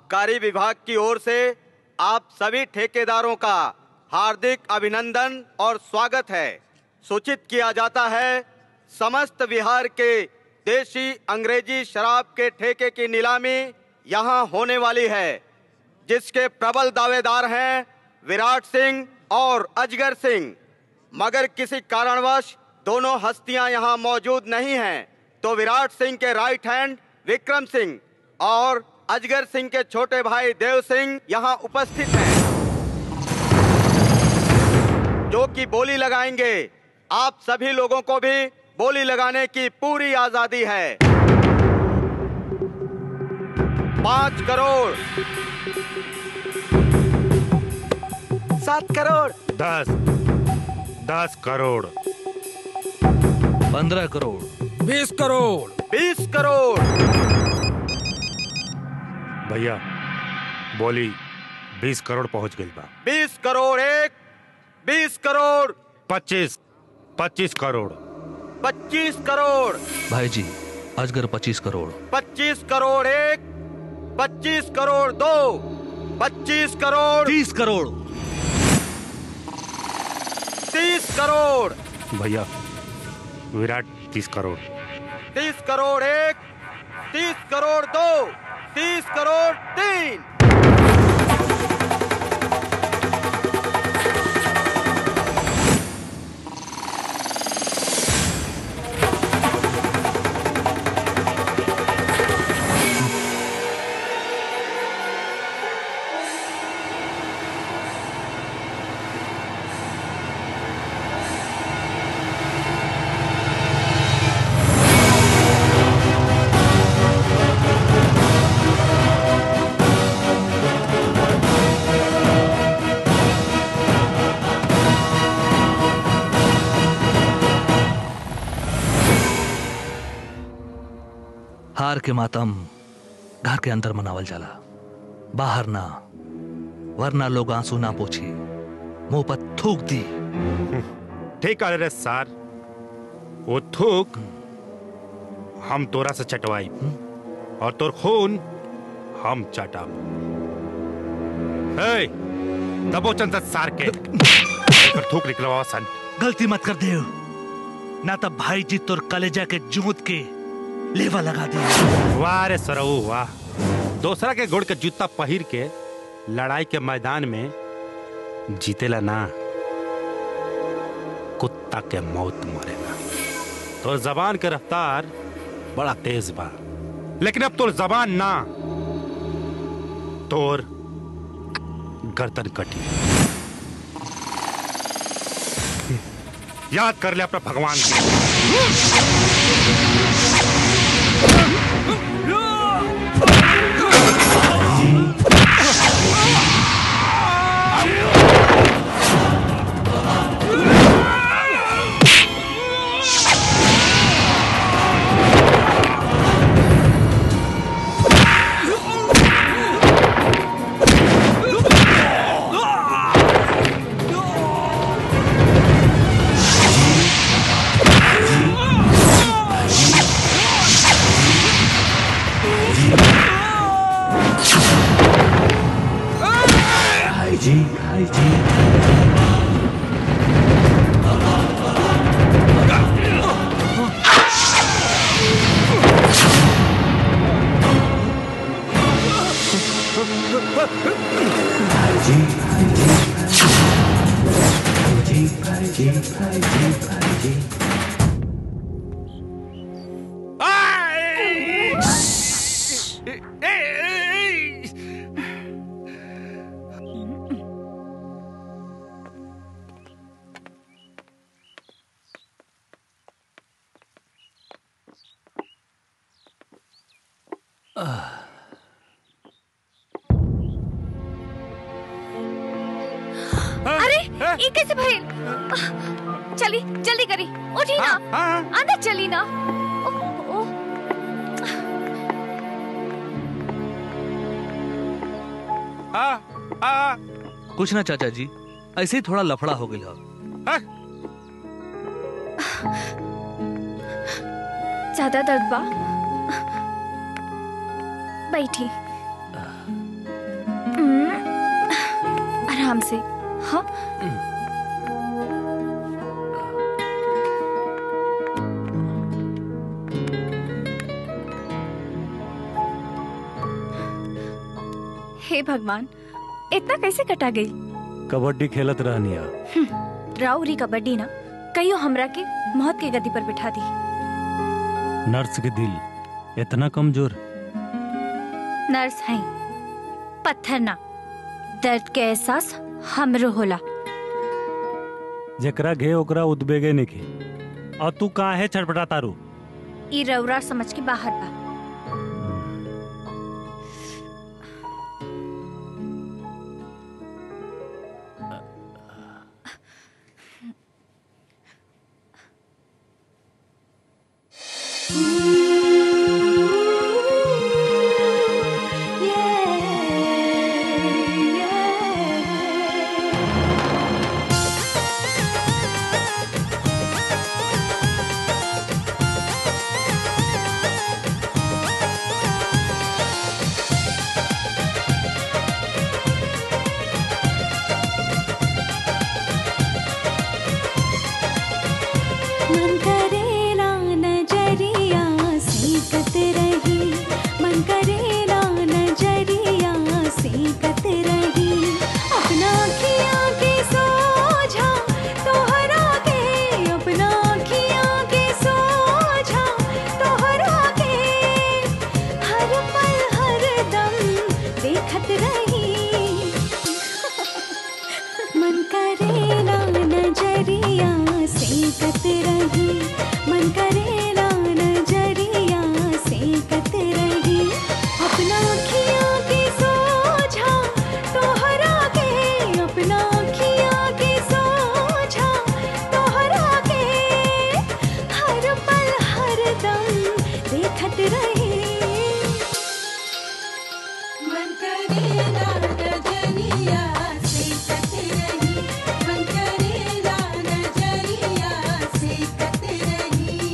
आबकारी विभाग की ओर से आप सभी ठेकेदारों का हार्दिक अभिनंदन और स्वागत है सूचित किया जाता है समस्त बिहार के देशी अंग्रेजी शराब के ठेके की नीलामी यहाँ होने वाली है जिसके प्रबल दावेदार हैं विराट सिंह और अजगर सिंह मगर किसी कारणवश दोनों हस्तियां यहाँ मौजूद नहीं हैं तो विराट सिंह के राइट हैंड विक्रम सिंह और अजगर सिंह के छोटे भाई देव सिंह यहाँ उपस्थित हैं जो कि बोली लगाएंगे आप सभी लोगों को भी बोली लगाने की पूरी आजादी है पांच करोड़ सात करोड़ दस दस करोड़ पंद्रह करोड़ बीस करोड़ बीस करोड़ भैया बोली बीस करोड़ पहुंच गई बा बीस करोड़ एक बीस करोड़ पच्चीस पच्चीस करोड़ पच्चीस करोड़ भाई जी अजगर पच्चीस करोड़ पच्चीस करोड़ एक पच्चीस करोड़ दो पच्चीस करोड़ तीस करोड़ तीस करोड़ भैया विराट तीस करोड़ तीस करोड़ एक तीस करोड़ दो तीस करोड़ तीन हार के मातम घर के अंदर मनावल जाला बाहर ना वरना लोग आंसू ना पोछी मुंह पर थूक दी ठीक है रे सर वो थूक हम तोरा से चटवाई और तोर खून हम चटाब हे दबोचन से सार के पर थूक निकलवा सन गलती मत कर दे ना तब भाई जी तोर कलेजा के जूत के लेवा लगा दे वाह रे सरऊ वाह दूसरा के गुड़ के जूता पहिर के लड़ाई के मैदान में जीतेला ना कुत्ता के मौत मरेला तो जबान के रफ्तार बड़ा तेज बा लेकिन अब तोर जबान ना तोर गर्दन कटी याद कर ले अपना भगवान को अरे ये कैसे भइल चली जल्दी करी उठी ना अंदर चली ना ओह, ओह, कुछ ना चाचा जी ऐसे ही थोड़ा लफड़ा हो गई ज्यादा दर्द बा बैठी हमसे हाँ हे भगवान इतना कैसे कटा गई कबड्डी खेलत रहनिया राउरी कबड्डी ना कहियो हमरा के मौत के गद्दी पर बिठा दी नर्स के दिल इतना कमजोर नर्स हैं पत्थर ना दर्द के एहसास हमरो होला जेकरा घे ओकरा उद्बेगे निके और तू काहे छटपटा तारू ई रउरा समझ के बाहर बा मन करेला नजरिया सीखत रही मन करेला नजरिया सीखत रही अपना अखियाँ के सोझा तोहरा के अपना अखियाँ के सोझा तोहरा के हर पल हर दम देखत रही मन करेला नजरिया सीखत रही मन करेला नजरिया सीखत रही अपना अखियाँ के सोझा तोहरा के अपना अखियाँ के सोझा तोहरा के हर पल हर दम देखत रही मन करेला नजरिया सीखत रही मन करेला नजरिया सीखत रही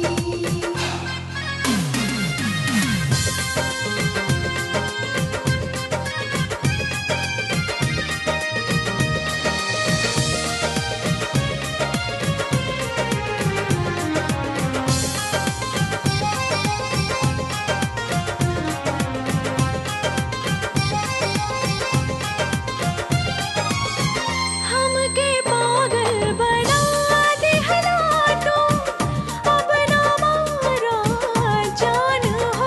हमके पागल बना दिहला तू अब ना मारा जान हो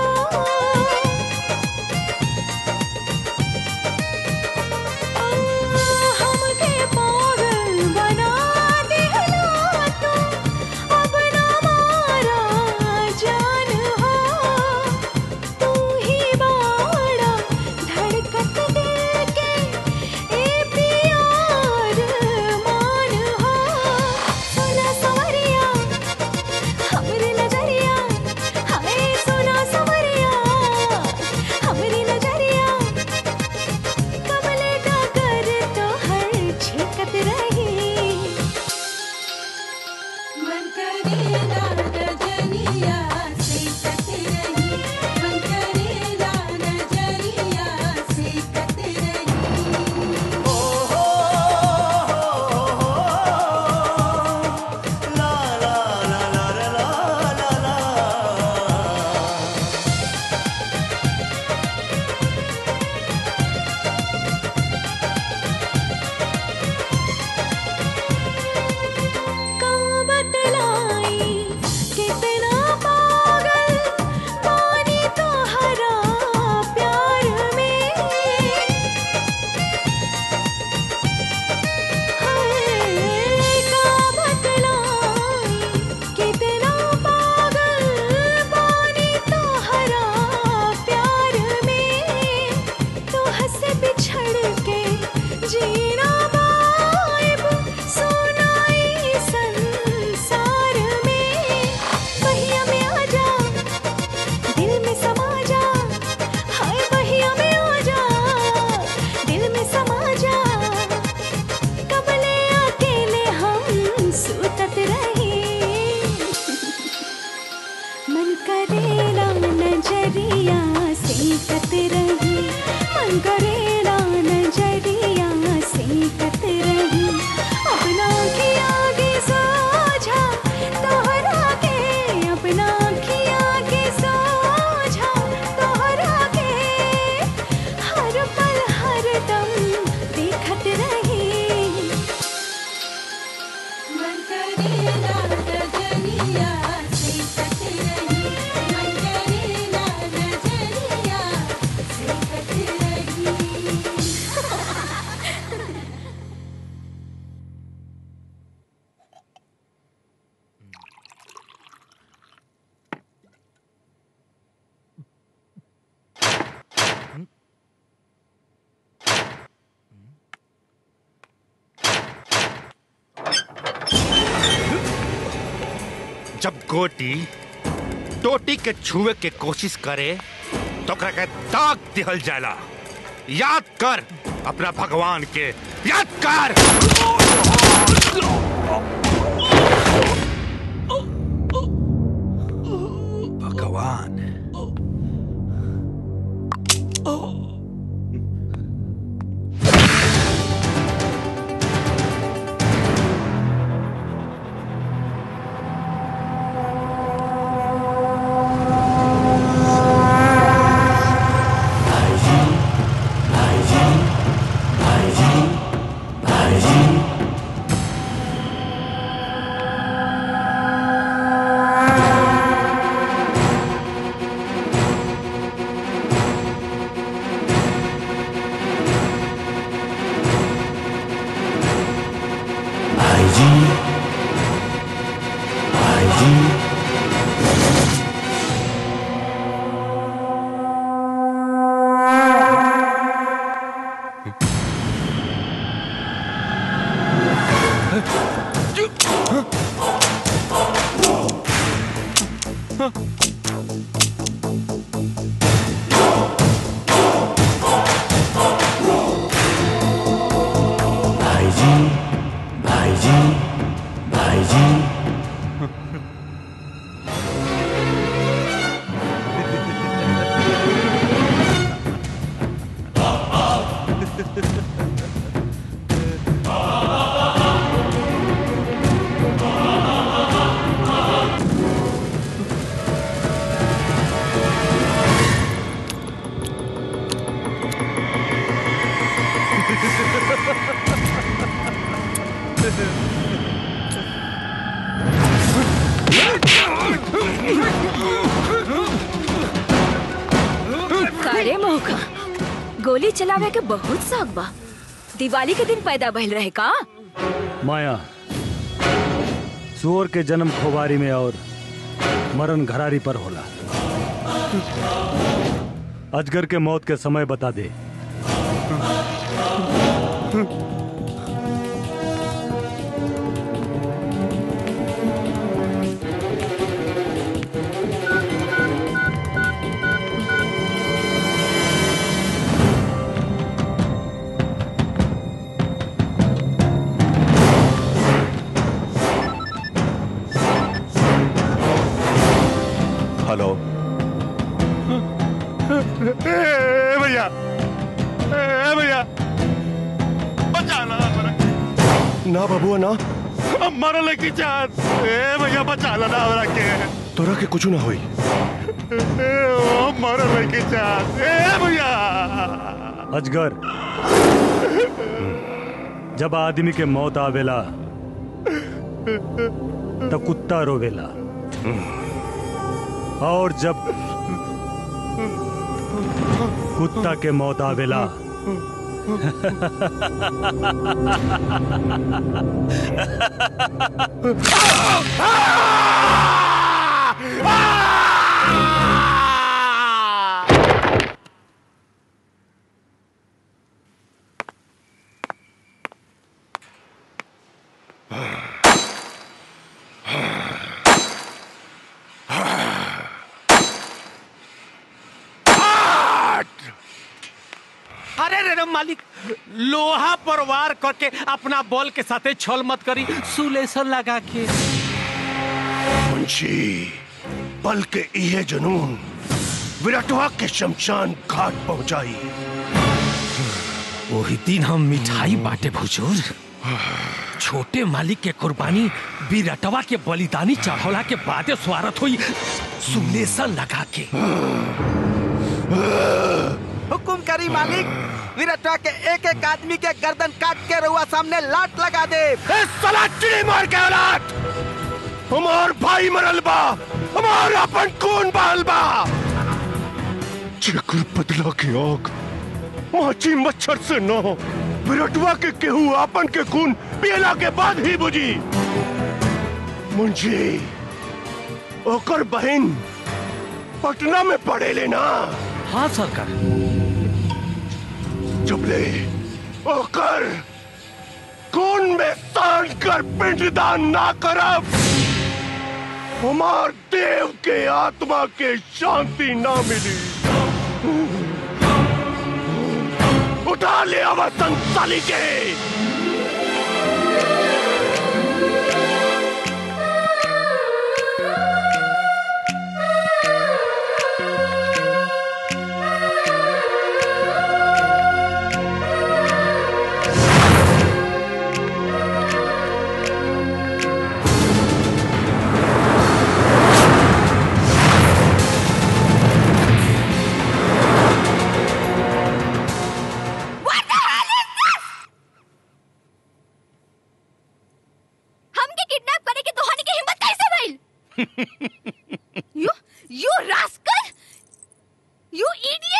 हमके पागल बना दिहला तू अब ना मारा जान हो तू ही बाड़ा धड़कत दिल के ए प्यार मान हो सोना सवरिया हमरे नजरिया हाय सोना सवरिया हमरे नजरिया कमले का कर तो हर छिकत रही मन करेला नजरिया सीखत रही मन करेला नजरिया सीखत रही का बतलाई कितना पागल पानी तो हरा प्यार में हाय का बतलाई कितना पागल पानी तो हरा प्यार में तो हंस बिछड़ के जीना बाइब सुनाई संसार में बहिया में आ जा दिल में समा जा हाय बहिया में आ जा दिल में समा जा कबले अकेले हम सुतत रही मन करेला नजरिया सीखत रही मन करेला नजरिया सीखत जब गोटी टोटी के छुए के कोशिश करे तो ओकरा के दाग दिहल जाला याद कर अपना भगवान के याद कर भगवान कारे मौका गोली चलावे के बहुत शौक बा दिवाली के दिन पैदा भइल रहे का माया सुअर के जन्म खोबारी में और मरण घरारी पर होला अजगर के मौत के समय बता दे हेलो ए भैया ए भैया बचाना हमरा ना बबुआ ना अब मरल की चाहत ए भैया बचाना ना हमरा के तोरा के कुछ ना होई ए, ओ मरल की चाहत ए भैया अजगर जब आदमी के मौत आवेला तो कुत्ता रोवेला और जब कुत्ता के मौत आवेला अरे रे रे मालिक लोहा पर वार करके अपना बॉल के साथे छल मत करी सुलेशन लगा के मुंशी पल के इहे जुनून विराटवा के शमशान घाट पहुंचाई वही दिन हम मिठाई बांटे भुजूर छोटे मालिक के कुर्बानी बिरटवा के बलिदानी चढ़ौला के बादे स्वारत हुई सुलेशन लगा के हुकुम करी मालिक विरटवा के एक एक आदमी के गर्दन काट के रुआ सामने लाट लगा दे साला चिड़ी मार के औलाद हमार भाई मरल बा हमार अपन खून बहल बा जेकर बदला की आग माची मच्छर से न विरटवा के केहू आपन के खून पियला के बाद ही बुझी मुंशी ओकर बहन पटना में पड़े लेना हाँ सरकार चुपले ओकर खून में सान कर पिंडदान ना करब हमार देव के आत्मा के शांति ना मिली उठा ले अब संसाली के हमके किडनैप करे के तोहानी की हिम्मत कैसे भइल you you rascal you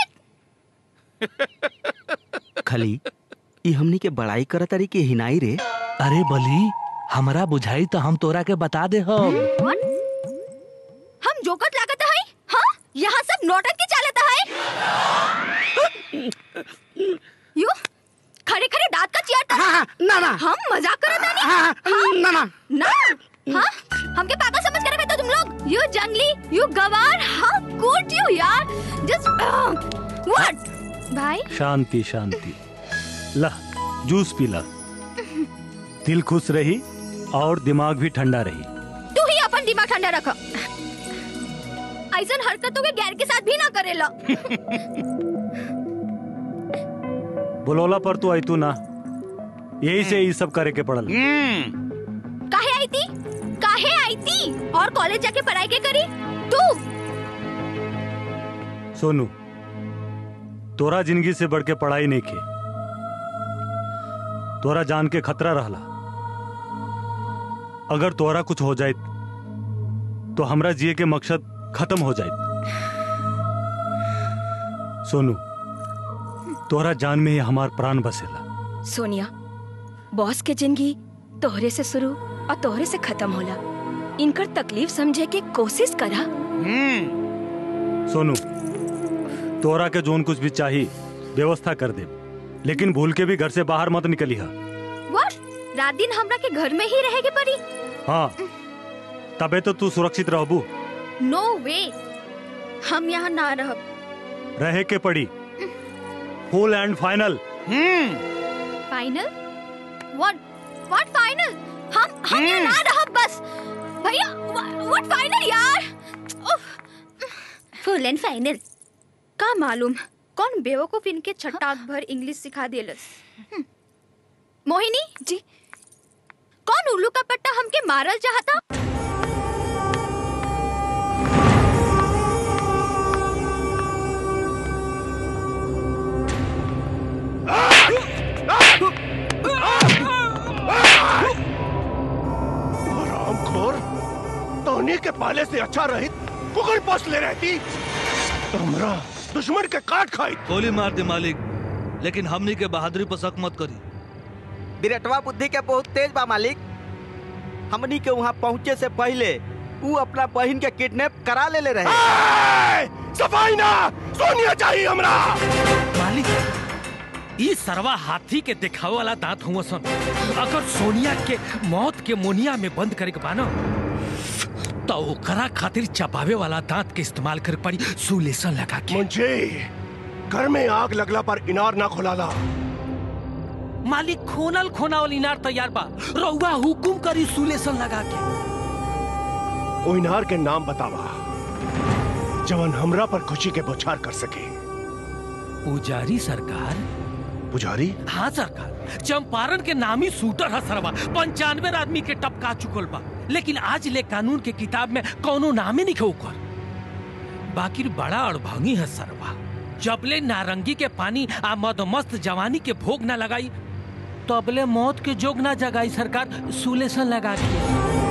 idiot खली ई हमनी के बड़ाई करत तारी के हिनाई रे अरे बली हमरा बुझाई तो हम तोरा के बता दे हम व्हाट हम जोकट लागत है हाँ यहाँ सब नौटंकी चालत है यू खड़े खड़े दांत का चियार हाँ, ना ना हम मजाक करत है हाँ, ना ना ना हाँ हमके पागल समझ कर बैठो तुम लोग यू जंगली यू गवार हाउ गुड यू यार जस्ट व्हाट भाई शांति शांति ला जूस पी ला दिल खुश रही और दिमाग भी ठंडा रही तू ही अपन दिमाग ठंडा रख ऐसन हरकतों के गैर के साथ भी ना करेला बोलोला पर तू आई तू ना यही से ये सब करे के पड़ल काहे आई थी काहे आई थी और कॉलेज जाके पढ़ाई के करी तू सोनू तोरा जिंदगी से बढ़ के पढ़ाई नहीं की तोरा जान के खतरा रहला अगर तोरा कुछ हो जाए तो हमरा जिए के मकसद खत्म हो जाए सोनू तोरा जान में ही हमार प्राण बसेला सोनिया बॉस के जिंदगी तोहरे से शुरू और तोहरे से खत्म होला इनकर तकलीफ समझे के कोशिश करा सोनू तोरा के जोन कुछ भी चाहिए व्यवस्था कर दे लेकिन भूल के भी घर से बाहर मत निकली हा व्हाट रात दिन हमरा के घर में ही रहे के पड़ी हाँ तबे तो तू सुरक्षित रहबू नो वे हम यहाँ ना रहब रहे के पड़ी full and final final what what final हम हम यहाँ ना रहब बस भैया व्हाट फाइनल यार फुल एंड फाइनल का मालूम कौन बेवकूफ इनके छटाक भर इंग्लिश सिखा देलस हम्म। मोहिनी जी कौन उल्लू का पट्टा हमके मारल चाहता हरामखोर तोहनी के पाले से अच्छा रहित कुकर पोस ले रहती हमरा दुश्मन के काट खाई गोली मार दे मालिक लेकिन हमनी के बहादुरी पर शक मत करी बिरटवा बुद्धि के बहुत तेज बा मालिक हमनी के वहाँ पहुँचे से पहले ऊ अपना बहन के किडनैप करा ले ले रहे ए, सफाई ना सोनिया चाहिए हमरा मालिक ई सरवा हाथी के दिखावे वाला दांत हुआ सन अगर सोनिया के मौत के मोनिया में बंद करे के बानो तो ओकरा खातिर चबावे वाला दांत के इस्तेमाल करे पड़ी सुलेसन लगा के मुझे घर में आग लगला पर इनार ना खुलाला मालिक खोनल खोनावल इनार तैयार बा रउआ हुकुम करी सुलेसन लगा के ओ इनार के नाम बतावा जवन हमरा पर खुशी के बौछार कर सके पुजारी सरकार पुजारी हाँ सरकार चंपारण के नामी शूटर है सरवा पंचानवे आदमी के टपका चुकल बा लेकिन आज ले कानून के किताब में कोनो नामे नहीं ओकर बाकी बड़ा अड़भंगी है सरवा जबले नारंगी के पानी आ मदमस्त जवानी के भोग ना लगाई तबले मौत के जोग ना जगाई सरकार सुलेसन लगा के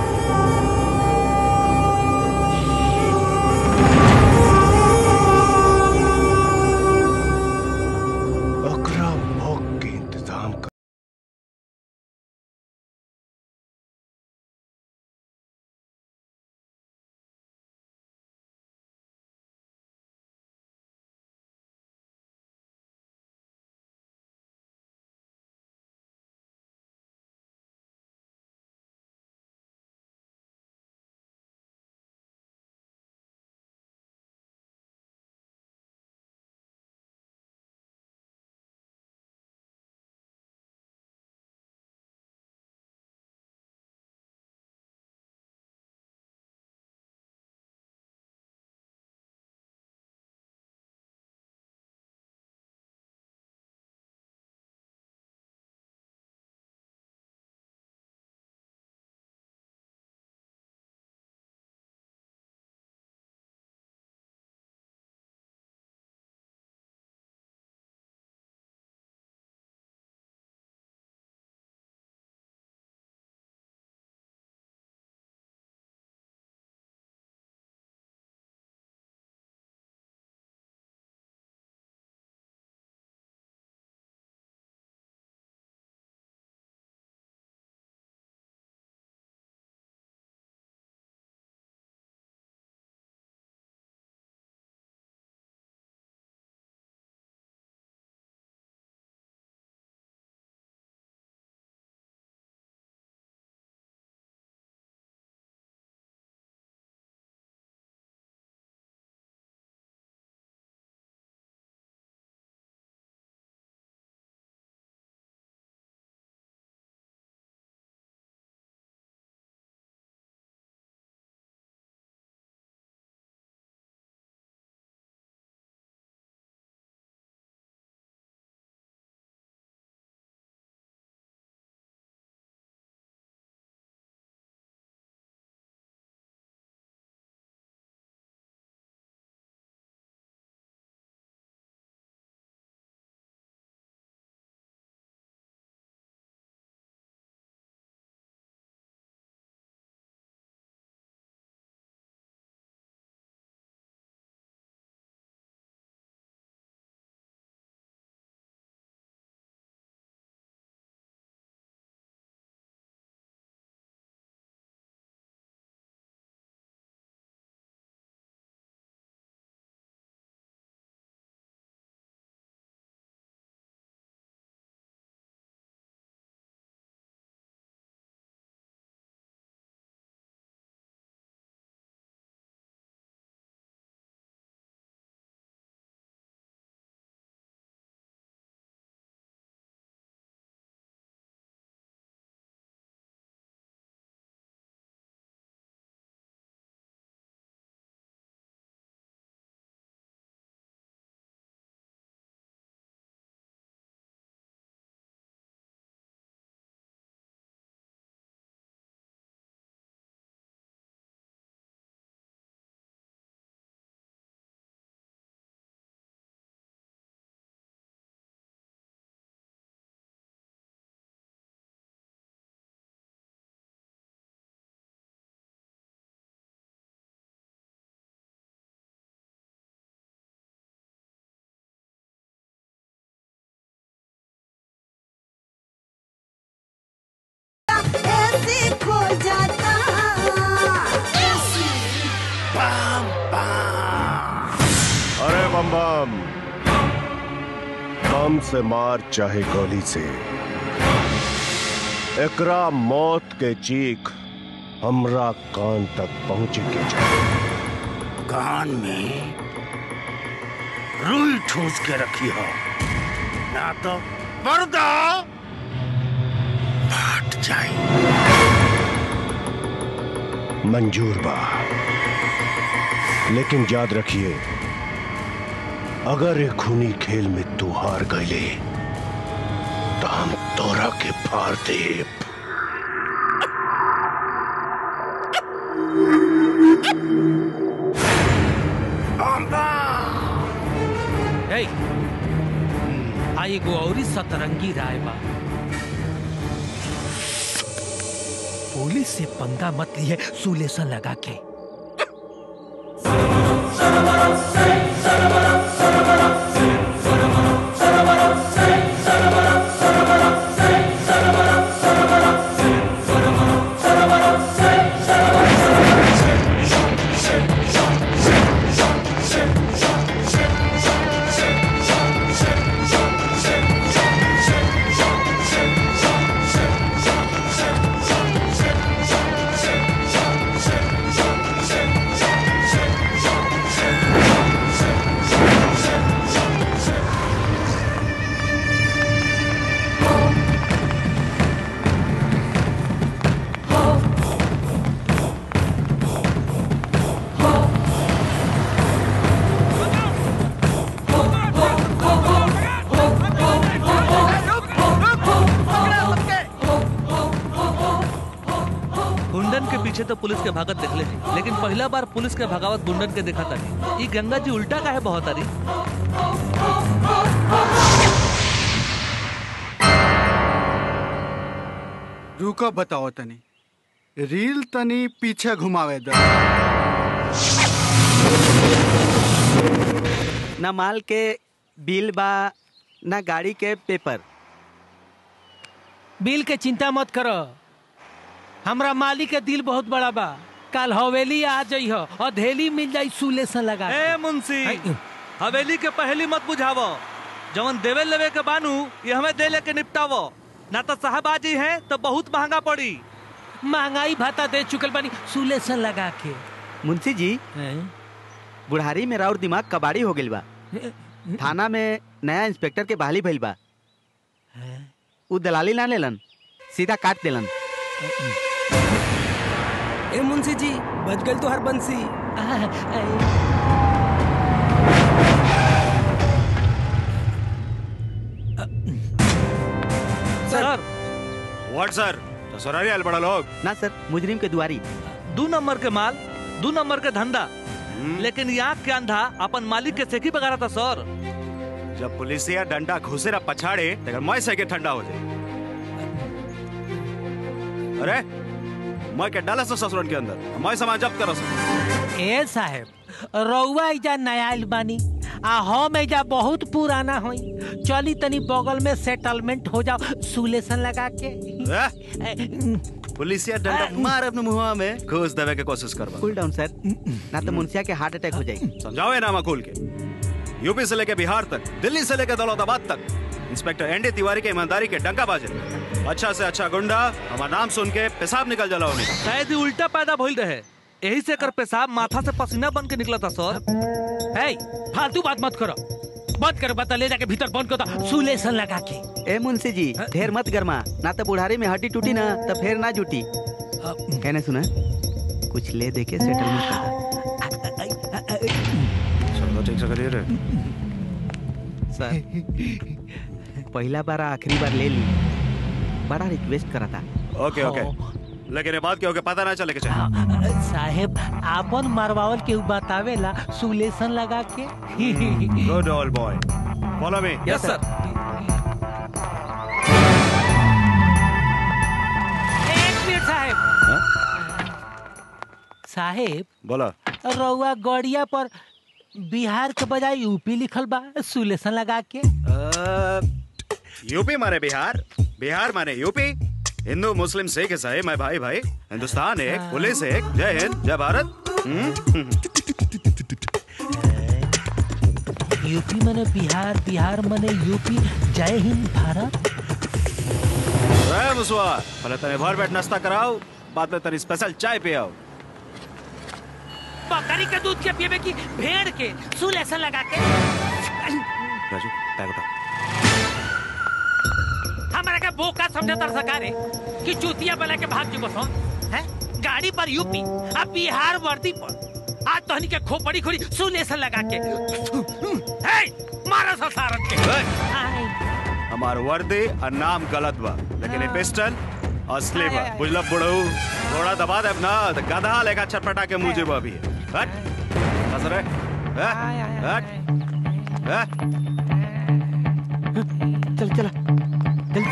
अरे बम बम बम से मार चाहे गोली से एकरा मौत के चीख हमरा कान तक पहुंचे के चाहिए कान में रुई ठूस के रखी हो ना तो पर्दा फट जाए मंजूर बा लेकिन याद रखिए अगर एक खूनी खेल में तू हार गईले तो हम तोरा के फाड़ देब ए आई एगो औरी सतरंगी राय बा पुलिस से पंगा मत लिए सुलेसन लगा के गुंडन के पीछे तो पुलिस के भागत देखले थी लेकिन पहला बार पुलिस के भगावत गुंडन के देखा तारी ई गंगा जी उल्टा काहे बहुत तारी रुको बताओ तनी रील तनी पीछे घुमावे दो ना माल के बिल बा ना गाड़ी के पेपर बिल के चिंता मत करो हमरा मालिक के दिल बहुत बड़ा बा कल हवेली आ जाइ हो और धेली मिल जाई सुलेसन लगा के। ए मुंशी हवेली के पहली मत बुझावो जवन देवे लेवे के बानू ये हमें दे लेके निपटावो ना तो साहब आजी हैं तो बहुत महंगा पड़ी महंगाई भाता दे चुकल बानी सुलेसन लगा के मुंशी जी बुढ़ारी में राउर दिमाग कबाड़ी हो गइल बा थाना में नया इंस्पेक्टर के बहाली भइल बा उ दलाली ना लेलन सीधा काट देलन ए मुंशी जी बच गल तो हर बंसी सर व्हाट सर ससुरारी आयल बड़ा लोग ना सर मुजरिम के दुआरी दू नंबर के माल दू नंबर के धंधा लेकिन यहाँ के अंधा अपन मालिक के सेकी बगारा था सर जब पुलिसिया डंडा घुसेरा पछाड़े तो मैं से के ठंडा हो जाए अरे मैं के डाला सो ससुरन के अंदर मैं समाज जब्त करो सो ए साहेब रउआ एजा नया आइल बानी आ हम एजा बहुत पुराना होई चली तनी बगल में सेटलमेंट हो जाओ सुलेसन लगा के पुलिसिया डंडा मार अपने मुंह में घुस देवे के कोशिश करवा कूल डाउन सर ना तो मुंशिया के हार्ट अटैक हो जाए समझाओ ये नामा खोल के यूपी से लेके बिहार तक दिल्ली से लेके दौलताबाद तक इंस्पेक्टर एनडी तिवारी के ईमानदारी के डंका बाजे अच्छा से अच्छा गुंडा हमारा नाम सुन के पेशाब निकल जाला उन्हें शायद ही उल्टा पैदा भइल रहे यही से कर पेशाब माथा से पसीना बन के निकला था सर है फालतू बात मत करो बंद करो बता ले जाके भीतर बंद करो सुलेसन लगा के ए मुंशी जी ढेर मत गरमा ना तो बुढ़ारी में हड्डी टूटी ना तो फिर ना जुटी कहने सुना कुछ ले दे के सेटलमेंट सब ठीक से करिए रे सर पहला बार आखिरी बार ले ली बड़ा रिक्वेस्ट करा था ओके ओके लेकिन ये बात क्या होगा पता ना चले के चाहिए साहेब आपन मरवावल के बतावेला सुलेसन लगा के good all boy follow me yes sir एक मिनट साहेब साहेब बोला रउआ गड़िया पर बिहार के बजाय यूपी लिखल बा सुलेसन लगा के यूपी माने बिहार बिहार माने यूपी हिंदू मुस्लिम सिख ईसाई मैं भाई भाई हिंदुस्तान एक पुलिस एक जय हिंद जय भारत यूपी मने बिहार बिहार मने यूपी जय हिंद भारत रे मुसवा पहले तने भर बैठ नाश्ता कराओ बाद में तनी स्पेशल चाय पियाओ बकरी के दूध के पीबे की भेड़ के सुल ऐसा लगा के राजू बैग उठा हमारा के बोका समझे तर सकारे कि चूतिया बना के भाग जुबो सो हैं गाड़ी पर यूपी अब बिहार वर्दी पर आज तोहनी के खोपड़ी खोड़ी सुल ऐसा लगा के हे मारा सा सारन के हमार वर्दी और नाम गलत बा लेकिन ये पिस्टल असली बा बुझल बुढ़ऊ थोड़ा दबा दे ना तो गधा लेगा छटपटा के मुझे बा अभी हट हंस रे हट हट हट चल चला चल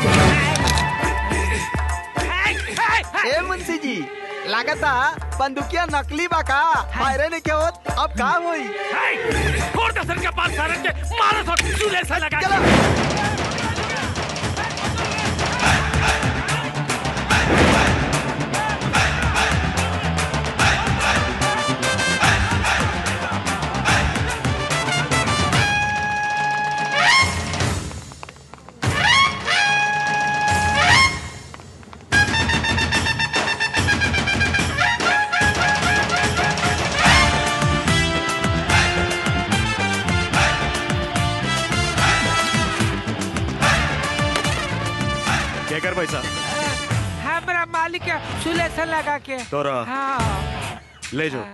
चल ए मुंशी जी लागता बंदूकिया नकली बा का फायरे नहीं के होत अब का होई छोड़ दे सर के पास सारन के मारा सा सुल ऐसा लगा के क्या कर पैसा हमरा मालिक के सुलेसन लगा के तोरा हाँ ले जाओ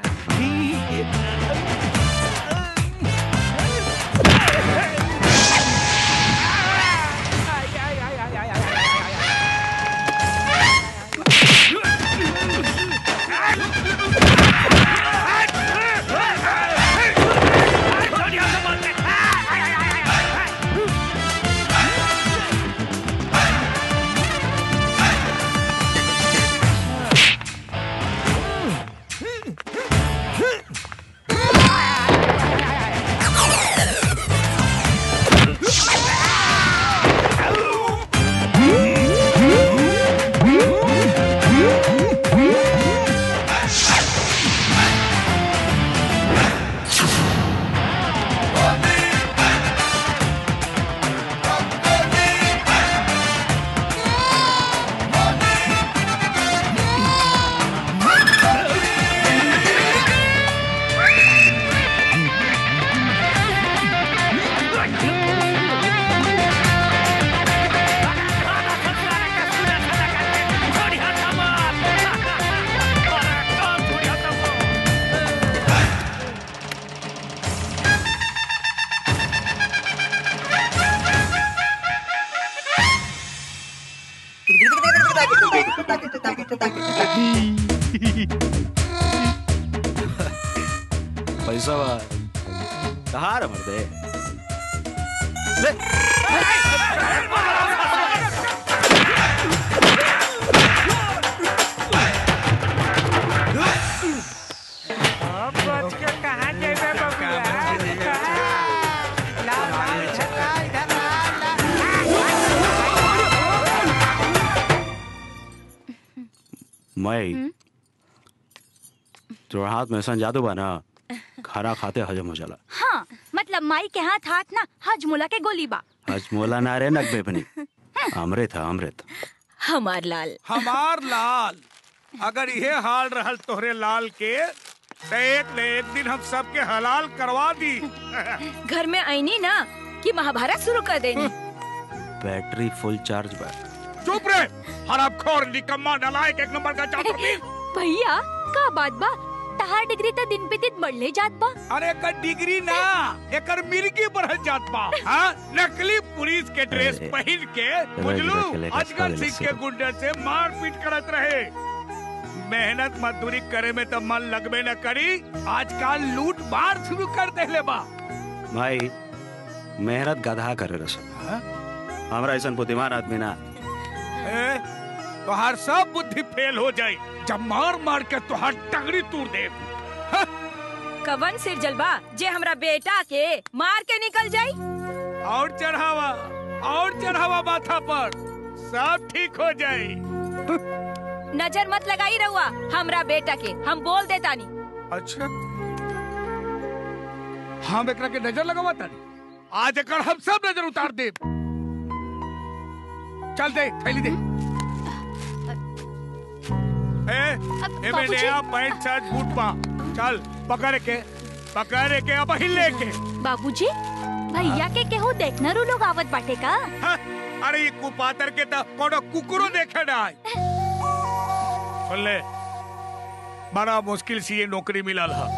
पैसा बा कहाँ रे मर्दे अब बच के कहाँ जेबे बबुआ कहाँ? ला, ला, इधर ला, इधर ला, मैं तोरा हाथ में ऐसा जादू बा ना खाना खाते हजम हो जाला हाँ मतलब माई के हाथ हाथ ना हजमुला के गोली बा हजमोला ना रे नकबे बनी अमृत है अमृत हमार लाल हमार लाल अगर ये हाल रहल तोहरे लाल के तो एक न एक दिन हम सबके हलाल करवा दी घर में आईनी ना कि महाभारत शुरू कर देनी बैटरी फुल चार्ज बा चुप रे हराम खोर निकम्मा नलायक एक नंबर का चापर भैया का बात बा तहार डिग्री तो दिन पे दिन बढ़ले जात बा अरे एकर डिग्री ना एकर मिर्गी बढ़ल जात बा हाँ? नकली पुलिस के ड्रेस अरे, पहन के रख बुझलू ले, रख ले, अजगर रख ले, सिंह के गुंडे से मार पीट करत रहे मेहनत मजदूरी करे में तो मन लगबे न करी आजकल लूट मार शुरू कर देले बा भाई मेहनत गधा करे रस हमरा ऐसा बुद्धिमान आदमी ना ए, तोहार सब बुद्धि फेल हो जाई जब मार मार के तोहार टंगड़ी तोड़ दे कवन सिर जलबा जे हमरा बेटा के मार के निकल जाई और चढ़ावा और चढ़ावा माथा पर सब ठीक हो जाई नजर मत लगाई रहुआ हमरा बेटा के हम बोल देतानी अच्छा हम एकरा के नजर लगावा तानी आज एकर हम सब नजर उतार दे चल दे थैली दे ए ए में बाबूजी। नया पैंट शर्ट बूट पा चल पकड़ के पकड़ के अब हिले के बाबूजी भैया के केहू देखना रू लोग आवत बाटे का हाँ, अरे ये कुपातर के तो कोनो कुकुरो देखे ना आए सुन ले बड़ा मुश्किल से ये नौकरी मिलल है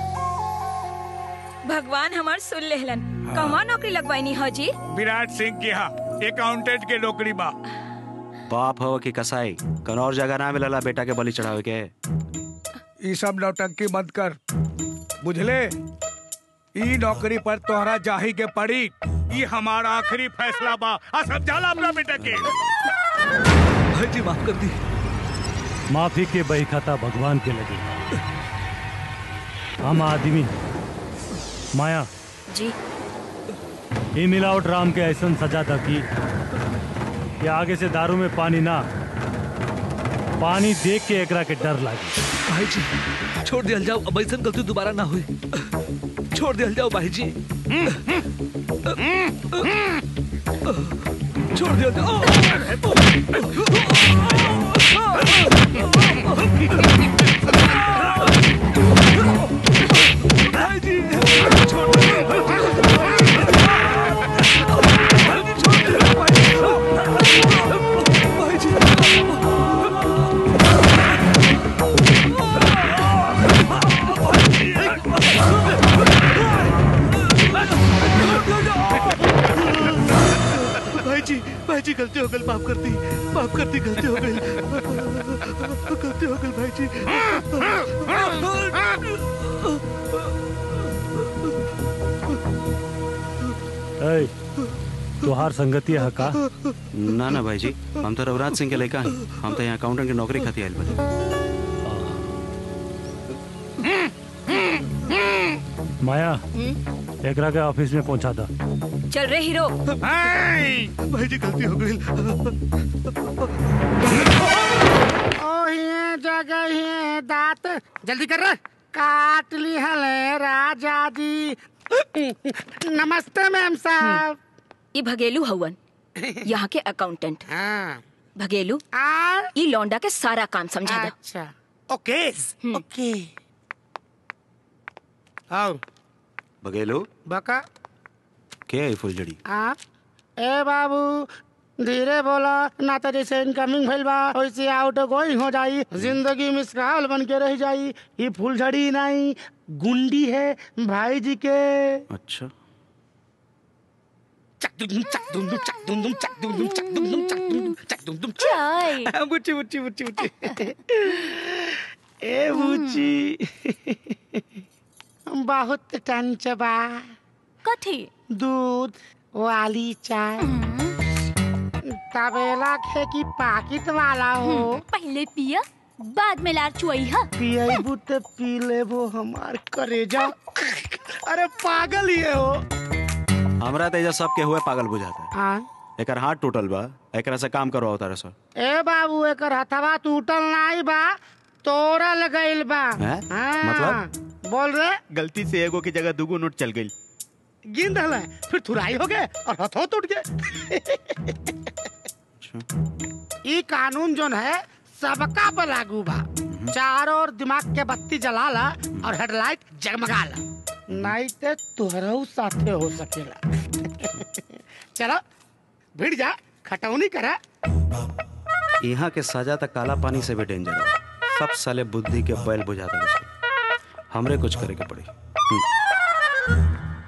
भगवान हमार सुन लेहलन कहवा नौकरी लगवाइनी हो जी विराट सिंह के यहाँ अकाउंटेंट के नौकरी बा बाप हो कि कसाई कौन और जगह ना मिलला बेटा के बलि चढ़ावे के ये सब नौटंकी मत कर बुझले ई नौकरी पर तोहरा जाही के पड़ी ये हमारा आखिरी फैसला बा आ समझाला अपना बेटा के भाई जी माफ कर दी माफी के बही खाता भगवान के लगे हम आदमी माया जी ई मिलावट राम के ऐसा सजा था कि कि आगे से दारू में पानी ना पानी देख के एकरा के डर लागे भाई जी छोड़ दिया जाओ अब ऐसा गलती दोबारा ना हुई छोड़ दिया जाओ भाई जी छोड़ दिया जाओ भाई जी छोड़ भाई जी भाई जी गलती हो गई माफ कर दी माफ कर दी गलती हो गई गलती हो गई भाई जी ऐ तुहार संगति है का ना ना भाई जी हम तो रघुराज सिंह के लड़का हैं हम तो यहाँ अकाउंटेंट की नौकरी खाती आयल बने माया एकरा के ऑफिस में पहुंचा था चल रे हीरो भाई जी गलती हो गई ओहिए जगह ही दांत जल्दी कर रहा काट ली हले राजा जी नमस्ते मैम साहब ये भगेलू हवन यहाँ के अकाउंटेंट भगेलू ये लौंडा के सारा काम समझा दो अच्छा ओके ओके आओ बघेलो बका क्या है फुलझड़ी आ ए बाबू धीरे बोला ना तो जैसे इनकमिंग भइल बा वैसे आउट गोइंग हो जाई जिंदगी मिसकाल बन के रह जाई ये फुलझड़ी नहीं गुंडी है भाई जी के अच्छा चाय बुच्ची बुच्ची बुच्ची बुच्ची ए बुच्ची बहुत टंच बा कथी दूध वाली चाय तबेला खे की पाकिट वाला हो पहले पिया बाद में लार चुई हा पियबू तो पी लेबो हमार करेजा अरे पागल ही है हो हमरा तेजा सबके हुए पागल बुझाता है हाँ एकर हाथ टूटल बा एकरा से काम करवाओ तारे सर ए बाबू एकर हथवा टूटल नाई बा तोड़ल गइल बा हैं? हाँ, मतलब? बोल रे गलती से एगो की जगह दूगो नोट चल गई गिन दल फिर थुराई हो गए और हथो टूट गए ई कानून जोन है सबका पर लागू बा चारों ओर दिमाग के बत्ती जला ला और हेडलाइट जगमगा ला नहीं ते तुहरऊ साथे हो सकेला चलो भिड़ जा खटौनी करा यहाँ के सजा तक काला पानी से भी डेंजर है सब साले बुद्धि के बैल बुझाता है हमरे कुछ करे के पड़ी हम्म।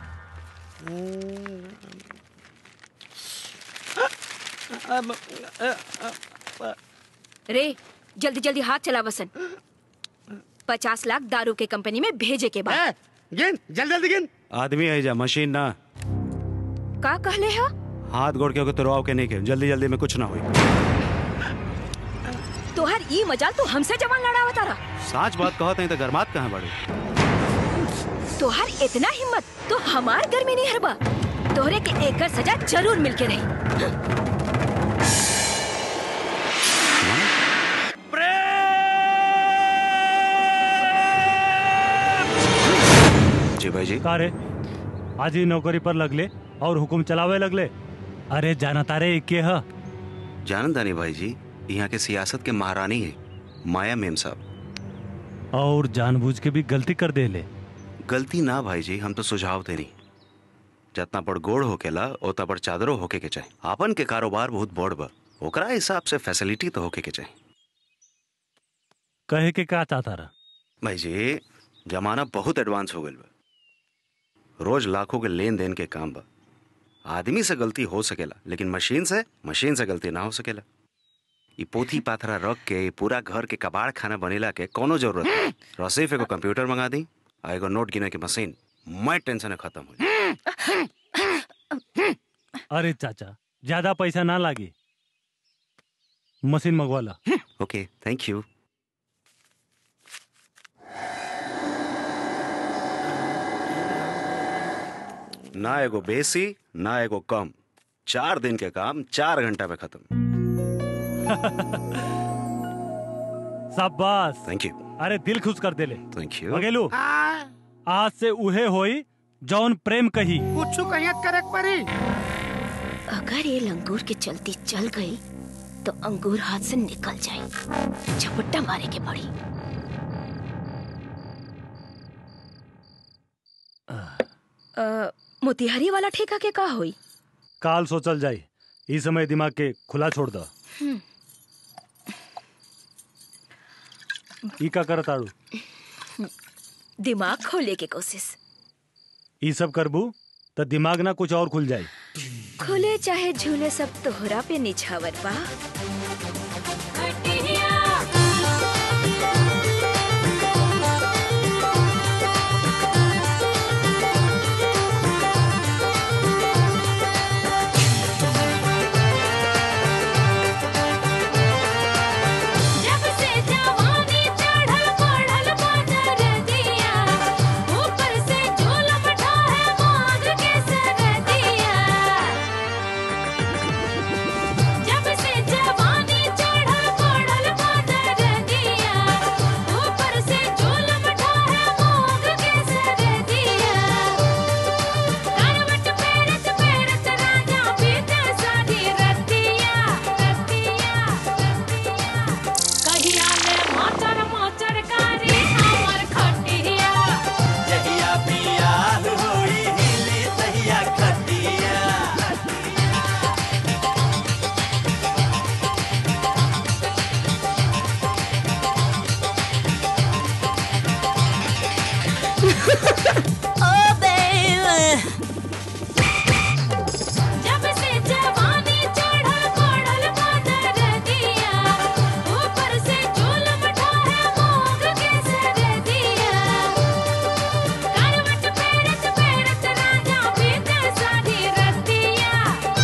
रे जल्दी जल्दी हाथ चला वसन पचास लाख दारू के कंपनी में भेजे के बाद गिन जल्दी जल्दी गिन आदमी है जा मशीन ना का कहले हा हाथ गोड़ के होके तुरवाओ के नहीं के जल्दी जल्दी में कुछ ना हुई तोहर ई मजाल तू हमसे जवान लड़ावा तारा साच बात कहत नहीं तो गरमात कहाँ बड़ी तोहर इतना हिम्मत तो हमार घर में नहीं हरबा तोहरे के एकर सजा जरूर मिलके रही जी भाई जी का रे आज ही नौकरी पर लगले और हुकुम चलावे लगले अरे जाना तारे के ह जानदानी भाई जी यहाँ के सियासत के महारानी है माया मेम साहब और जानबूझ के भी गलती कर दे ले गलती ना भाई जी हम तो सुझाव देनी जितना बड़ गोड़ होकेला उतना बड़ चादरो होके के चाहे आपन के कारोबार बहुत बड़ बा ओकरा हिसाब से फैसिलिटी तो होके के चाहे कहे के का चाहता रहा भाई जी जमाना बहुत एडवांस हो गइल बा रोज लाखों के लेन देन के काम बा आदमी से गलती हो सकेला लेकिन मशीन से मशीन से गलती ना हो सकेला ई पोथी पाथरा रख के ई पूरा घर के कबाड़ खाना बनेला के कोनो जरूरत नहीं रसीफ एगो कंप्यूटर मंगा दी आ एगो नोट गिने के मशीन मैं टेंशन खत्म हो अरे चाचा ज्यादा पैसा ना लागी मशीन मंगवाला ओके थैंक यू ना एगो बेसी ना एगो कम चार दिन के काम चार घंटा में खत्म शाबाश थैंक यू अरे दिल खुश कर देले थैंक यू बगेलू आज से उहे होई जौन प्रेम कही कुछ कहियत करे के परी अगर ये लंगूर के चलती चल गई तो अंगूर हाथ से निकल जाई झपट्टा मारे के पड़ी अ, मोतिहारी वाला ठेका के का होई काल सोचल जाई इस समय दिमाग के खुला छोड़ दो हम्म, ई का कर ताड़ू दिमाग खोले के कोशिश ई सब करबू तो दिमाग ना कुछ और खुल जाई खुले चाहे झूले सब तोहरा पे निछावर बा जब से जवानी चढ़ल बढ़ल बादर दिया ऊपर से झूलम ढाहे मांग के सरदिया जब से जवानी चढ़ल बढ़ल बादर दिया ऊपर से झूलम ढाहे मांग के सरदिया करवट पेरत पेरत राजा बीते सारी रतिया रतिया कहिया ले माचर माचर कारी हमर खटिया जहिया बियाह होई हिली तहिया खटिया ओ बेबी जब से जवानी चढ़ल बढ़ल बादर दिया ऊपर से झूलम ढाहे मोग के सरदिया करवट पेरत पेरत राजा बीते सारी रतिया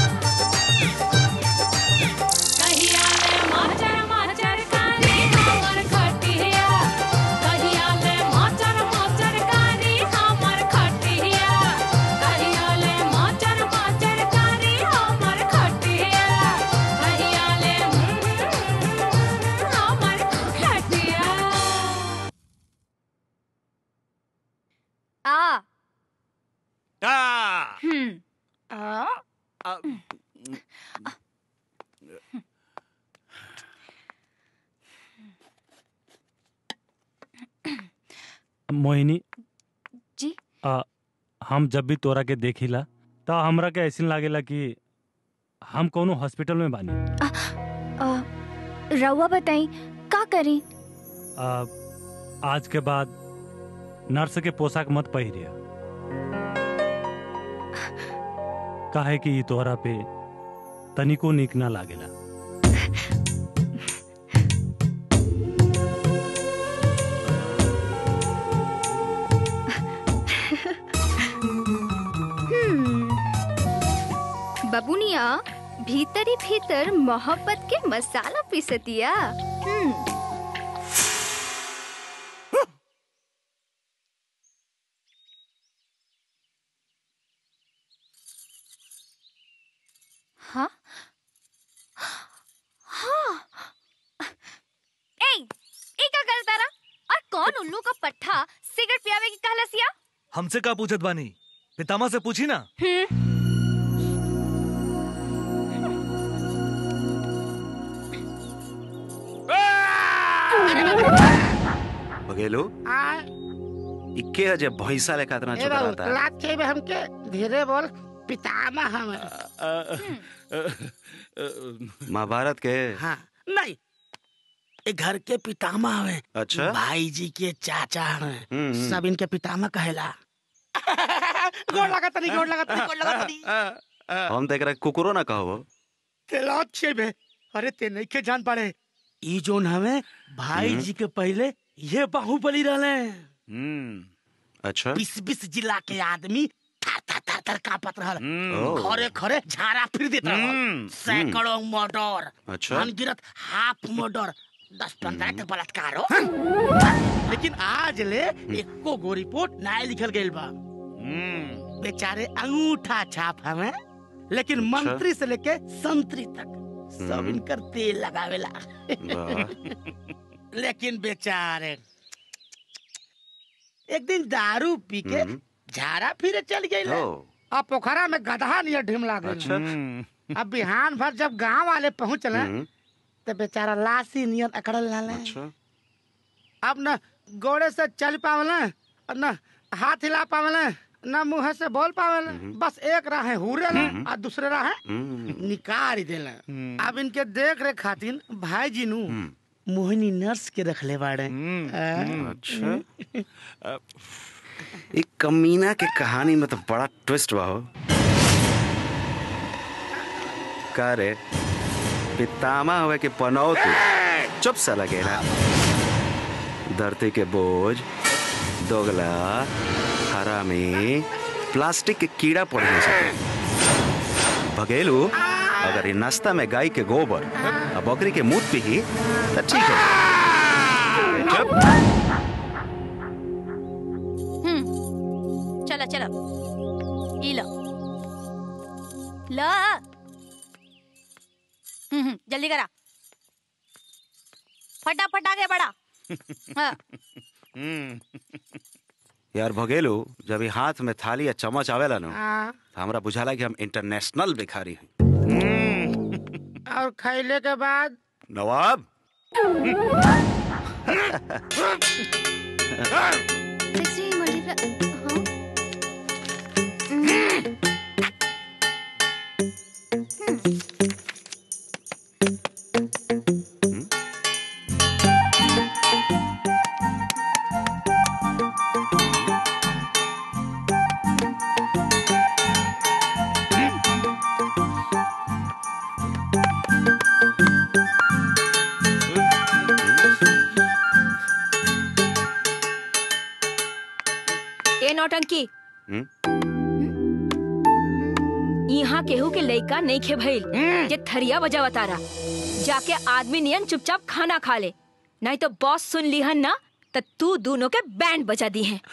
कहिया ले माचर माचर कारी हमर खटिया कहिया ले माचर माचर कारी हमर खटिया कहिया ले माचर माचर कारी हमर खटिया कहिया ले हमर खटिया आ आ हम्म आ मोहिनी जी आ, हम जब भी तोरा के देखिला तो हमरा के ऐसा लागेला कि हम कोनो हॉस्पिटल में बानी आ, रउआ बताई का करी आ, आज के बाद नर्स के पोशाक मत पहिरिया काहे कि ई तोहरा पे तनिको निक ना लागेला हम्म बबुनिया भीतरी भीतर मोहब्बत के मसाला पीसतिया हम्म हाँ हाँ ए ई का करता रहा और कौन उल्लू का पट्ठा सिगरेट पियावे की कहलसिया हमसे का पूछत बानी पितामा से पूछी ना बघेलो आ इक्के अजे भैंसा लेखा इतना ए चुप बाबू रहता है लात के बे हमके धीरे बोल पितामह हम महाभारत के हाँ नहीं ए घर के पितामह हवे अच्छा भाई जी के चाचा हवे हम्म, हम्म। सब इनके पितामह कहेला गोड़ लगा तनी गोड़ लगा तनी गोड़ लगा तनी हम तो एकरा कुकुरो ना कहो तेलात छे बे अरे ते नहीं के जान पाड़े ई जोन हवे भाई हम्म। जी के पहले ये बाहुबली रहले अच्छा बीस बीस जिला के आदमी थर थर थर थर कांपत रहल ओह। खरे खरे झाड़ा फिर देत रहल हम्म। सैकड़ों मर्डर अच्छा। अनगिनत हाफ मर्डर दस पंद्रह तक बलात्कार हो लेकिन आज ले एको गो रिपोर्ट ना लिखल गइल बा बेचारे अंगूठा छाप हमें लेकिन मंत्री से लेके संतरी तक सब हम्म। इनकर तेल लगावेला वाह। लेकिन बेचारे एक दिन दारू पी के हम्म। झाड़ा फिरे चल गए ओ। अब पोखरा में गधा नियर ढिमला गए अच्छा। अब बिहान भर जब गांव वाले पहुंचले हम्म। तो बेचारा लाशी नियर अकड़ल लाले अच्छा अब न गोड़े से चल पावले और न हाथ हिला पावले न मुंह से बोल पावले बस एक राह हुरे ले और दूसरे राह निकाल देले अब इनके देख रेख खातिर भाई जी नु मोहिनी नर्स के रखले बाड़े अच्छा एक कमीना के कहानी में तो बड़ा ट्विस्ट बा हो का रे पितामा हुए के पनौती चुप सा लगे ना धरती के बोझ दोगला हरामी प्लास्टिक के कीड़ा पड़ नहीं सके भगेलू अगर ये नाश्ता में गाय के गोबर और बकरी के मूत पी तो ठीक है चुप हम्म चला चला ई लो लो हम्म हम्म, जल्दी करा फटाफट आगे बढ़ा हाँ यार भगेलू जब ये हाथ में थाली या चम्मच आवेला ना हाँ, तो हमरा बुझाला कि हम इंटरनेशनल भिखारी हैं और खैले के बाद नवाब सेक्सी मल्टीप्ला ए नौटंकी हम्म? यहाँ केहू के लइका नहीं खे भइल जे थरिया बजा तारा जाके आदमी नियन चुपचाप खाना खा ले नहीं तो बॉस सुन लिहन ना तो तू दोनों के बैंड बजा दी हैं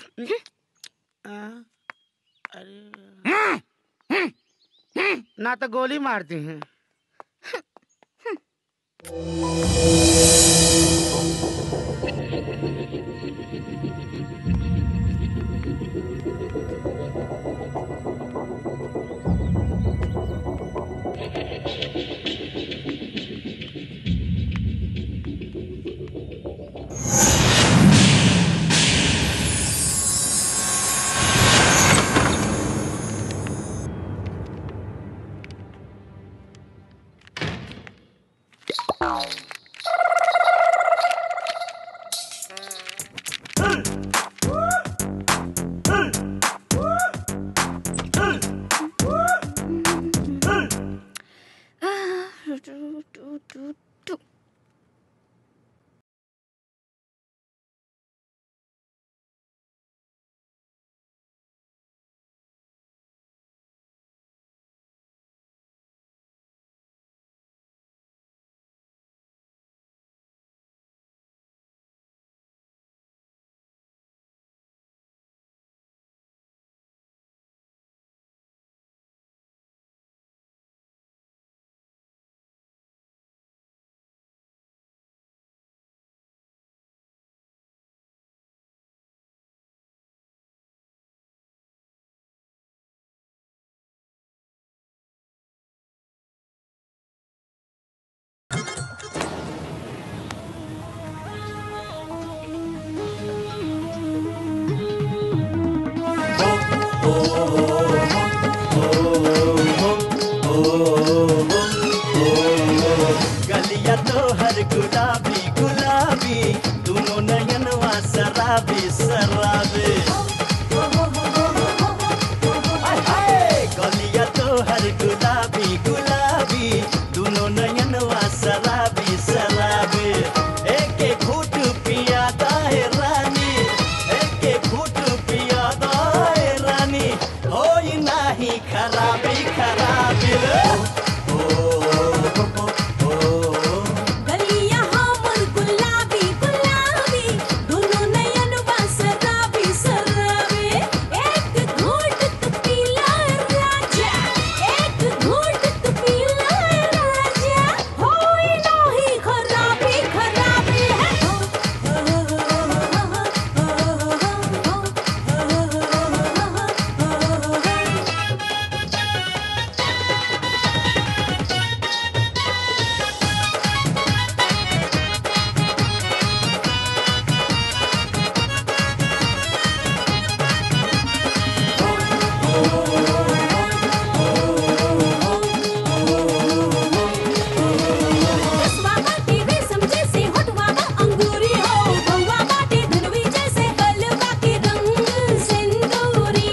ना तो गोली मारती हैं गलिया हमर गुलाबी गुलाबी दोनों नयन शराबी शराबी एक घूंट तू पीला राजा एक घूंट तू पीला राजा होई नाही खराबी खराबी है रसवा बाटे रेशम जैसे होठवा बा अंगूरी हो भौवा बाटे धनवी जैसे गलवा के रंग सिंदूरी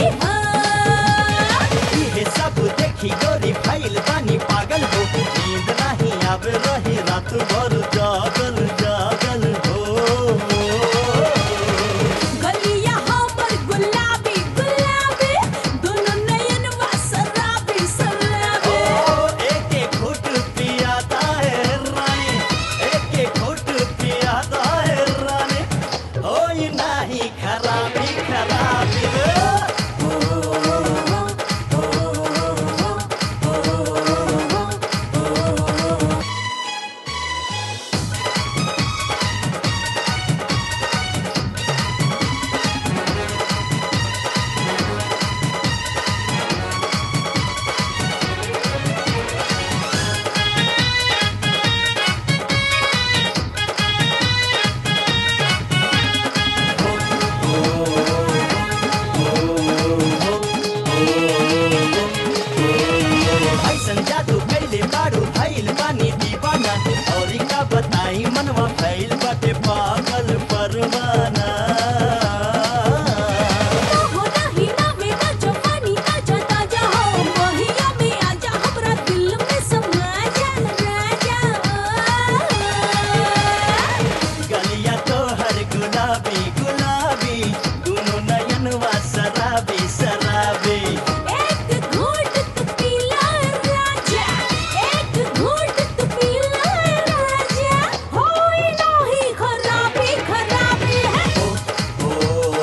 इहे सब देखी गोरी भइल बानी पागल हो नींद नहीं आवे रही रात भर जागल जागल हो गलिया हमर गुलाबी गुलाबी दोनों नयन शराबी शराबी एक एक घुट पियाता है रानी एक एक घुट पियाता है रानी होई नहीं खराबी खराबी ऐसन जादू कैले बारू भइल बानी दीवाना और का बताई मनवा फैल बाटे पागल परवाना हो नाही ना में ना जवानी ताजा ताजा हो मोहिया में आजा हमरा दिल में समा जा राजा गलिया तो हर गुलाबी गुलाबी दोनों नयनवा शराबी शराबी एक घूंट तू पीला राजा एक घूंट तू पीला राजा होई नाही खराबी खराबी है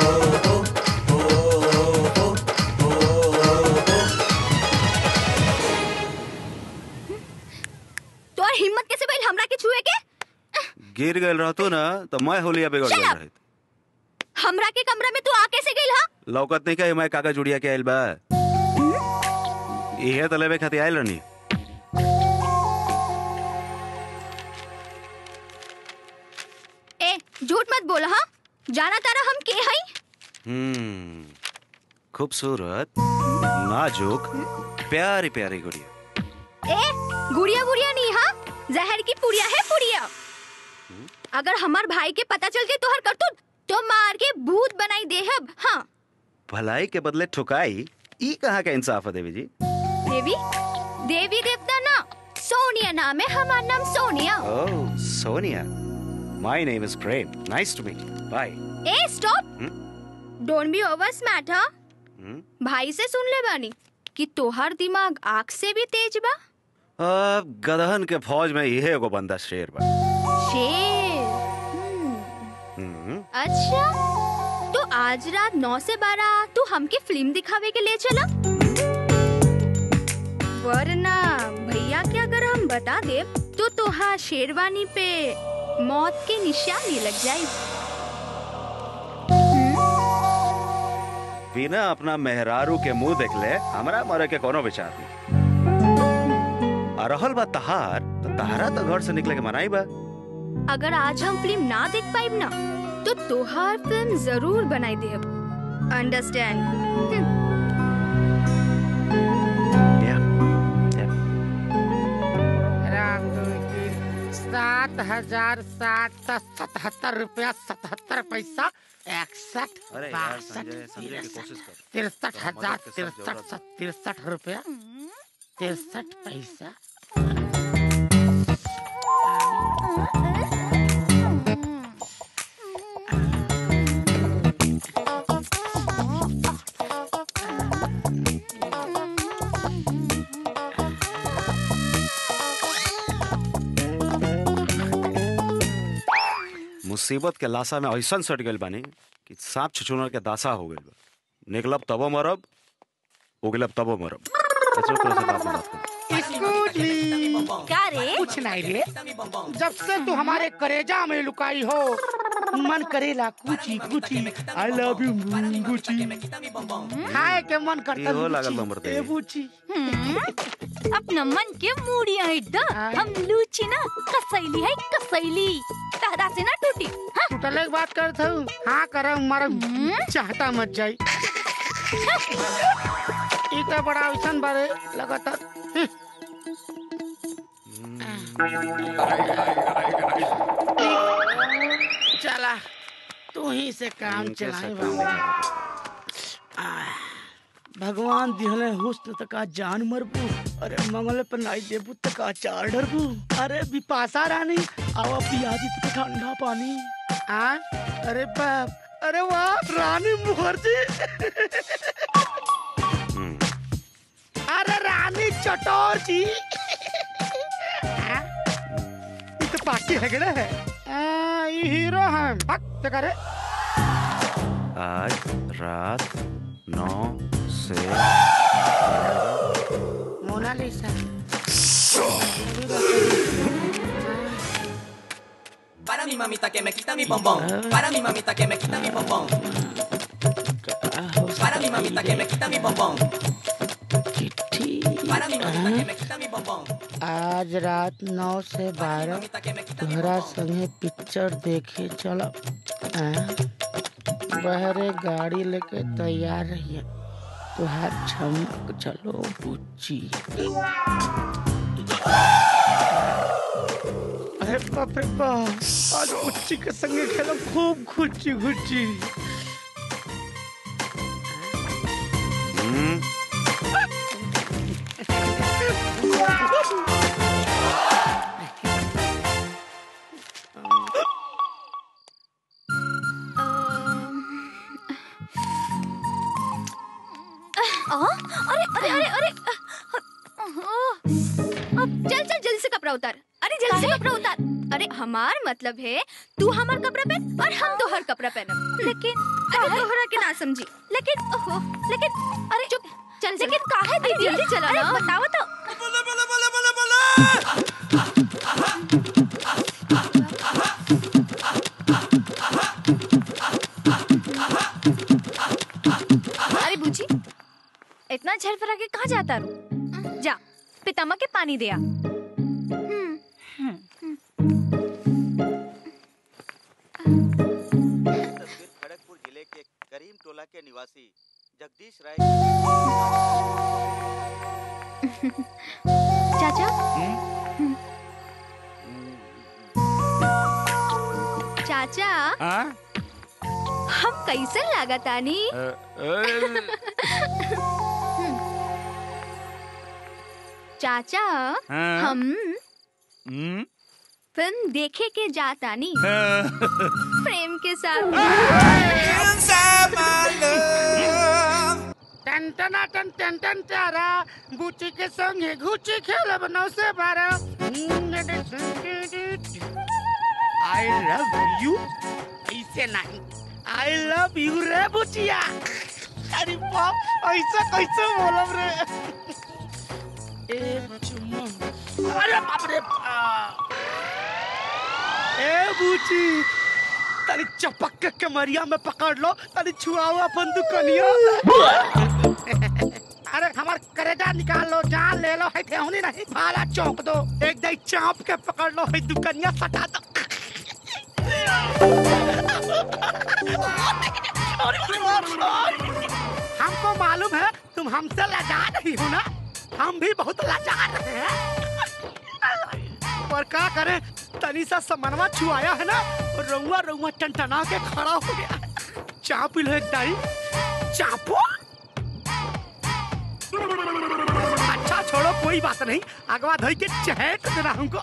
तोर हिम्मत कैसे भइल हमरा के छुए के गिर गए रहतो ना तो मैं होलिया बिगड़ Shut गए up! रही हमरा के कमरा में तू आ कैसे गइल हा लौकत नहीं का मैं कागज उड़िया के आइल बा इहे तो लेवे खातिर आइल रहनी ए झूठ मत बोल हाँ जाना तारा हम के हई हम्म खूबसूरत नाजुक प्यारी प्यारी गुड़िया ए गुड़िया गुड़िया नहीं हाँ जहर की पुड़िया है पुड़िया अगर हमार भाई के पता चल के तोहर करतूत तो मार के भूत बनाई देहब हाँ भलाई के बदले ठुकाई ई कहाँ का इंसाफ है देवी जी देवी देवी देवता ना सोनिया नाम है हमार नाम Sonia oh Sonia my name is Prem nice to meet bye a stop don't be over smart हाँ भाई से सुन ले बानी कि तोहर दिमाग आग से भी तेज बा अब गदहन के फौज में यही एगो बंदा शेर बा शेर हम्म, अच्छा तो आज रात नौ से बारह तू हमके फिल्म दिखावे के लिए चला वरना भैया के अगर हम बता दे तो तोहा शेरवानी पे मौत के निशानी लग जाए बिना अपना मेहरारू के मुंह देख ले हमरा मरे के कोनो विचार नहीं आ रहल बा तहार तो तहारा तो घर से निकले के मनाई बा अगर आज हम फिल्म ना देख पाइब ना तो तोहार फिल्म जरूर बनाई दे अंडरस्टैंड राम दुई तीन सात हजार सात सौ सतहत्तर रुपया सतहत्तर पैसा इकसठ अरे यार, बासठ संजय, समझे की कोशिश कर। तिरसठ थोड़ा हजार मदद के साथ तिरसठ सौ तिरसठ रुपया तिरसठ पैसा मुसीबत के लाशा में ऐसा सट गइल बानी कि सांप छुछुनर के दासा हो गइल बा निकलब तबो मरब उगलब तबो मरब अच्छा तोरा से बात बात कर Excuse me. क्या रे कुछ नहीं रे जब से तू हमारे करेजा में लुकाई हो मन करेला कुची कुची आई लव यू गुची खाए के मन करता इहो लागल गुची। बा मर्दे। ए बुची अपना मन के मूड़िया हिड्डा हम लूची ना कसैली है कसैली तारा से ना टूटी हाँ? टूटले के बात करत हूँ हाँ कर मारा चाहता मत जाई ई तो बड़ा ऐसन बारे लगातार चला तू ही से काम इनके चलाए सकल बाबू आह, भगवान दिहले हुस्न तक जान मरबू अरे मंगल पर नाई देबू तक चार डरबू अरे बिपाशा रानी आवा पियाजी तक ठंडा पानी आ अरे बाप अरे वाह रानी मुखर्जी अरे रानी चटोर जी आ, ये तो पार्टी है गड़ा है आ, ये हीरो है हक ते करे आज रात नौ से Monalisa Para mi mamita que me quita mi bombón. Para mi mamita que me quita mi bombón. Para mi mamita que me quita mi bombón. Para mi mamita que me quita mi bombón. आज रात नौ से बारह तोहरा संगे picture देखे चलो बहरे गाड़ी लेके तैयार रहिए तुहार झमक चलो बुच्ची अरे बाप रे बाप आज बुच्ची के संगे खेलो खूब घुच्ची घुच्ची आ, अरे अरे अरे अरे ओह, अब चल चल जल्दी से कपड़ा उतार अरे जल्दी से कपड़ा उतार अरे हमार मतलब है तू हमार कपड़ा पहन और हम तोहर कपड़ा पहनब लेकिन अरे तोहरा के ना समझी लेकिन ओहो लेकिन अरे चुप चल लेकिन काहे दीदी जल्दी चला ना बताओ तो अरे बूची इतना झर फरा के कहाँ जाता रू जा पितामा के पानी दिया खड़गपुर जिले के करीम टोला के निवासी जगदीश राय चाचा चाचा हम कैसे लागतानी चाचा हाँ? हम फिल्म देखे के जातानी प्रेम के साथ टन टना टन टन टन तारा गुची के संगे गुची खेलब नौ से बारह आई लव यू ऐसे नहीं आई लव यू रे बुचिया अरे बाप ऐसा कैसे बोलब रे एक चुम्मा अरे बाप रे बाप। ए बुची तनी चपक के कमरिया में पकड़ लो तनी छुआओ अपन दुकनिया अरे हमार करेजा निकाल लो जान ले लो है ठेहुनी नहीं भाला चौंक दो एक दई चाप के पकड़ लो है दुकनिया सटा दो हमको मालूम है तुम हमसे लजा नहीं हो ना हम भी बहुत लजा रहे हैं पर क्या करें तनी सा समनवा छुआया है ना रउआ रउआ टनटना के खड़ा हो गया चाप लो एक दाई चापो अच्छा छोड़ो कोई बात नहीं अगवा धोई के चहट देना हमको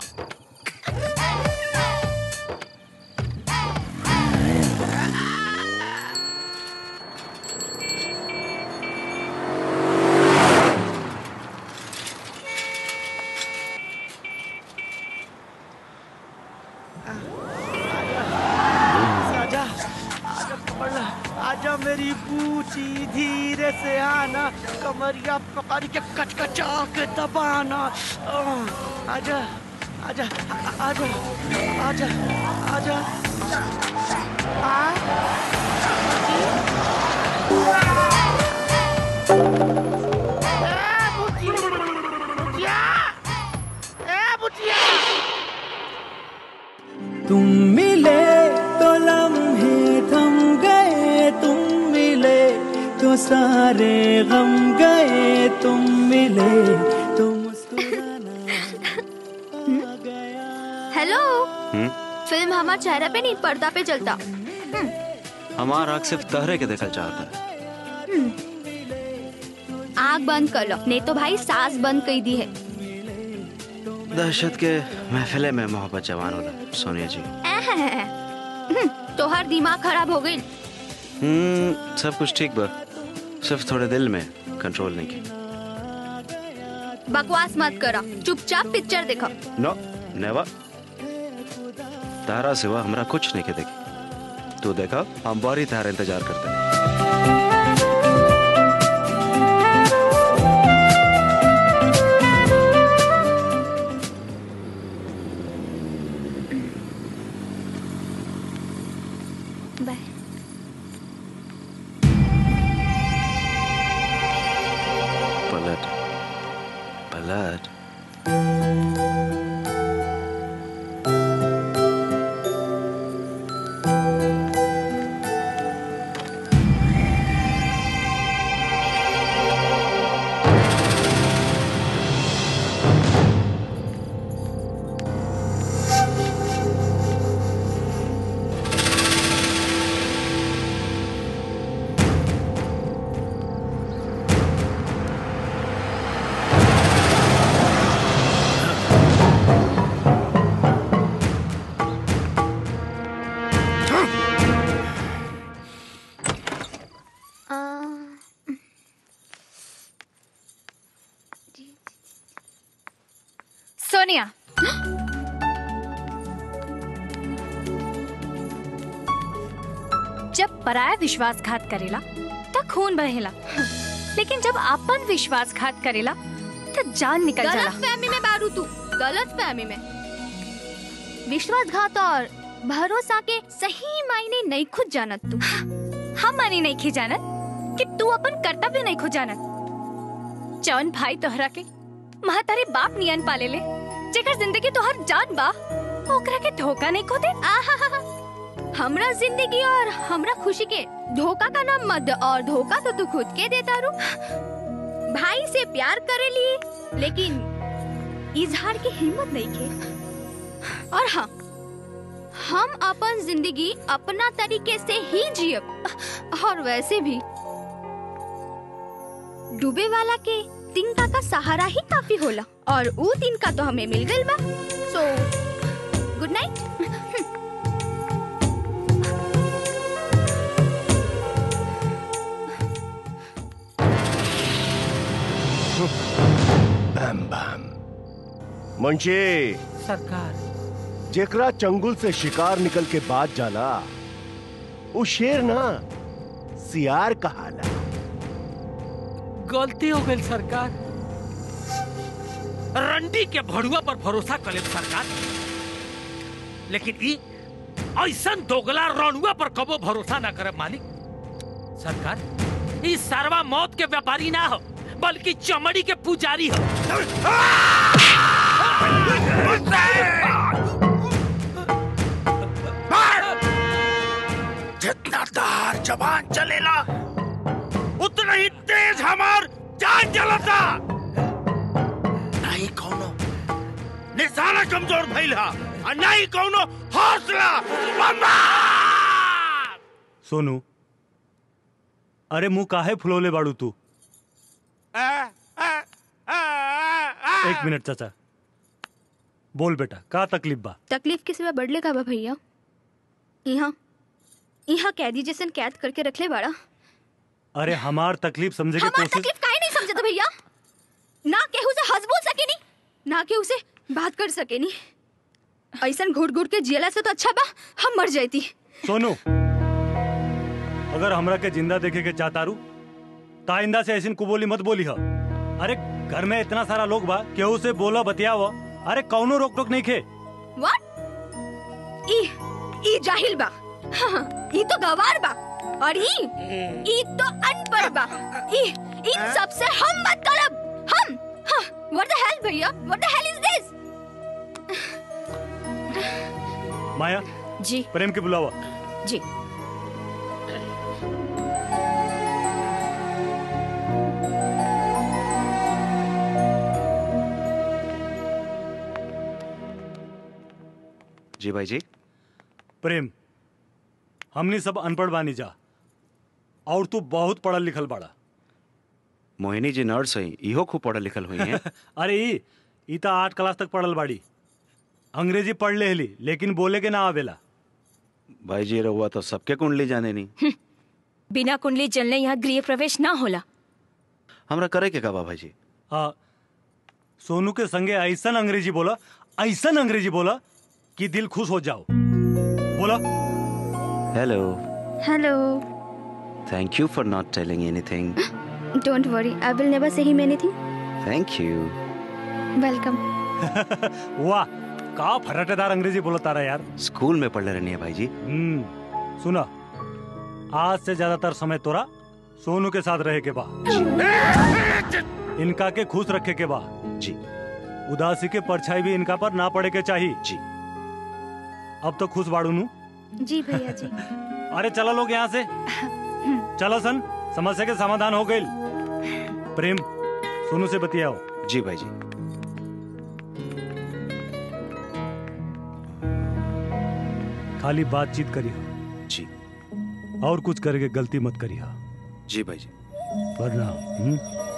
धी धीरे से आना कमरिया पकड़ के कचकचा के दबाना आह, आजा आजा आ- आजा आजा आजा आ ए, बुच्ची, बुच्चिया, ए, बुच्चिया। तुम मिले तो लम्हे थम गए तुम मिले तो सारे गम गए तुम मिले तो हेलो फिल्म हमार चेहरा पे नहीं पर्दा पे चलता हमारा आँख सिर्फ तहरे के देखल चाहता है आग बंद कर लो नहीं तो भाई सांस बंद कर दी है दहशत के महफिले में मोहब्बत जवान होला सोनिया जी हम्म, तोहर दिमाग खराब हो गई हम्म सब कुछ ठीक बा सिर्फ थोड़े दिल में कंट्रोल नहीं की बकवास मत करा चुपचाप पिक्चर देखो नो नेवर तारा सिवा हमरा कुछ नहीं के देखी तू देखा हम बारी तारा इंतजार करते हैं बाय पलट पलट सोनिया जब पराया विश्वासघात करेला त खून बहेला लेकिन जब अपन विश्वासघात करेला त जान निकल जाला गलत फहमी में बारू तू गलत फहमी में विश्वासघात और भरोसा के सही मायने नहीं खुद जानत तू हम माने नहीं खी जानत कि तू अपन कर्तव्य नहीं खो जानत जौन भाई तोहरा के महातारे बाप नियन पाले ले जेकर जिंदगी तोहर जान बा ओकरा के धोखा नहीं खो दे आहा हमरा जिंदगी और हमरा खुशी के धोखा का नाम मत दे और धोखा तो तू खुद के देता रू भाई से प्यार करे लिए लेकिन इजहार की हिम्मत नहीं के और हाँ हम अपन जिंदगी अपना तरीके से ही जियब और वैसे भी डूबे वाला के तिनका का सहारा ही काफी होला और ऊ तिनका तो हमें मिल गइल बा सो गुड नाइट बम बम मुंशी सरकार जेकरा चंगुल से शिकार निकल के बाद जाला वो शेर ना सियार कहाला गलती हो गई सरकार रंडी के भड़ुआ पर भरोसा करे सरकार लेकिन ई ऐसा दोगला रणुआ पर कबो भरोसा ना करे मालिक सरकार ई सरवा मौत के व्यापारी ना हो बल्कि चमड़ी के पुजारी हो जितना तार जबान चलेला उतना ही तेज हमार जान चलता नहीं कौनो निशाना कमजोर भइल हा और नहीं कौनो हौसला बम्बा सोनू अरे मुंह काहे फुलौले बाड़ू तू एक मिनट चाचा बोल बेटा का तकलीफ बा तकलीफ के सिवा बढ़ले का बा भैया यहाँ यहाँ कैदी जैसन कैद करके रखले बाड़ा अरे हमार तकलीफ समझे के हमार कोशिश तकलीफ काहे नहीं समझत भैया ना केहू से हंस बोल सके नी ना केहू से बात कर सके नी ऐसन घुट घुट के जियला से तो अच्छा बा हम मर जाती सोनू अगर हमरा के जिंदा देखे के चाहतारू ताइंदा से ऐसी कुबोली मत बोली हो अरे घर में इतना सारा लोग बा केहू से बोला बतियाव अरे कौनो रोक टोक नहीं खे व्हाट ई ई जाहिल बा हाँ, ई तो गवार बा और ई ई तो अनपढ़ बा ई इन सब से हम मत करब हम हाँ, व्हाट द हेल भैया व्हाट द हेल इज दिस माया जी प्रेम के बुलावा जी जी भाई जी प्रेम हमनी सब अनपढ़ बानी जा और तू बहुत पढ़ल लिखल बाड़ा मोहिनी जी नर्स हैं इहो खूब पढ़ल लिखल हुई हैं अरे ई ई तो आठ क्लास तक पढ़ल बाड़ी अंग्रेजी पढ़ ले हली लेकिन बोले के ना आवेला भाई जी रहुआ तो सबके कुंडली जाने नहीं बिना कुंडली जलने यहाँ गृह प्रवेश ना होला हमरा करे के का बा भाई जी हाँ सोनू के संगे ऐसन अंग्रेजी बोला ऐसन अंग्रेजी बोला कि दिल खुश हो जाओ बोला hello hello thank you for not telling anything don't worry I will never say him anything thank you welcome वाह का फराटेदार अंग्रेजी बोला तारा यार स्कूल में पढ़ ले रहनी है भाई जी हम्म सुना आज से ज्यादातर समय तोरा सोनू के साथ रहे के बा इनका के खुश रखे के बा जी उदासी के परछाई भी इनका पर ना पड़े के चाहिए जी अब तो खुश बाड़ू नू जी भैया जी अरे चलो लोग यहाँ से चलो सन समस्या के समाधान हो गई प्रेम सोनू से बतियाओ जी भाई जी खाली बातचीत करियो जी और कुछ करके गलती मत करियो जी भाई जी वरना हम्म?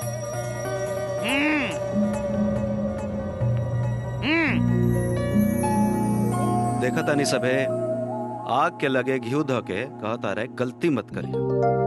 देखा तानी सबे आग के लगे घी ध के कहता रहे गलती मत करिए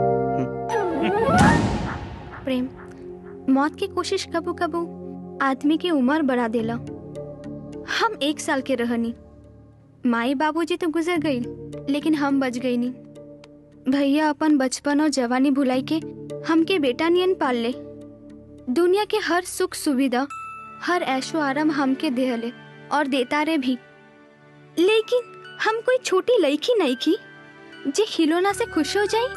प्रेम मौत की कोशिश कबू कबू आदमी की उम्र बढ़ा देला हम एक साल के रहनी माई बाबूजी तो गुजर गई लेकिन हम बच गई नी भैया अपन बचपन और जवानी भुलाई के हमके बेटा नियन पाल ले दुनिया के हर सुख सुविधा हर ऐशो आराम हमके देहले और देता रे भी लेकिन हम कोई छोटी लड़की नहीं की जे खिलौना से खुश हो जाई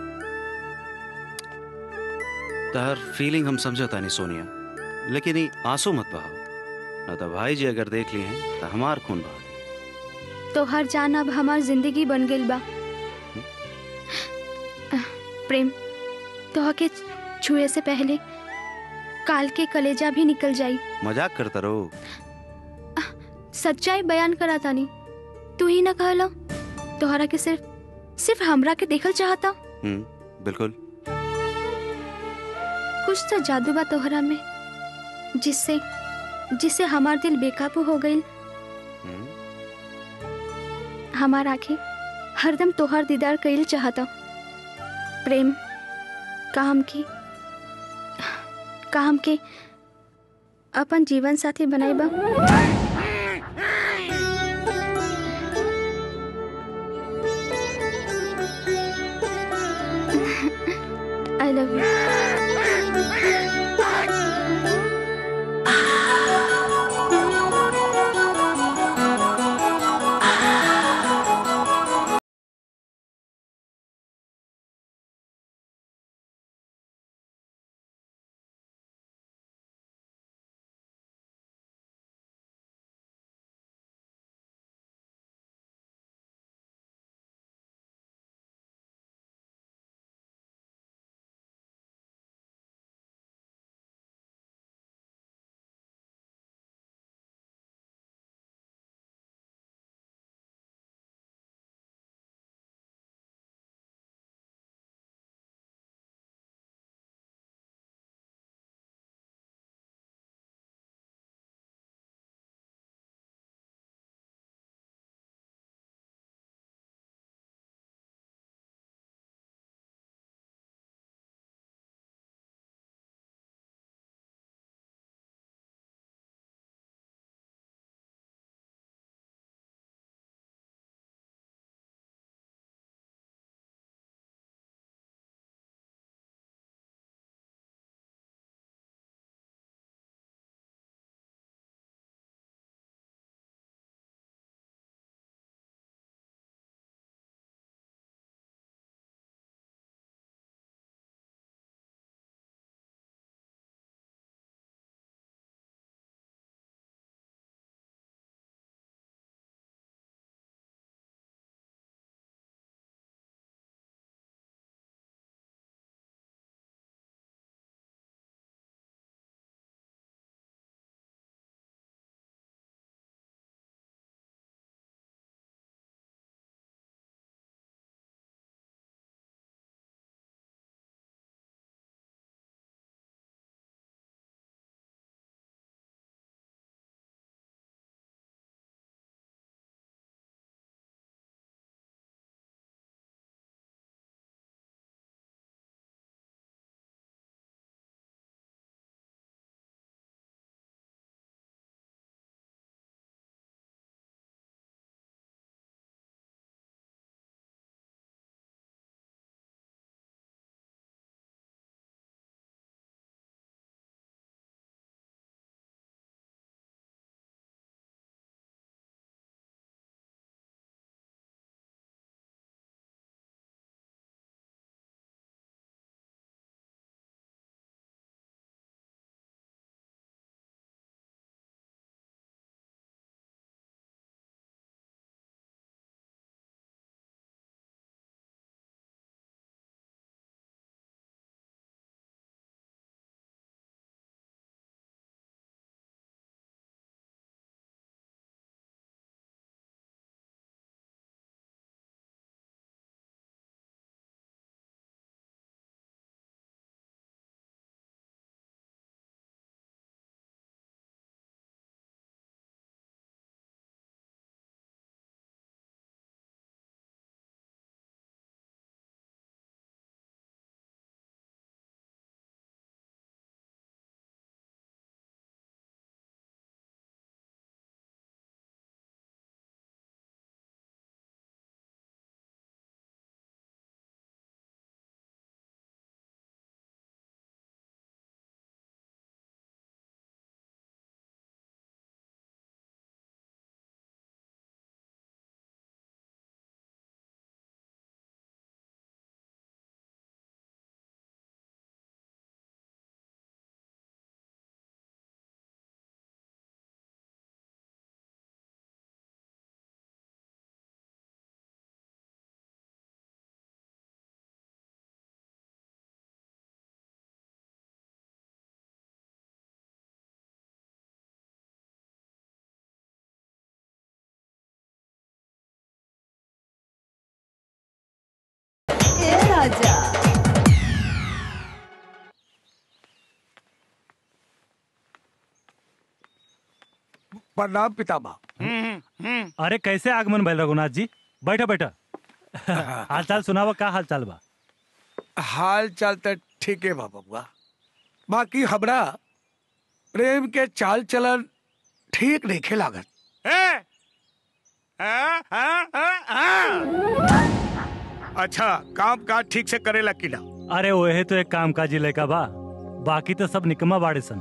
तहर फीलिंग हम समझो तानी सोनिया लेकिन ई आंसू मत बहाओ न तो भाई जी अगर देख लिए हैं तो हमार खून बहा दी। तो हर जान अब हमार जिंदगी बन गई बा प्रेम तो के छुए से पहले काल के कलेजा भी निकल जाई मजाक करता रहो सच्चाई बयान करा तानी तू ही ना कहला तोहरा के सिर्फ सिर्फ हमरा के देखल चाहता हम्म बिल्कुल कुछ तो जादू बा तोहरा में जिससे जिससे हमार दिल बेकाबू हो गई हमार आंखें हरदम तोहर दीदार कइल चाहता प्रेम काम की काम के अपन जीवन साथी बनाइबा आई लव यू प्रणाम पितामह अरे कैसे आगमन भैल रघुनाथ जी बैठा बैठा हाल चाल सुनावा का हाल चाल बा हाल चाल तो ठीक है बा बबुआ बाकी हमरा प्रेम के चाल चलन ठीक नहीं खे लागत अच्छा काम काज ठीक से करेला कि ना अरे ओहे तो एक काम काजी लड़का बा बाकी तो सब निकम्मा बाड़े सन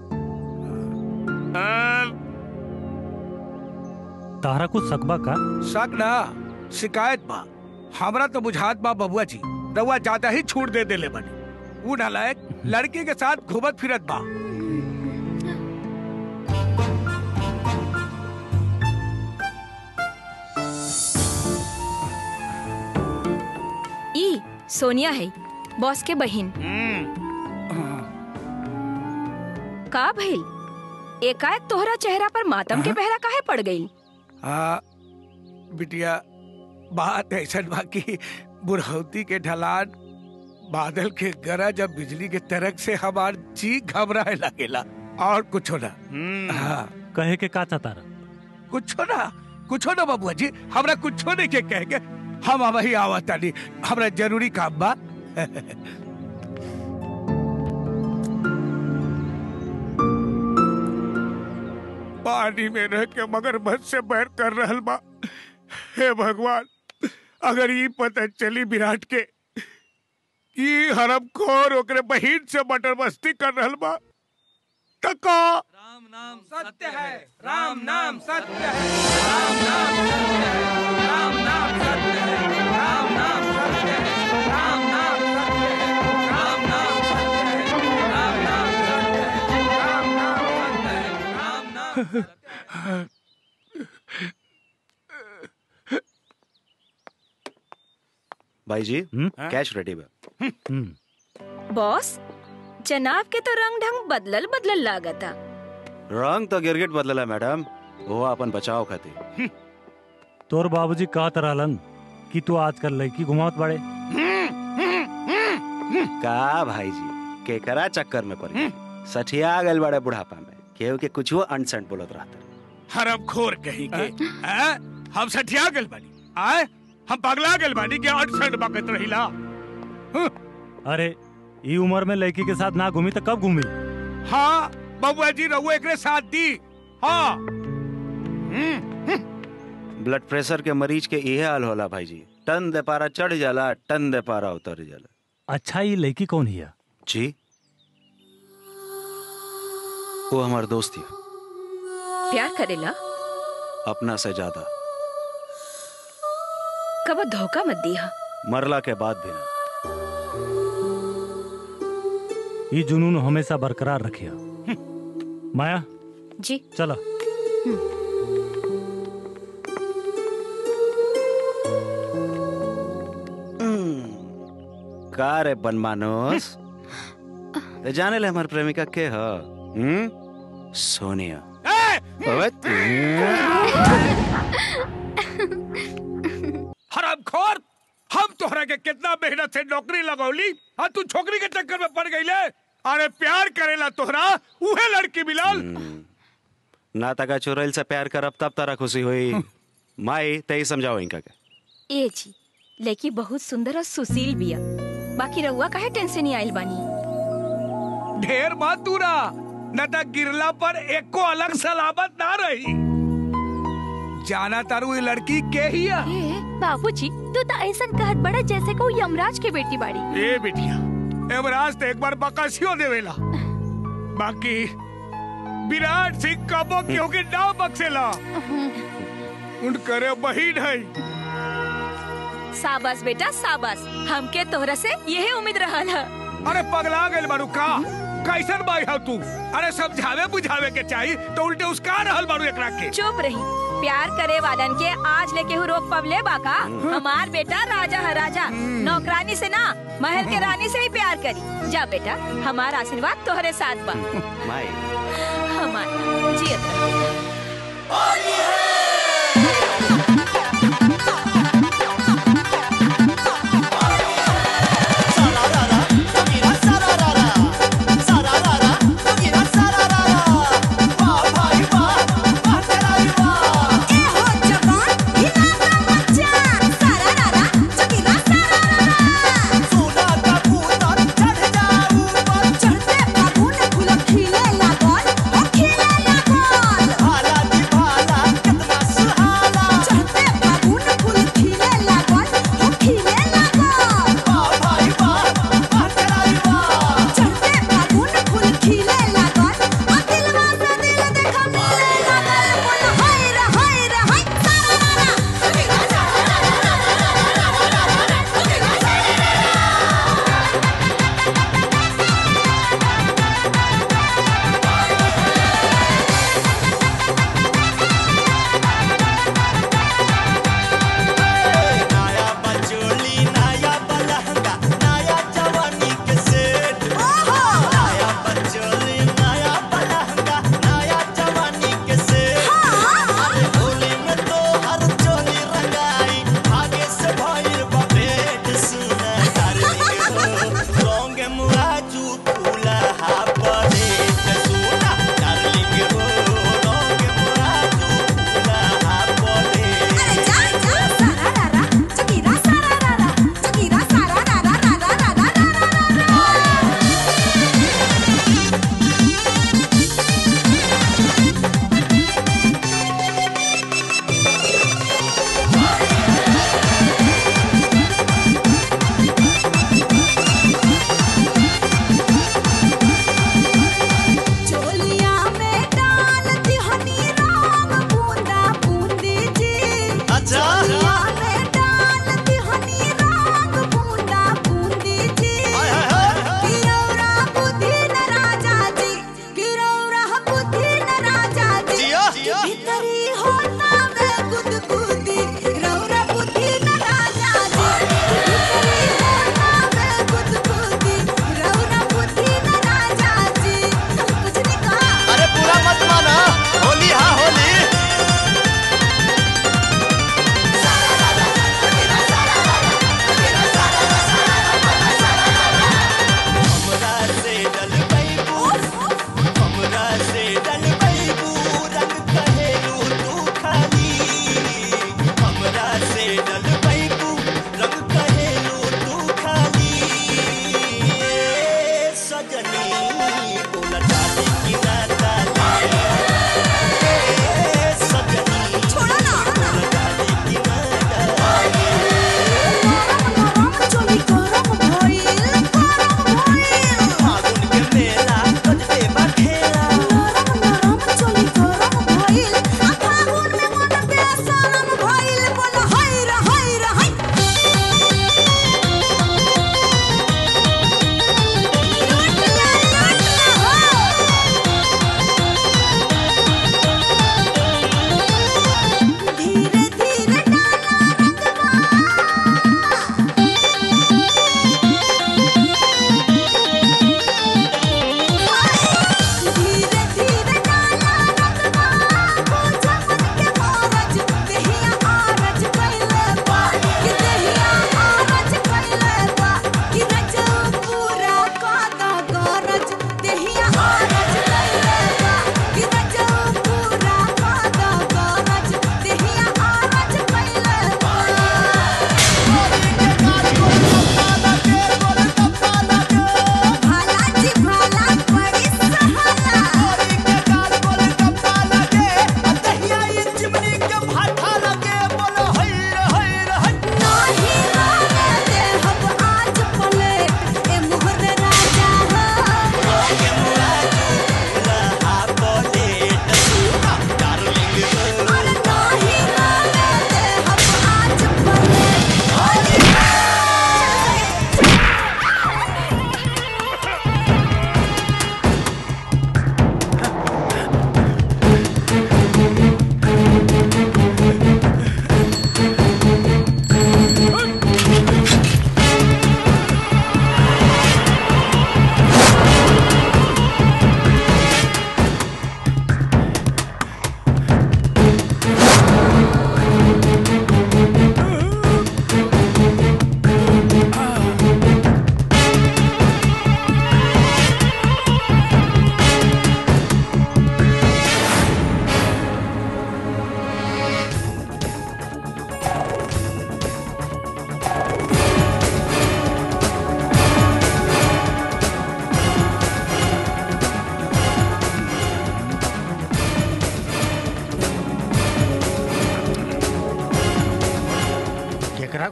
तारा कुछ सकबा का शक ना शिकायत बा हमरा तो बुझात बा बबुआ जी रउआ ज्यादा ही छूट दे देले बनी ऊ नालायक लड़की के साथ घूमत फिरत बा ई सोनिया है बॉस के बहन का भइल एकाएक तोहरा चेहरा पर मातम के पहरा काहे पड़ गई हाँ बिटिया बात ऐसा बा कि बुढ़ौती के ढलान बादल के गरज और बिजली के तरक से हमार जी घबराए लगेला और कुछ ना हाँ कहे के का तारा कुछो ना कुछो ना बाबुआ जी हमरा कुछो नहीं के कहेंगे हम वही आवता नहीं हमरा जरूरी काम बा पानी में रह के मगरमच्छ से बैर कर रहल बा हे भगवान अगर ये पता चली विराट के कि हरम खोर ओकरे बहिन से मटर मस्ती कर रहल बा त का सत्य है राम नाम सत्य है राम नाम सत्य है राम नाम सत्य है राम नाम सत्य है राम नाम सत्य है राम नाम सत्य है राम नाम सत्य है राम नाम सत्य है राम नाम भाई जी कैश रेडी बा बॉस जनाब के तो रंग ढंग बदलल बदलल लागता रंग तो गिरगिट बदलला मैडम वो अपन बचाव खातिर तोर बाबूजी कहत रहलन कि तू आजकल लड़की घुमावत बाड़े का भाई जी केकरा चक्कर में पड़ गई सठिया गल बड़े बुढ़ापा में केहू के कुछ अनसंट बोलत रहता हरम खोर कहीं के हैं? हम सठिया गल बानी आए हम पगला गल बानी के अड़सठ बकत रहिला अरे ई उम्र में लड़की के साथ ना घूमी तो कब घूमी हाँ बबुआ जी रहुआ एकरे साथ दी हाँ ब्लड प्रेशर के मरीज के इहे हाल होला भाई जी टन दे पारा चढ़ जाला टन दे पारा उतर जाला अच्छा ये लड़की कौन हिया जी वो हमार दोस्त है प्यार करेला अपना से ज्यादा कब धोखा मत दिया मरला के बाद भी ना ये जुनून हमेशा बरकरार रखिया माया जी चला का रे बनमानोस ते जाने ले हमार प्रेमिका के ह हम्म सोनिया ओए हराम खोर हम तोहरा के कितना मेहनत से नौकरी लगौली और तू छोकरी के चक्कर में पड़ गई ले अरे प्यार करेला तोहरा उहे लड़की मिलल ना तका चुरैल से प्यार करब तब तारा खुशी हुई माई ते समझाओ इनका के ए जी लड़की बहुत सुंदर और सुशील बिया बाकी रहुआ काहे टेंशन ही आइल बानी ढेर मत दूरा न त गिरला पर एको अलग सलामत ना रही जाना तारू ये लड़की के ही है? बाबूजी तू तो ऐसा कहत बड़ा जैसे को यमराज के बेटी बाड़ी ए बिटिया एवराज तो एक बार बकसियो देवेला बाकी विराट सिंह कबो क्यों के ना बक्सेला उनकरे बहिन है साबास बेटा साबास हमके तोहरा से यही उम्मीद रहल है अरे पगला गए बारू का कैसन बाई हो तू अरे समझावे बुझावे के चाहिए तो उल्टे उसका रहल बारू एकरा के चुप रही प्यार करे वालन के आज लेके हु रोक पवले बाका हमार बेटा राजा है राजा नौकरानी से ना महल के रानी से ही प्यार करी जा बेटा हमार आशीर्वाद तोहरे साथ बा माई हमार जियत रह। सारा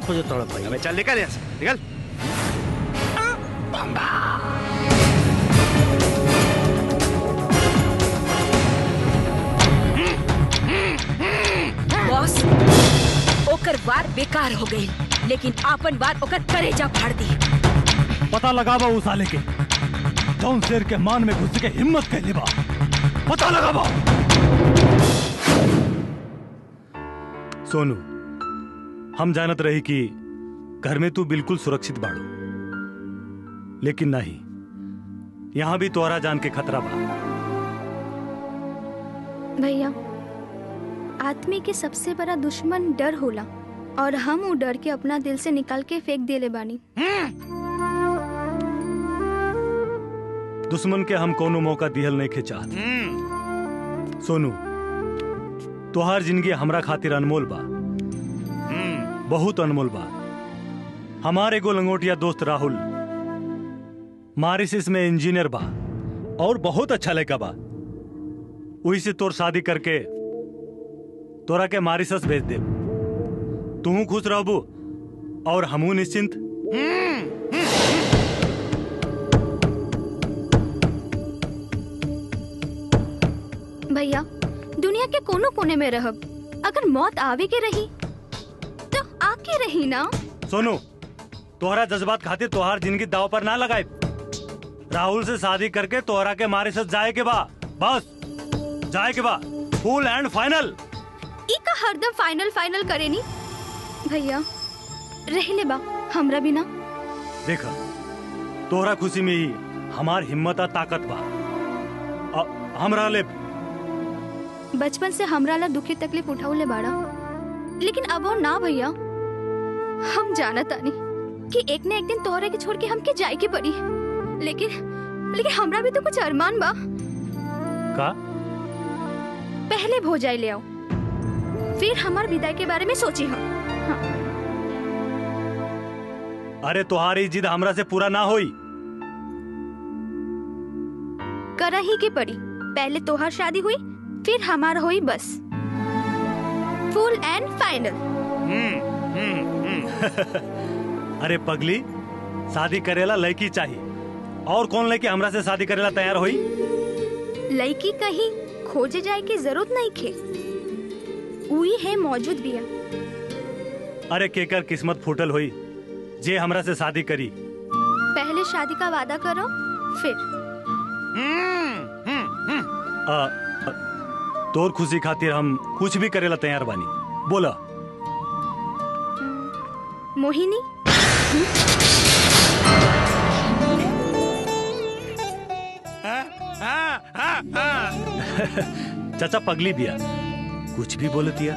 खोजो तड़प भाई अबे चल निकल यहाँ से निकल बॉस ओकर वार बेकार हो गई लेकिन आपन वार ओकर करेजा फाड़ दी पता लगावा उस साले के जौन शेर के मान में घुस के हिम्मत कैले बा पता लगावा सोनू हम जानत रही कि घर में तू बिल्कुल सुरक्षित बाड़ू लेकिन नहीं यहां भी तोहरा जान के खतरा बा भैया आदमी के सबसे बड़ा दुश्मन डर होला और हम वो डर के अपना दिल से निकाल के फेंक देले बानी दुश्मन के हम कोनो मौका दिहल नहीं के चाहत सोनू तोहार जिंदगी हमरा खातिर अनमोल बा बहुत अनमोल बा हमार एगो लंगोटिया दोस्त राहुल मारिसिस में इंजीनियर बा और बहुत अच्छा लड़का बा वही से तोर शादी करके तोरा के मारिसस भेज दे तू खुश रहबू और हमू निश्चिंत भैया दुनिया के कोनो कोने में रहब अगर मौत आवे के रही तो आके रही ना सोनू तोहरा जज्बात खातिर तोहार जिंदगी दाव पर ना लगाए राहुल से शादी करके तोहरा के मारे साथ जाए के बा बस जाए के बा फुल एंड फाइनल ई का हरदम फाइनल फाइनल करे नी भैया रह ले बा हमरा बिना देखा तोहरा खुशी में ही हमार हिम्मत आ ताकत बा अ- हमरा ले बचपन से हमरा ला दुखी तकलीफ उठाउले बाड़ा लेकिन अब और ना भैया हम जाना तानी कि एक न एक दिन तोहरे के छोड़ के हमके जाए के पड़ी लेकिन लेकिन हमरा भी तो कुछ अरमान बा का पहले भोजाई ले आओ फिर हमार विदाई के बारे में सोची हम अरे तोहारी जिद हमरा से पूरा ना होई करा ही के पड़ी पहले तोहार शादी हुई फिर हमार हुई बस फुल एंड फाइनल अरे पगली शादी करेला लड़की चाहिए और कौन लड़की हमरा से शादी करेला तैयार होई लड़की कहीं खोजे जाए की जरूरत नहीं खे उही है मौजूद बिया अरे केकर किस्मत फूटल होई जे हमरा से शादी करी पहले शादी का वादा करो फिर आ, आ, तोर खुशी खातिर हम कुछ भी करेला तैयार बानी बोला मोहिनी चाचा पगली बिया कुछ भी बोलतिया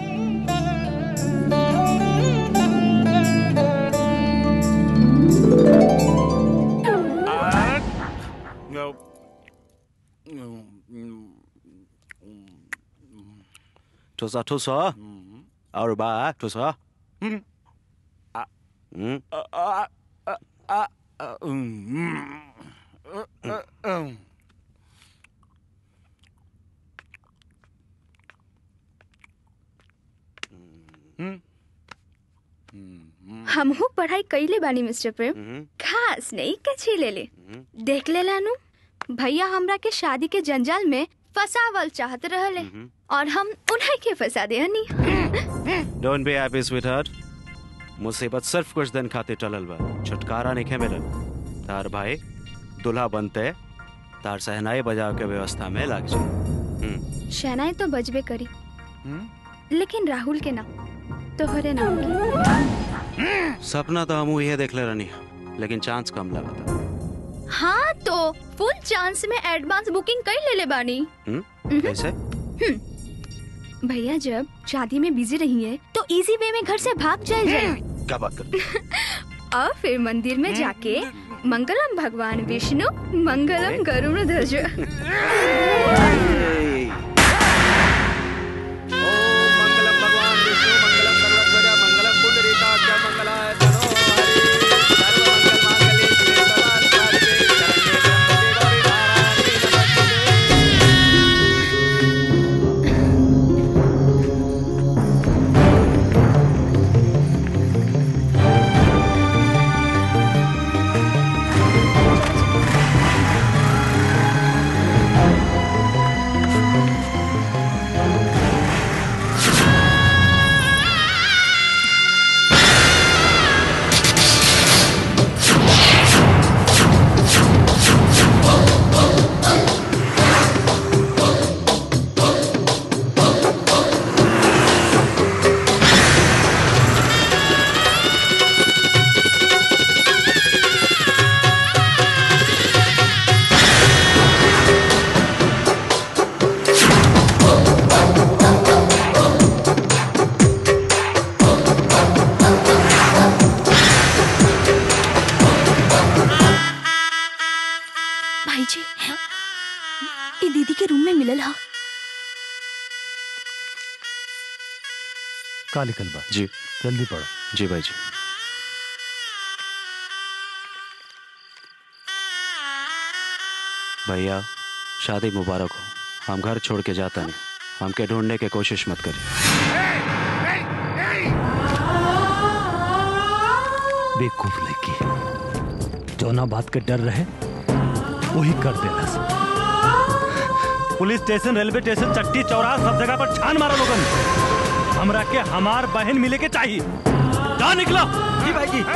ठुसा ठुसा और बा ठुसा हम्म हमहू पढ़ाई कैले बानी मिस्टर प्रेम खास नहीं कछी ले ले देख ले लानू भैया हमरा के शादी के जंजाल में फसावल चाहत रहले और हम उन्हें के फंसा दे honey don't be happy sweetheart मुसीबत सिर्फ कुछ दिन खातिर टलल बा छुटकारा नहीं मिलल तार भाई दुल्हा बनते तार सहनाई बजाव के व्यवस्था में लग जाए शहनाई तो बजबे करी लेकिन राहुल के ना तोहरे नाम की सपना तो हम ये देख ले रहनी लेकिन चांस कम लगा हाँ तो फुल चांस में एडवांस बुकिंग कर ले ले बानी हम्म कैसे हम्म। भैया जब शादी में बिजी रही है तो इजी वे में घर से भाग जाए जाए क्या बात कर और फिर मंदिर में जाके मंगलम भगवान विष्णु मंगलम गरुड़ ध्वज भाई जी ये दीदी के रूम में मिलल हा का लिखल बा जी जल्दी पढ़ो जी भाई जी भैया शादी मुबारक हो हम घर छोड़ के जाता नहीं हमके ढूंढने की कोशिश मत करिए बेवकूफ लड़की जो ना बात के डर रहे वही कर देना पुलिस स्टेशन रेलवे स्टेशन चट्टी चौराहा सब जगह पर छान मारा लोगन हमरा के हमार बहन मिले के चाहिए जा निकलो जी भाई जी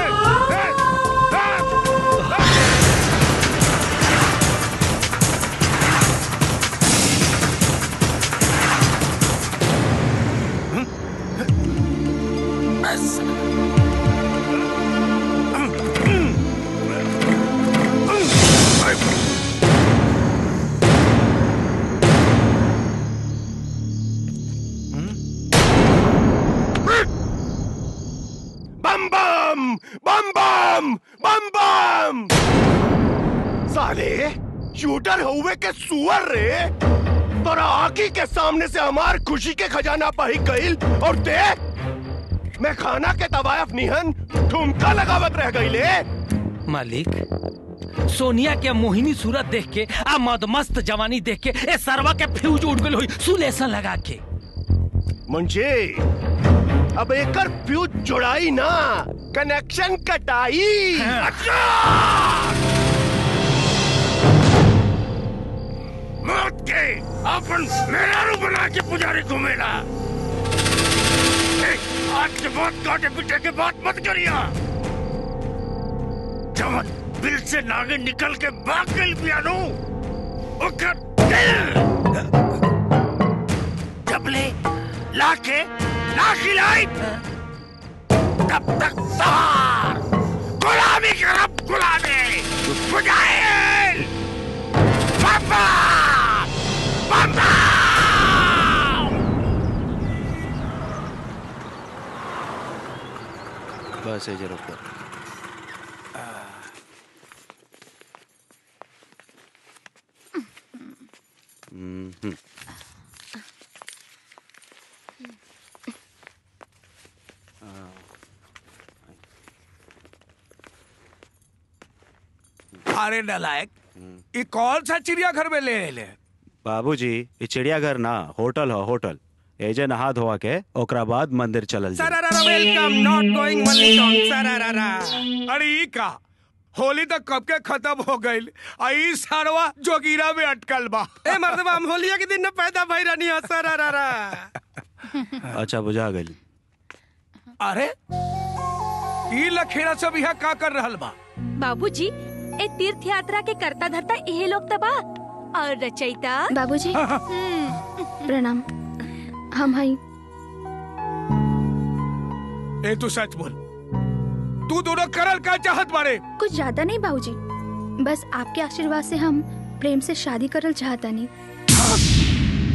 बम बम बम बम बम बम साले शूटर हुए के सुअर रे तोरा आंखी के सामने से हमार खुशी के खजाना पही गईल और देख मैं खाना के तवायफ निहन ठुमका लगावत रह गईले मालिक सोनिया के मोहिनी सूरत देख के आ मदमस्त जवानी देख के ए सरवा के फ्यूज उड़ गई हुई सुलेसन लगा के मुंशी अब एकर फ्यूज जुड़ाई ना कनेक्शन कटाई अच्छा मौत के अपन मेरा रू बना के पुजारी घूमेला ए, आज के बाद काटे पीटे के बात मत करिया जब दिल से नागे निकल के भाग गई पियानो ओकर दिल जबले लाके ना खिलाई तब तक सवार गुलामी करब गुलामी मुजाहिल बाबा बाबा बस ये जरूर कर हम्म अरे नलायक ये कौन सा चिड़ियाघर में ले ले बाबूजी ये चिड़ियाघर ना होटल हो होटल एजे नहा धोआ के ओकरा बाद मंदिर चलल जाई। सरारा welcome not going money song सरारा अरे ई का होली तक कब के खत्म हो गईल आई सारवा जोगीरा में अटकल बा ए मर्दबा हम होलिया के दिन में पैदा भई रहनी है सरारा अच्छा बुझा गई अरे ई लखेड़ा सब यहाँ का कर रहल बा बाबूजी ए तीर्थ यात्रा के करता धरता यही लोग तबा और रचयिता बाबूजी प्रणाम हम हई ए तू सच बोल तू दोनों करल का चाहत बारे कुछ ज्यादा नहीं बाबूजी बस आपके आशीर्वाद से हम प्रेम से शादी करल चाहता नहीं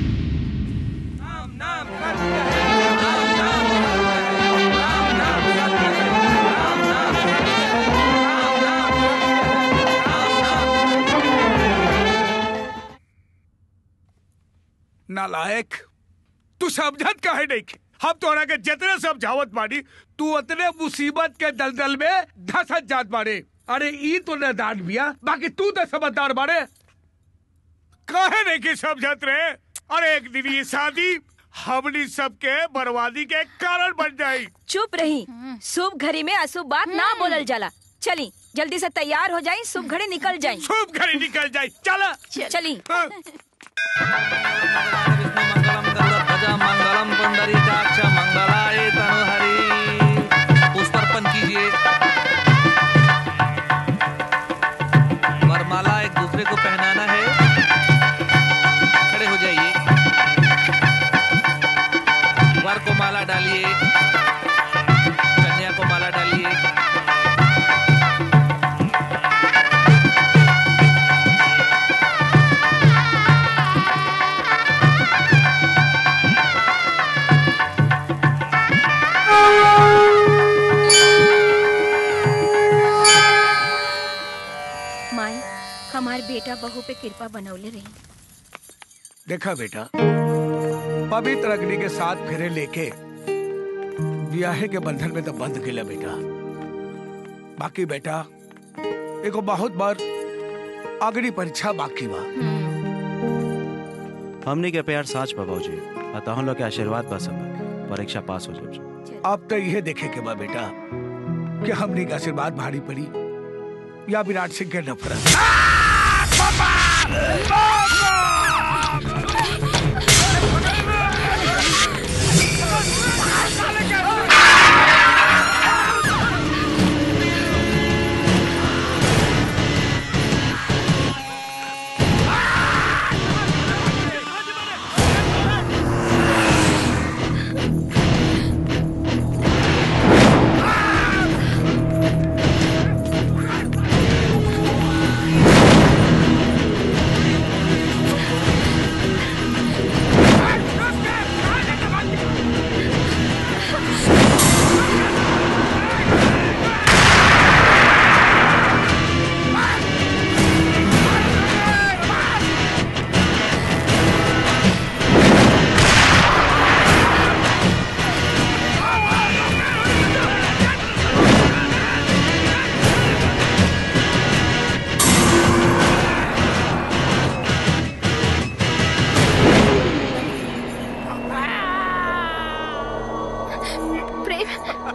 नालायक तू समझत काहे नहीं हम तोरा के जितने समझावत बानी तू उतने मुसीबत के दलदल में धसत जात बारे अरे ई तो नदान बिया बाकी तू तो समझदार बारे काहे नहीं की समझत रहे अरे एक दिन ये शादी हमनी सबके बर्बादी के कारण बन जाई चुप रही शुभ घड़ी में अशुभ बात ना बोलल जाला चली जल्दी से तैयार हो जाई शुभ घड़ी निकल जाई शुभ घड़ी निकल जाई चला चली मंगलम पुंडरीकाक्ष मंगलाय तनुहरि पुष्पर्पण कीजिए वरमाला एक दूसरे को पहनाना है खड़े हो जाइए वर को माला डालिए कन्या को माला डालिए माई हमार बेटा बहू पे कृपा बनौले रही देखा बेटा पवित्र अग्नि के साथ फेरे लेके ब्याहे के बंधन में तो बंध गेला बेटा बाकी बेटा एगो बहुत बार अग्नि परीक्षा बाकी बा हमनी के प्यार साच बा बाबूजी अतः हम लोग के आशीर्वाद बा सब परीक्षा पास हो जाए अब तो यह देखे के बा बेटा कि हमने का आशीर्वाद भारी पड़ी या विराट सिंह के नफरत प्रेम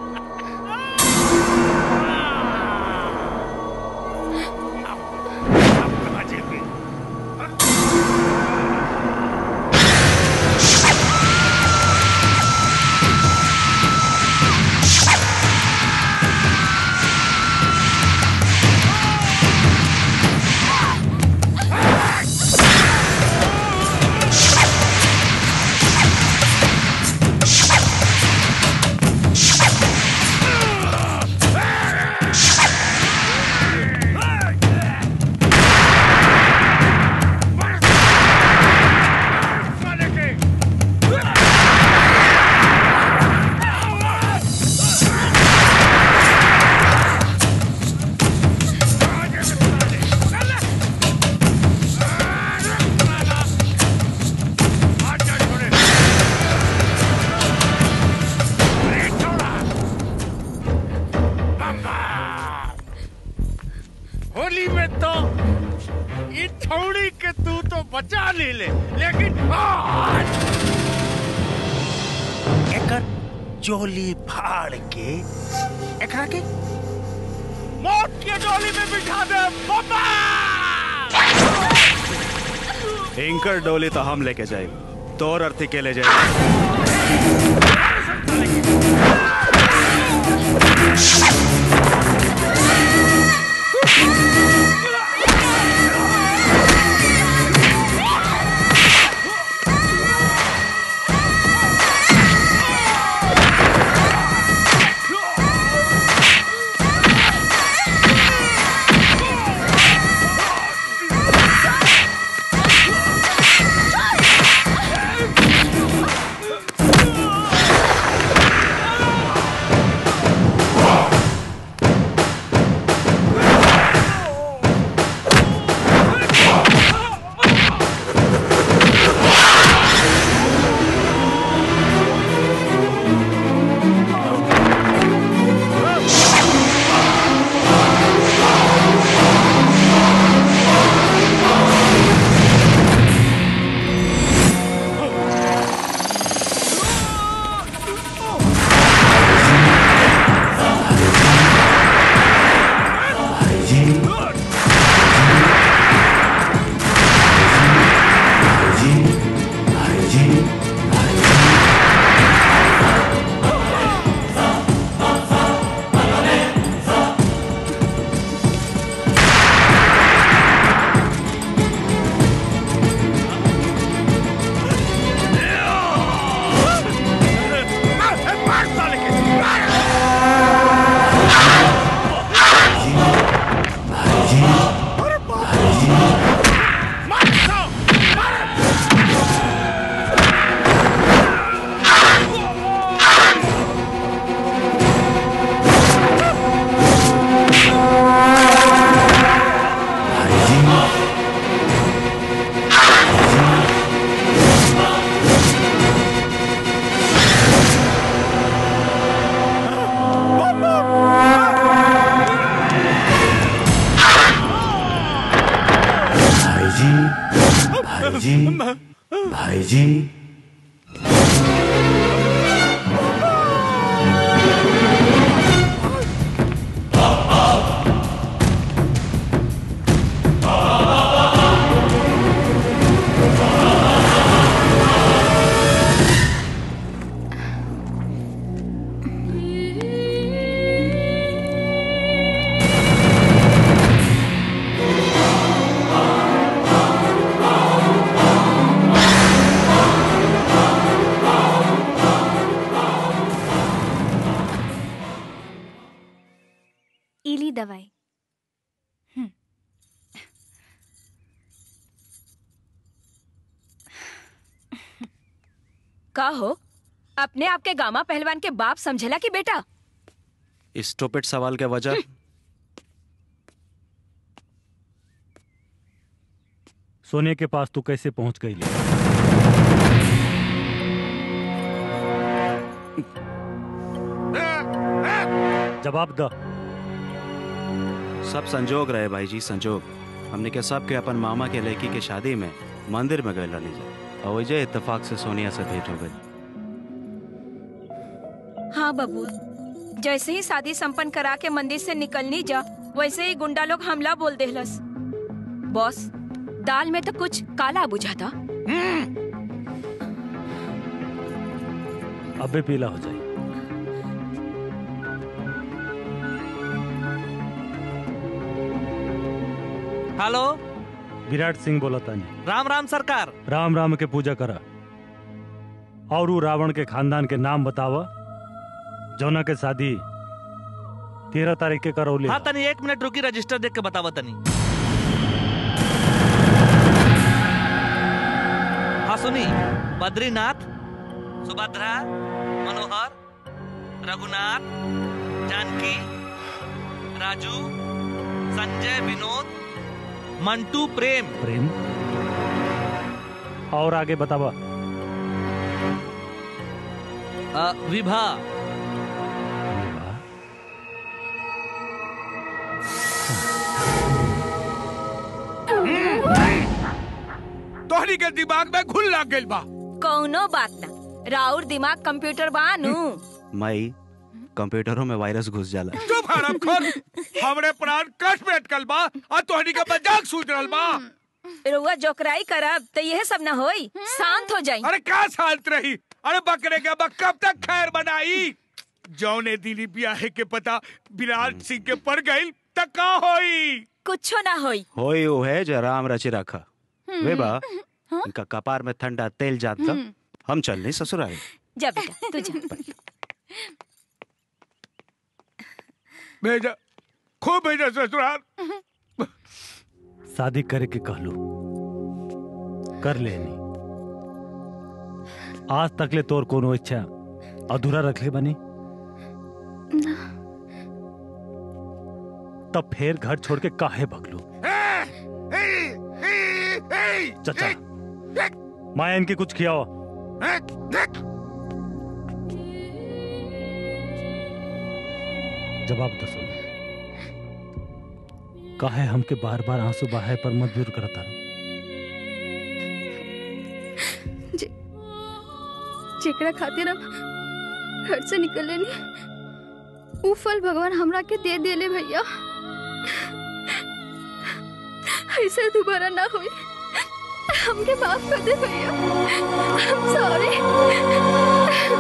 होली में तो ये थोड़ी के तू तो बचा ले ले लेकिन आज एकर चोली फाड़ के एकरा के मौत के डोली में बिठा दे बाबा इंकर डोली तो हम लेके जाए तोर अर्थी के ले जाए Ah! भाईजी भाईजी भाईजी इली दवाई का हो अपने आपके गामा पहलवान के बाप समझेला कि बेटा इस टोपेट सवाल के वजह सोने के पास तू कैसे पहुंच गई ले? जवाब द सब संजोग रहे भाई जी संजोग हमने के सब के अपन मामा के लड़की के शादी में मंदिर में गए रहनी जा और वजह इत्तेफाक से सोनिया से भेंट हो गई हाँ बबू जैसे ही शादी संपन्न करा के मंदिर से निकलनी जा वैसे ही गुंडा लोग हमला बोल देहलस बॉस दाल में तो कुछ काला बुझा था अबे पीला हो जाए हेलो विराट सिंह बोला तानी राम राम सरकार राम राम के पूजा करा और ऊ रावण के खानदान के नाम बतावा जौना के शादी तेरह तारीख के करौली हाँ तनी एक मिनट रुकी रजिस्टर देख के बतावा तनी हाँ सुनी बद्रीनाथ सुभद्रा मनोहर रघुनाथ जानकी राजू संजय विनोद मंटू प्रेम प्रेम और आगे बतावा अ, विभा तोहनी के दिमाग में घुल लग गइल बा कौनो बात ना राउर दिमाग कंप्यूटर बानू मई कंप्यूटरों में वायरस घुस जाला चुप हराम खोर हमरे प्राण कष्ट में अटकल बा और तोहनी के मजाक सूझ रहल बा रुआ जोकराई करब तो यह सब न होई शांत हो जाई अरे का शांत रही अरे बकरे के बक कब तक खैर बनाई जौने दिली ब्याहे के पता विराट सिंह के पड़ गई तक का होई कुछो ना होई होई वो है जो राम रची रखा हम्म। वे बा इनका कपार में ठंडा तेल जात था हम्म। हम चल नहीं ससुराल जा बेटा तू जा भेजा खूब भेजा ससुराल शादी करे के कहलू कर लेनी आज तक ले तोर कोनो इच्छा अधूरा रखले बनी तब फिर घर छोड़ के काहे भगलू चचा माया इनके कुछ खियाओ जवाब दसो काहे हमके बार बार आंसू बहाए पर मजबूर करता रहो जे- जेकरा खातिर हम घर से निकले नी ऊ फल भगवान हमरा के दे देले भैया ऐसे दोबारा ना होई हमके माफ कर दे भैया सॉरी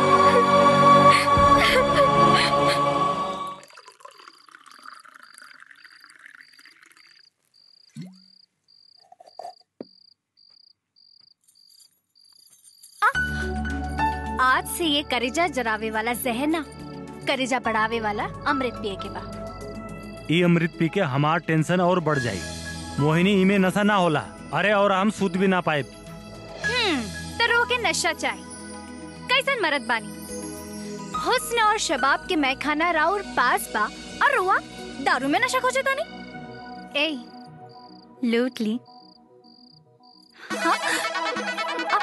आज से ये करेजा जरावे वाला जहर ना करेजा बढ़ावे वाला अमृत पिए के बाद ई अमृत पी के हमार टेंशन और बढ़ जाई मोहिनी इमे नशा ना होला अरे और हम सूत भी ना पाए हम्म तो रो के नशा चाहे कैसन मरद बानी हुस्न और शबाब के मैखाना राउर पास बा और रुआ दारू में नशा खोजे तानी ए लूट ली हाँ? आ,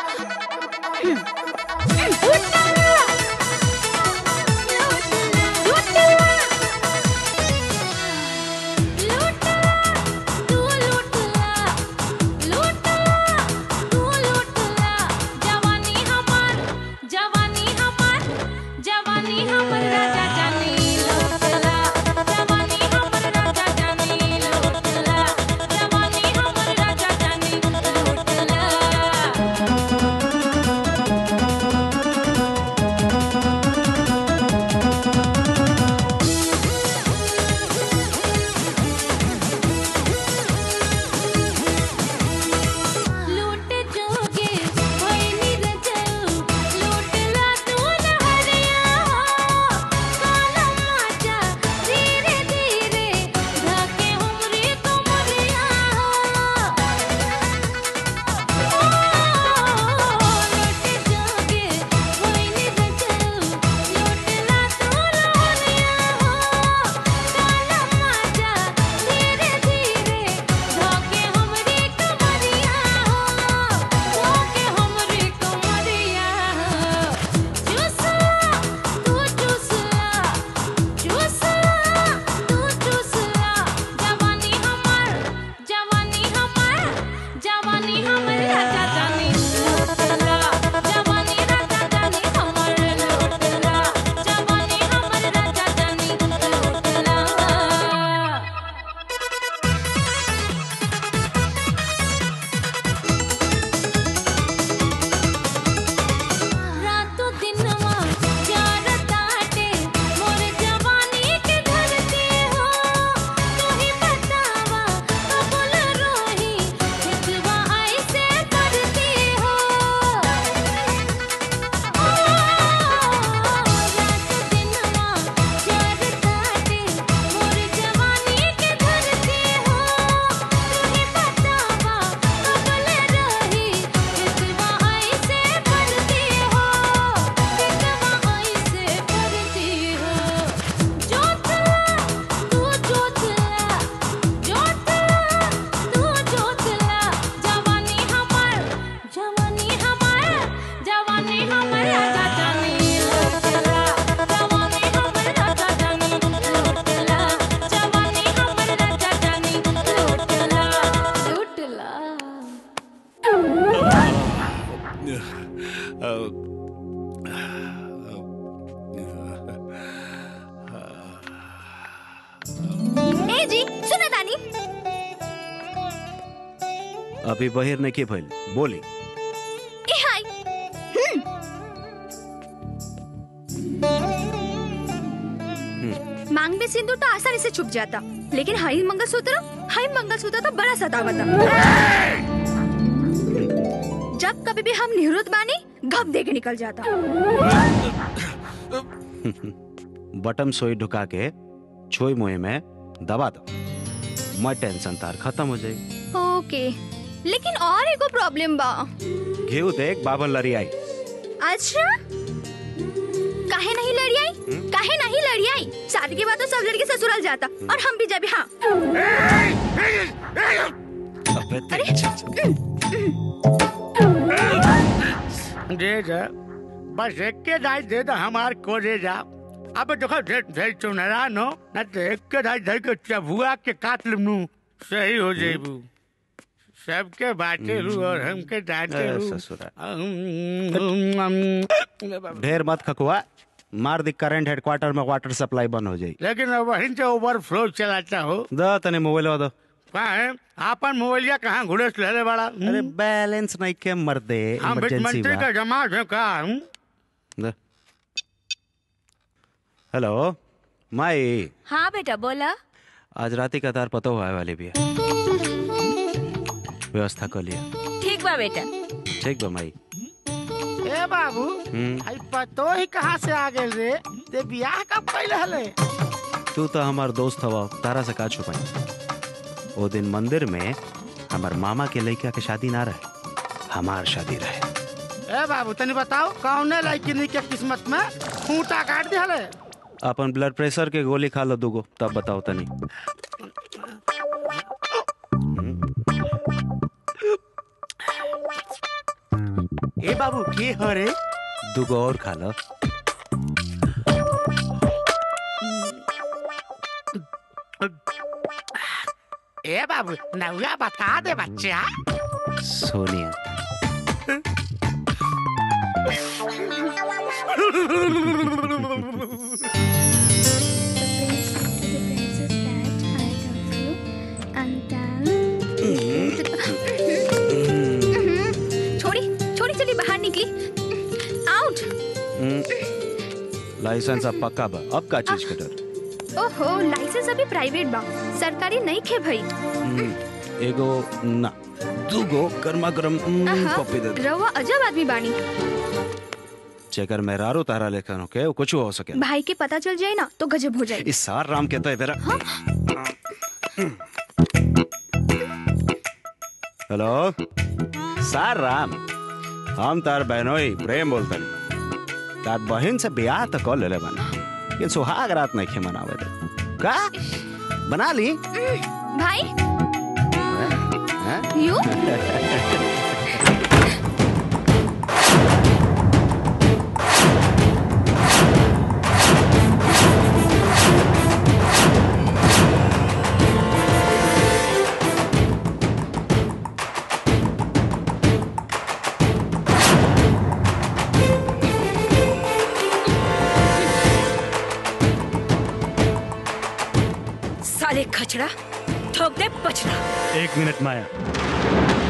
हम्म। लूट अभी बहिर नहीं की भइल बोली ए हाय हम्म, मांग में सिंदूर तो आसानी से छुप जाता लेकिन हाई मंगलसूत्र हाई मंगलसूत्र तो बड़ा सतावता जब कभी भी हम निवृत्त बानी घप दे के निकल जाता बटम सुई ढुका के छोई मुहे में दबा दो मैं टेंशन तार खत्म हो जाएगी ओके लेकिन और एगो प्रॉब्लम बा घेऊ देख बाबर लड़ी आई अच्छा काहे नहीं लड़ी आई काहे नहीं लड़ी आई शादी के बाद तो सब लड़के ससुराल जाता और हम भी जब हाँ अबे तेरी दे जा बस एक के दाई दे दो हमार को दे जा अब देखो ढेर ढेर चुनरा नो न तो एक के दाई दे के चबुआ के काट लू सही हो जेबू सबके बाटे लू और हमके डांटे ए, लू ससुरा। अम, ढेर मत खकुआ मार दी करंट हेडक्वार्टर में वाटर सप्लाई बंद हो जाएगी लेकिन अब वहीं से ओवरफ्लो चलाता हो दो तने मोबाइल दो कहाँ है आपन मोबाइलिया कहाँ घुड़स ले बड़ा अरे बैलेंस नहीं के मर दे हम वित्त इमरजेंसी मंत्री का जमा है का हूँ दे। हेलो माई हाँ बेटा बोला आज रात का तार पता हुआ है वाली भी है व्यवस्था कर लिया ठीक बा बेटा ठीक बा माई ए बाबू हम्म, आई पतो ही कहाँ से आ गए रे ते बियाह कब कैल हले तू तो हमार दोस्त हवा तारा से का छुपाई वो दिन मंदिर में हमार मामा के लड़का के शादी ना रहे हमार शादी रहे ए बाबू तनी बताओ कौने लड़की के किस्मत में खूंटा काट दे हले अपन ब्लड प्रेशर के गोली खा लो दूगो तब बताओ तनी ए बाबू के हो रे दूगो और खा लो ए बाबू नौया बता दे बच्चा सोनिया छोड़ी छोड़ी चली बाहर निकली आउट हम्म, लाइसेंस अब पक्का बा अब का चीज के डर ओहो लाइसेंस अभी प्राइवेट बा सरकारी नहीं खे भाई हम्म, एगो ना दूगो गर्मा गर्म आहा, पप्पी दे दे रउआ अजब आदमी बानी चेकर मेहरारू तारा लेखन होके वो कुछ हो सके भाई के पता चल जाए ना तो गजब हो जाए इस सार राम कहता है तेरा हेलो सार राम हम तार बहनोई प्रेम बोलते तार बहन से ब्याह तो कर ले बना ये सुहाग रात नहीं खे मनावे दे का बना ली भाई हैं? यू साले खचड़ा ठोक दे पचड़ा एक मिनट माया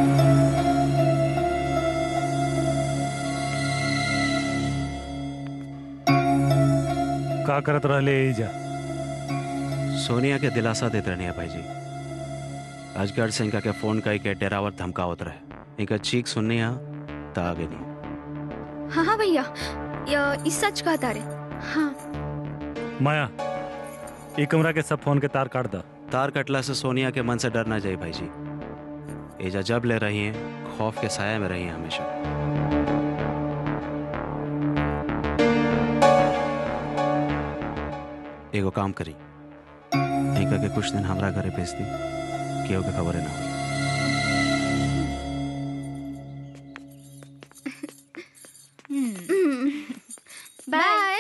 का करत रहले एजा सोनिया के दिलासा देते रहनी है भाई जी अजगर से इनका के फोन करके डेरावर धमकावत रहे इनका चीख सुननी है तो आगे नहीं हाँ हाँ भैया य- इस सच कहता रे हाँ माया ई कमरा के सब फोन के तार काट दा तार कटला से सोनिया के मन से डर ना जाए भाई जी एजा जब ले रही हैं खौफ के साया में रही हैं हमेशा एगो काम करी इनका के कुछ दिन हमरा घरे भेज दी केहू के खबर ना हो बाय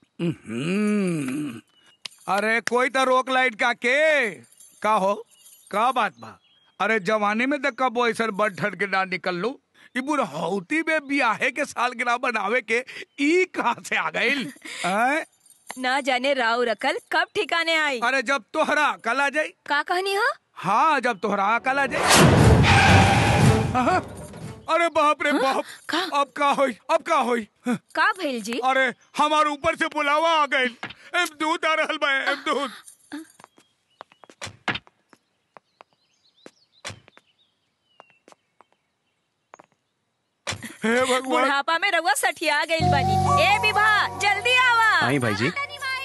हम्म। अरे कोई तो रोक लाइट का के का हो का बात बा अरे जवानी में तो कब ऐसा बड़ ठन के ना निकल लो ई बुढ़ौती में बियाहे के साल गिरा बनावे के ई कहाँ से आ गइल हैं? ना जाने राव रकल कब ठिकाने आई अरे जब तोहरा कल आ जाई का कहनी हो हाँ जब तोहरा कल आ जाई हाँ, अरे बाप रे बाप अब का होई अब का होई का भइल जी अरे हमारे ऊपर से बुलावा आ गइल एम दूध आ रहल बा एम दूध हे भगवान बुढ़ापा में रउआ सठिया गइल बानी ए विभा जल्दी आवा आई भाई जी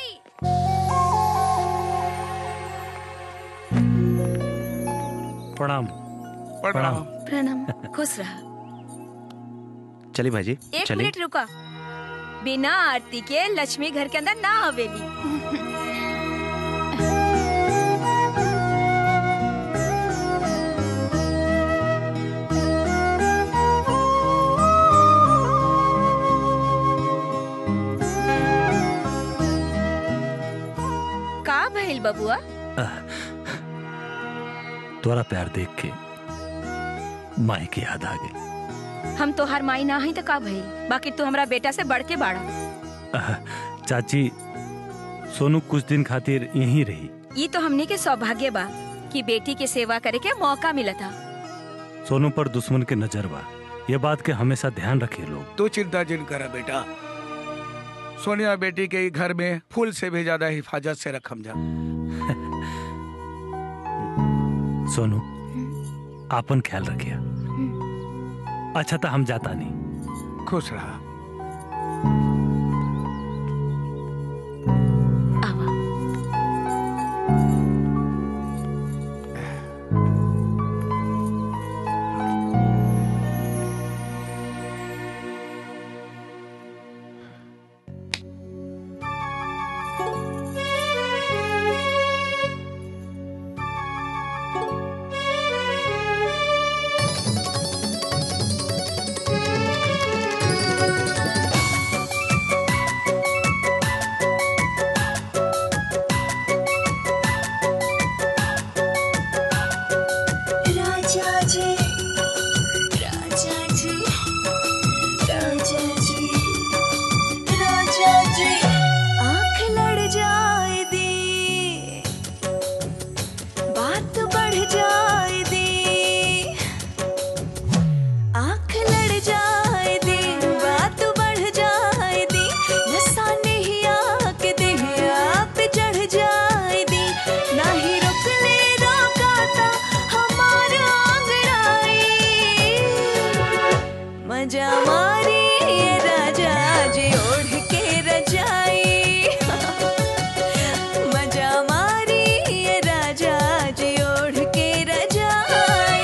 प्रणाम प्रणाम प्रणाम खुश रहा चलिए भाई जी एक चलिए मिनट रुका बिना आरती के लक्ष्मी घर के अंदर ना हवेली का भइल बबुआ तोरा प्यार देख के माई की याद आ गई हम तो हर माई ना हई तो का भइल बाकी तू हमरा बेटा से बढ़ के बाड़ा आह, चाची सोनू कुछ दिन खातिर यहीं रही ये तो हमने के सौभाग्य बा कि बेटी के सेवा करे के मौका मिला था सोनू पर दुश्मन के नजर बा ये बात के हमेशा ध्यान रखे लोग तू चिंता जिन करा बेटा सोनिया बेटी के ई घर में फूल से भी ज्यादा हिफाजत से रखम जा सोनू आपन ख्याल रखिया अच्छा तो हम जाता नहीं खुश रहा राजा जी राजा जी राजा जी राजा जी आंख लड़ जाए दी बात बढ़ जाए दी आंख लड़ जाए दी बात बढ़ जाए दी नशा नहीं आके दे आप चढ़ जाए दी ना ही रुक ले रोकाता हमारा अंगड़ाई मजा मारी ये राजा जी ओढ़ के रजाई मजा मारी ये राजा जी ओढ़ के रजाई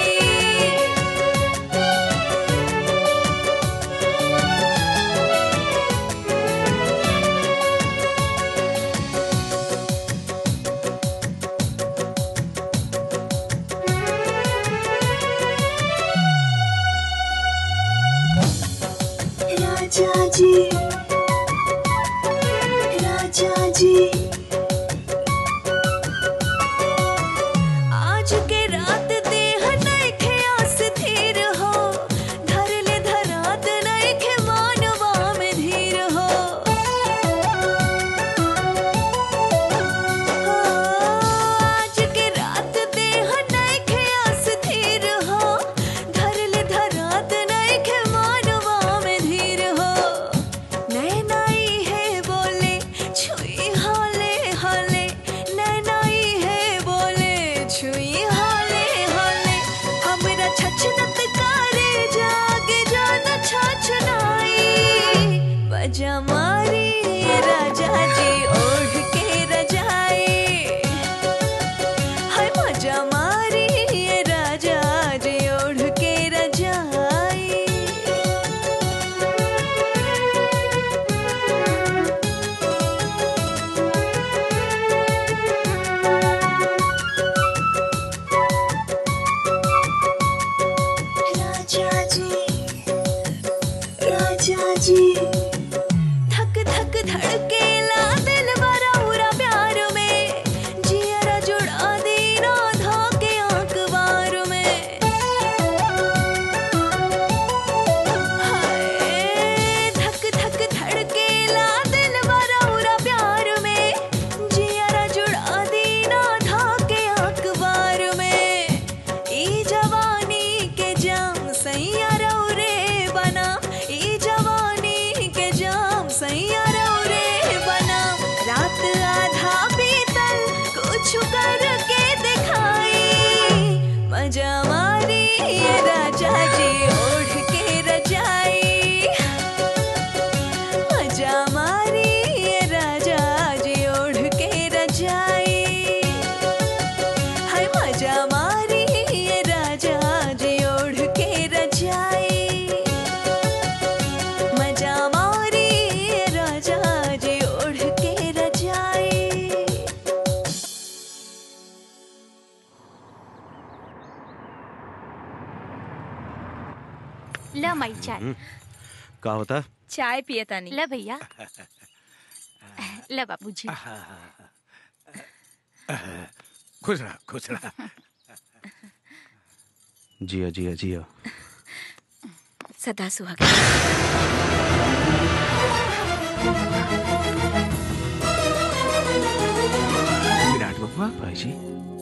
राजा जी राजा जी आज के रात देह नइखे आस धीर हो धर ले धरात नइखे मानवा में धीर हो आज के रात देह नइखे आस धीर हो धर ले धरात नइखे मानवा में धीर हो नैनाई है बोले छुई हाले हाले नैनाई है बोले छुई हाले हाले हमरा छछनत करे जागे जान छछनाई बजा मारी राजा जी ओढ़ के रजाई हाय मजा मारी राजा जी ओढ़ के रजाई राजा जी राजा जी मारी ये राजा जी ओढ़ के रजाई मजा मारी ये राजा जी ओढ़ के रजाई हाय मजा मारी ये राजा जी ओढ़ के रजाई मजा मारी ये राजा जी ओढ़ के रजाई ल माई चाय का होता चाय पिए तानी ल भैया ल बाबूजी खुश रहा खुश रहा जिया जिया जिया सदा सुहाग विराट बबुआ भाई जी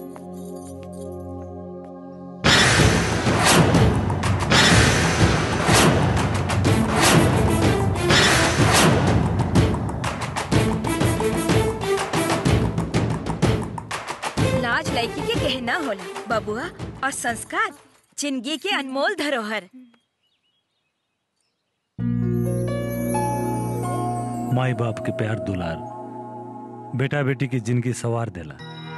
लाज लड़की के गहना होला बबुआ और संस्कार जिंदगी के अनमोल धरोहर माई बाप के प्यार दुलार बेटा बेटी की जिंदगी सवार देला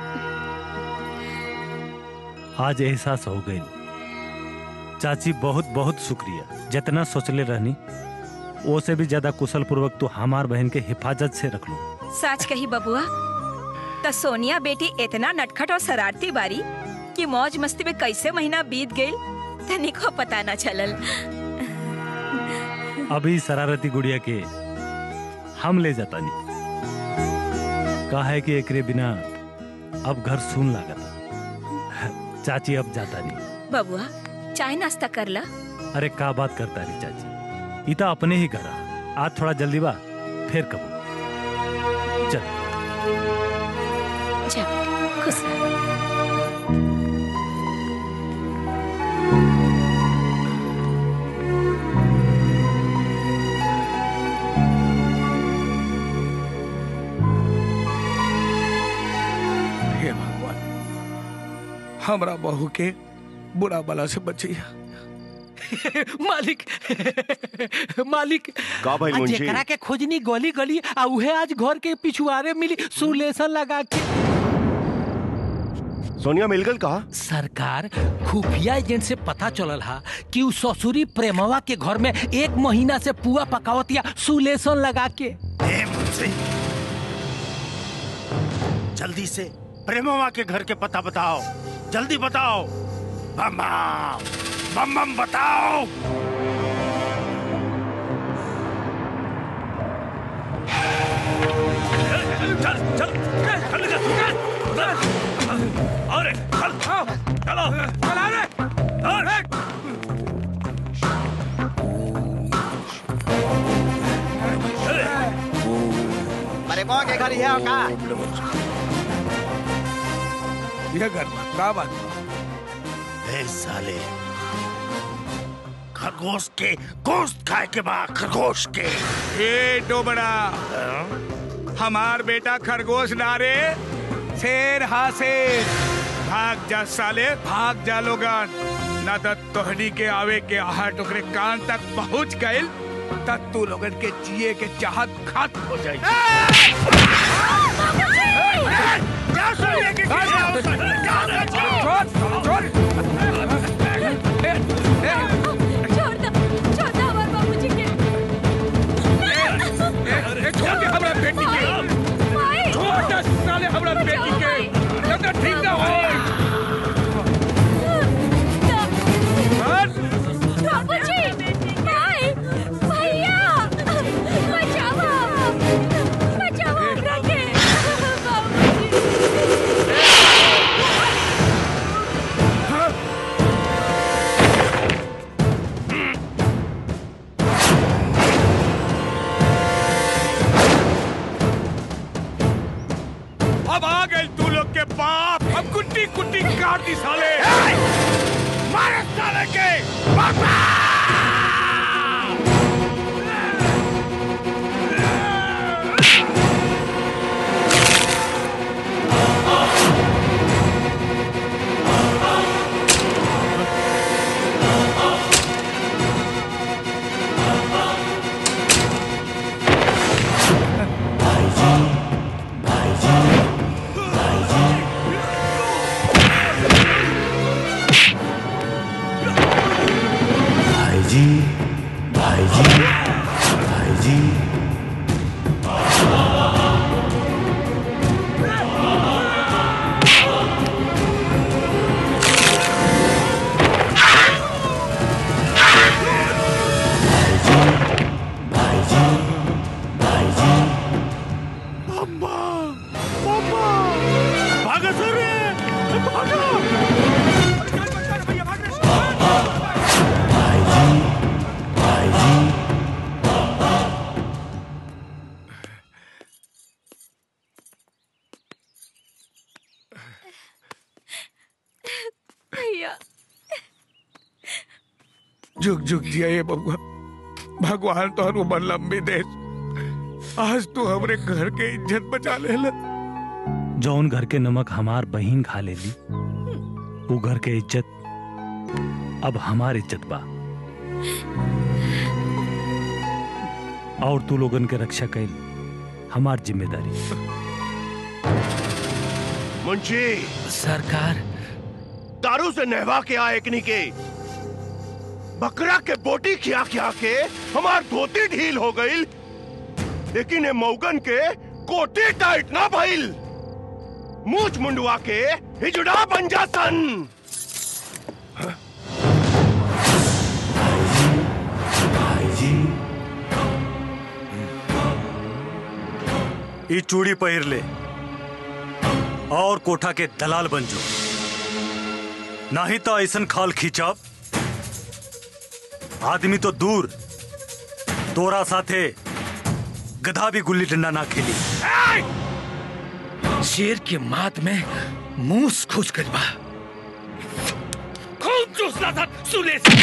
आज एहसास हो गई चाची बहुत बहुत शुक्रिया जितना सोचले रहनी वो से भी ज्यादा कुशल पूर्वक तू हमार बहन के हिफाजत से रख लो सच कही बबुआ तो सोनिया बेटी इतना नटखट और शरारती बारी कि मौज मस्ती में कैसे महीना बीत गई तनिको पता न चलल अभी शरारती गुड़िया के हम ले जाता नहीं कहा है कि एकरे बिना अब घर सुन लागता चाची अब जाता नहीं बबुआ चाय नाश्ता कर ला अरे का बात करता रही चाची इता अपने ही करा आज थोड़ा जल्दी बा फिर कबो चल जा खुश रह। हे भगवान हमरा बहू के बुरा बला से बचिया मालिक मालिक का भइल आ मुंशी? जेकरा के खोजनी गली गली आ उहे आज घर के पिछुआरे मिली सुलेसन लगा के सोनिया मिलगल कहा सरकार खुफिया एजेंट से पता चलल हा कि उ ससुरी प्रेमवा के घर में एक महीना से पुआ पकावत या सुलेसन लगा के जल्दी से प्रेमवा के घर के पता बताओ जल्दी बताओ बम बम बम बम बताओ चल चल चल अरे चल चलो चला रे अरे अरे मौ के घर है का ये घर का बात ए साले खरगोश के गोश्त खाए के बाद खरगोश के ए डोबड़ा हमार बेटा खरगोश नारे शेर हा शेर भाग जा साले भाग जा लोगन ना तो तोहनी के आवे के आहट ओकरे कान तक पहुंच गइल तब तू लोगन के जिए के चाहत खत्म हो जाई छोड़ दो छोड़ दो हमारे बाबूजी के छोड़ दे हमरा बेटी के छोड़ दे साले हमरा बेटी के जब तक ठीक ना हो बाबूजी भाई भैया बचाओ बचाओ हमरा के बाबूजी जुग जुग जिया ये बबुआ भगवान तो उम्र लंबी दे आज तू हमरे घर के इज्जत बचा ले जौन घर के नमक हमार बहिन खा लेली वो घर के इज्जत अब हमार इज्जत बा और तू लोगन के रक्षा कैल हमार जिम्मेदारी मुंशी सरकार दारू से नहवा के आए एकनी के बकरा के बोटी खिया खिया के हमार धोती ढील हो गई लेकिन ये मौगन के कोटी टाइट ना भइल मूछ मुंडवा के हिजड़ा बन जा सन ई चूड़ी पहिर ले और कोठा के दलाल बन जो नहीं तो ऐसन खाल खींचब आदमी तो दूर तोरा साथे गधा भी गुल्ली डंडा ना खेली शेर के मात में मूस खुश कर बा खूब चूसना था सुले से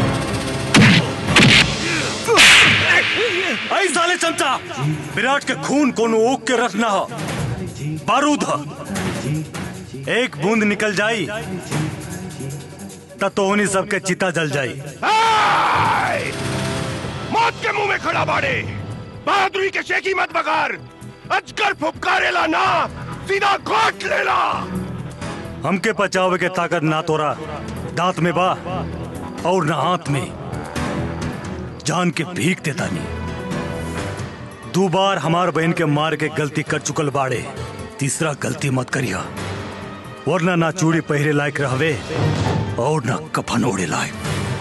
ऐ साले चमचा विराट के खून कोनो ओक के रखना हो बारूद हो एक बूंद निकल जाई तब तो उन्हीं सबके चिता जल जाई आय! मौत के मुंह में खड़ा बाड़े बहादुरी के शेखी मत बगार अजगर फुपकारेला ना सीधा घोट लेला हमके बचावे के ताकत ना तोरा दांत में बा और ना हाथ में जान के भीख देता नहीं दो बार हमार बहन के मार के गलती कर चुकल बाड़े तीसरा गलती मत करिया वरना ना चूड़ी पहरे लायक रहवे और ना कफन ओढ़े लायक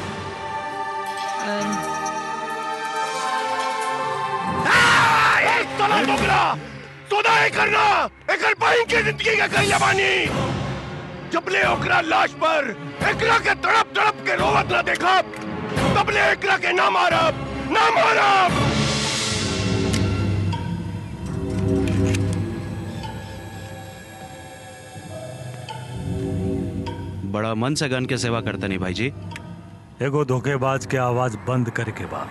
एक साला बोकरा सौदा ही करना एकर बहन के जिंदगी का कहीं बानी जबले ओकरा लाश पर एकरा के तड़प तड़प के रोवत ना देखा तबले एकरा के ना मारब ना मारब बड़ा मन से गन के सेवा करते नहीं भाई जी एगो धोखेबाज के आवाज बंद करके बा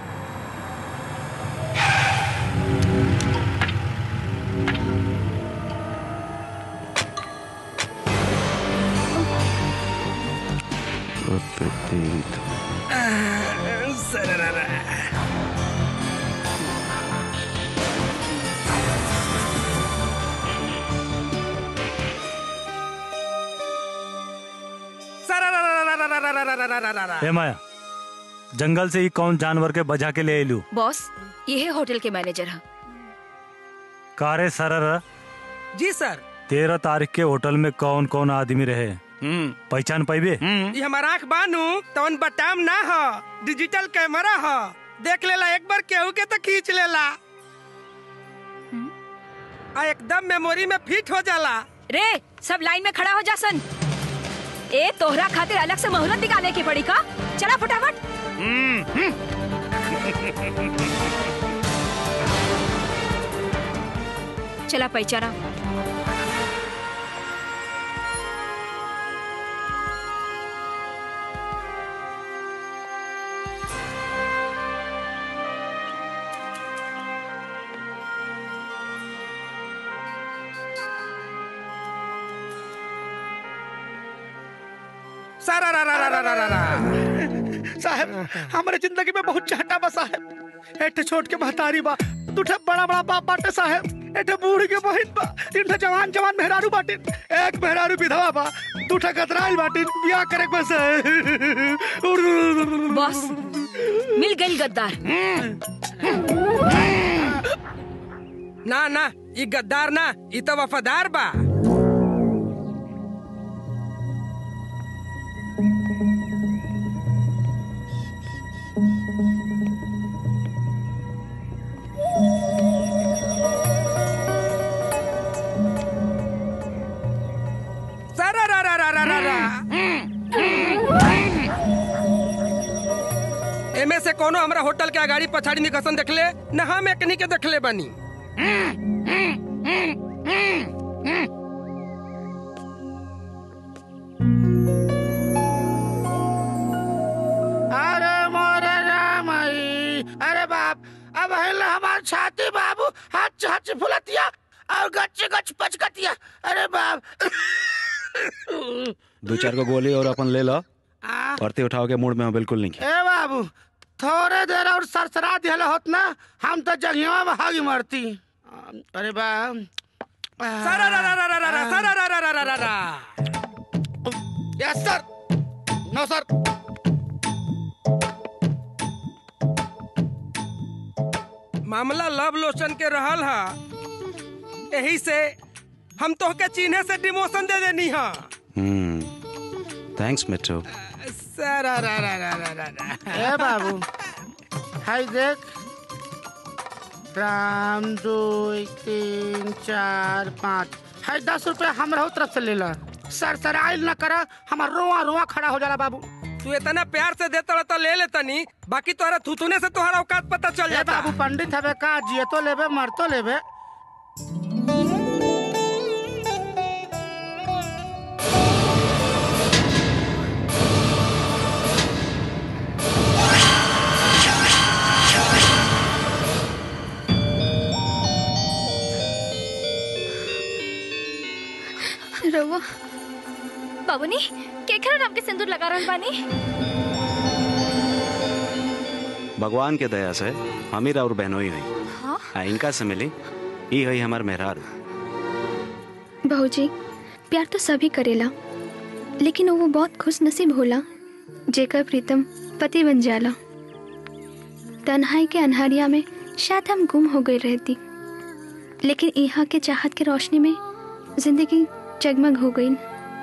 ए माया जंगल से ही कौन जानवर के बजा के ले एलू बॉस ये है होटल के मैनेजर है कारे सरर जी सर तेरह तारीख के होटल में कौन कौन आदमी रहे पहचान पाइबे ये हमारा आँख बानू तवन बटाम ना हो डिजिटल कैमरा हो देख लेला एक बार केहू के तो खींच लेला आ एकदम मेमोरी में फिट हो जाला रे सब लाइन में खड़ा हो जा सन ए तोहरा खातिर अलग से मोहलत निकाले की पड़ी का चला फटाफट चला पहचाना सारा रा रा रा रा रा रा रा साहब हमारे जिंदगी में बहुत चाहता बा साहब एठे छोट के महतारी बा दूठे बड़ा बड़ा बाप बाटे साहब एठे बूढ़ के बहिन बा तीन ठे जवान जवान मेहरारू बाटिन एक मेहरारू विधवा बा दूठे कतराइल बाटिन बियाह करे के बस बॉस मिल गई गद्दार ना ना ये गद्दार ना ये तो वफादार बा सारा रा रा रा रा रा रा एमे से कोनो हमरा होटल के अगाड़ी पछाड़ी निकसन देखले न हम एकनी के देखले बनी अरे हच हच फुलतिया और गच गच पचकतिया अरे बाप दो चार को गोली और अपन ले लो आ, भर्ती उठाओ के मूड में हो बिल्कुल नहीं ए बाबू थोड़े देर और सरसरा दिहल होत ना हम तो जंगिया में हागी मरती अरे बाप सारा रा रा रा रा रा रा सारा रा रा रा रा रा रा यस सर नो सर मामला लव लोशन के रहल हा यही से हम तो के चिन्हे से डिमोशन दे देनी हा हम्म थैंक्स मिट्टू सारा रा रा रा रा रा रा ए बाबू हाय देख राम दो तीन चार पाँच हाय दस रुपया हमरा तरफ से ले ला सर सर आइल न करा हमार रोआ रोआ खड़ा हो जाला बाबू तू इतना प्यार से देता तो ले लेतनी बाकी तोहरा थुथुने से तोहरा औकात पता चल ए जाता बाबू पंडित हवे का जिए तो लेबे मर तो लेबे रउआ बाबूनी केकरा नाम के सिंदूर लगा रहल बानी भगवान के दया से हमीर और बहनोई हुई हाँ आ, इनका से मिली ई हुई हमार मेहरारू बहूजी प्यार तो सभी करेला लेकिन वो बहुत खुश नसीब होला जेकर प्रीतम पति बन जाला तन्हाई के अनहरिया में शायद हम गुम हो गई रहती लेकिन यहाँ के चाहत के रोशनी में जिंदगी जगमग हो गई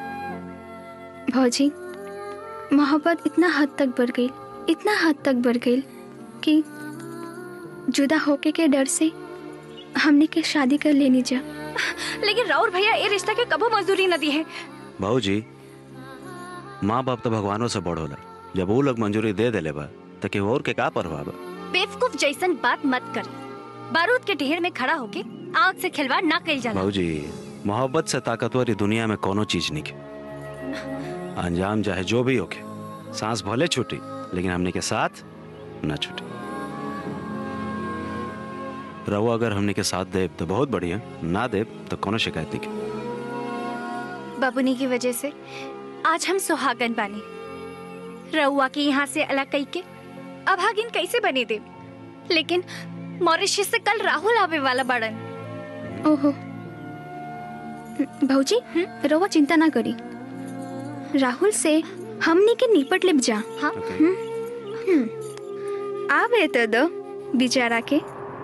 भौजी मोहब्बत इतना हद तक बढ़ गई इतना हद तक बढ़ गई कि जुदा होके के डर से हमने के शादी कर लेनी जा लेकिन राउर भैया ये रिश्ता के कबो मजदूरी न दी है बहू जी माँ बाप तो भगवानों से बड़ होला जब वो लोग मंजूरी दे देले बा तो केहू और के का परवाह बा बेवकूफ जैसन बात मत कर बारूद के ढेर में खड़ा होके आग से खिलवाड़ ना कल जाला बहू जी मोहब्बत से ताकतवर ई दुनिया में कोनो चीज नहीं के अंजाम चाहे जो भी होके सांस भले छूटी लेकिन हमने के साथ न छूटी रहो अगर हमने के साथ देव तो बहुत बढ़िया ना देव तो कोनो शिकायत नहीं के बाबूनी की वजह से आज हम सुहागन बानी रउआ के यहाँ से अलग कई के अभागिन कैसे बने दे लेकिन मॉरिशस से कल राहुल आवे वाला बड़न ओहो भौजी रवा चिंता ना करी राहुल से हमने के निपट लेब जा हाँ हम्म, हम्म। आवे तो दो बेचारा के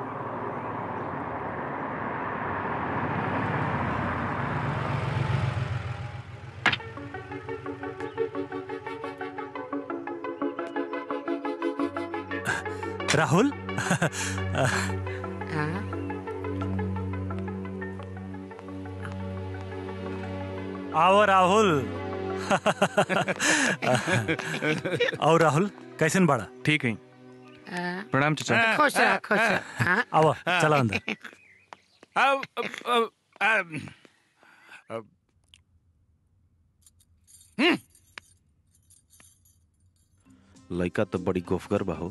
राहुल आओ राहुल आओ राहुल कैसन बड़ा ठीक है प्रणाम चाचा खुश रह खुश रह हाँ? आओ चला अंदर अब अब अब अब अब लड़का तो बड़ी गोफगर बा हो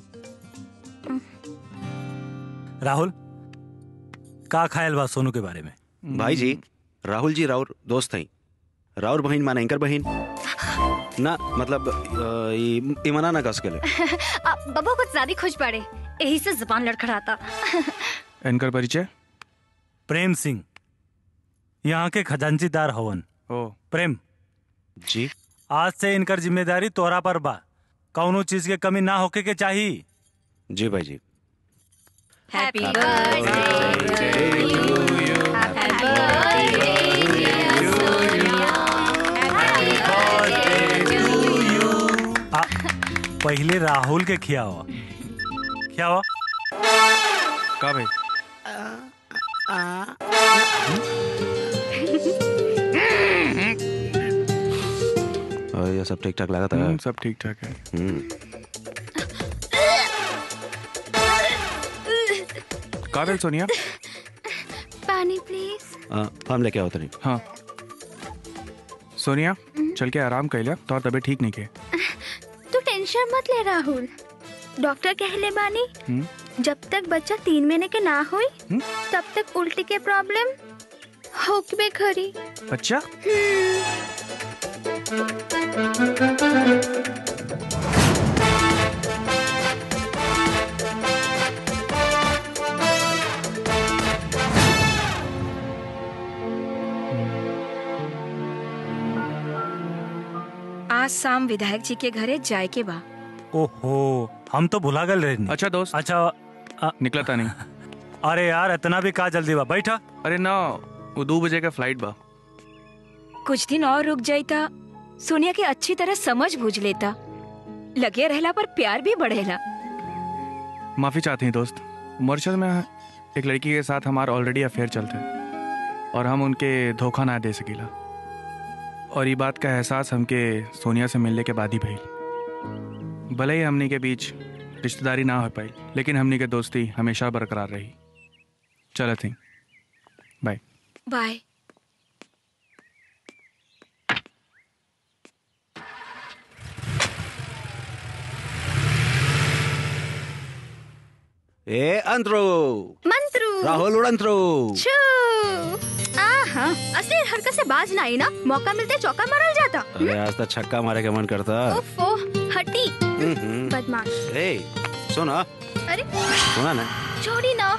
राहुल का खायल बा सोनू के बारे में भाई जी राहुल जी राउर दोस्त हैं राउर बहन माने इनकर बहन ना मतलब अ, ई ई मना ना कस के ले आ, बब्बा कुछ ज्यादा खुश पड़े यही से जुबान लड़खड़ाता इनकर परिचय प्रेम सिंह यहाँ के खजांचीदार हवन ओ प्रेम जी आज से इनकर जिम्मेदारी तोरा पर बा कौनो चीज के कमी ना होके के चाहिए जी भाई जी हैप्पी आ, पहले राहुल के खियावा खियावा का भाई और ये सब ठीक ठाक लगा था हम्म, सब ठीक ठाक है हम्म का भेल सोनिया पानी प्लीज अ, हम लेके आओ तनी हाँ सोनिया चल के आराम कर लिया तो तबीयत ठीक नहीं के तू टेंशन मत ले राहुल डॉक्टर कहले बानी हम्म? जब तक बच्चा तीन महीने के ना होई तब तक उल्टी के प्रॉब्लम होकबे खरी अच्छा आज शाम विधायक जी के घरे जाए के बा ओहो हम तो भुला गए रहे अच्छा दोस्त अच्छा आ, निकला था नहीं अरे यार इतना भी का जल्दी बा बैठा अरे ना वो दो बजे का फ्लाइट बा कुछ दिन और रुक जाइता सोनिया के अच्छी तरह समझ बूझ लेता लगे रहला पर प्यार भी बढ़ेला माफी चाहते हैं दोस्त मॉरिशस में एक लड़की के साथ हमारा ऑलरेडी अफेयर चलता है और हम उनके धोखा ना दे सकीला और ये बात का एहसास हमके सोनिया से मिलने के बाद ही भइल भले ही हमनी के बीच रिश्तेदारी ना हो पाई लेकिन हमनी के दोस्ती हमेशा बरकरार रही चलो थी बाय बाय ए अंतरो मंत्रू राहुल उड़ंतरो छू आहा असली हरकत से बाज ना आई ना मौका मिलते चौका मारल जाता अरे आज तो छक्का मारे का मन करता ओफो हटी हम्म। बदमाश ए सुना अरे सुना ना छोड़ी ना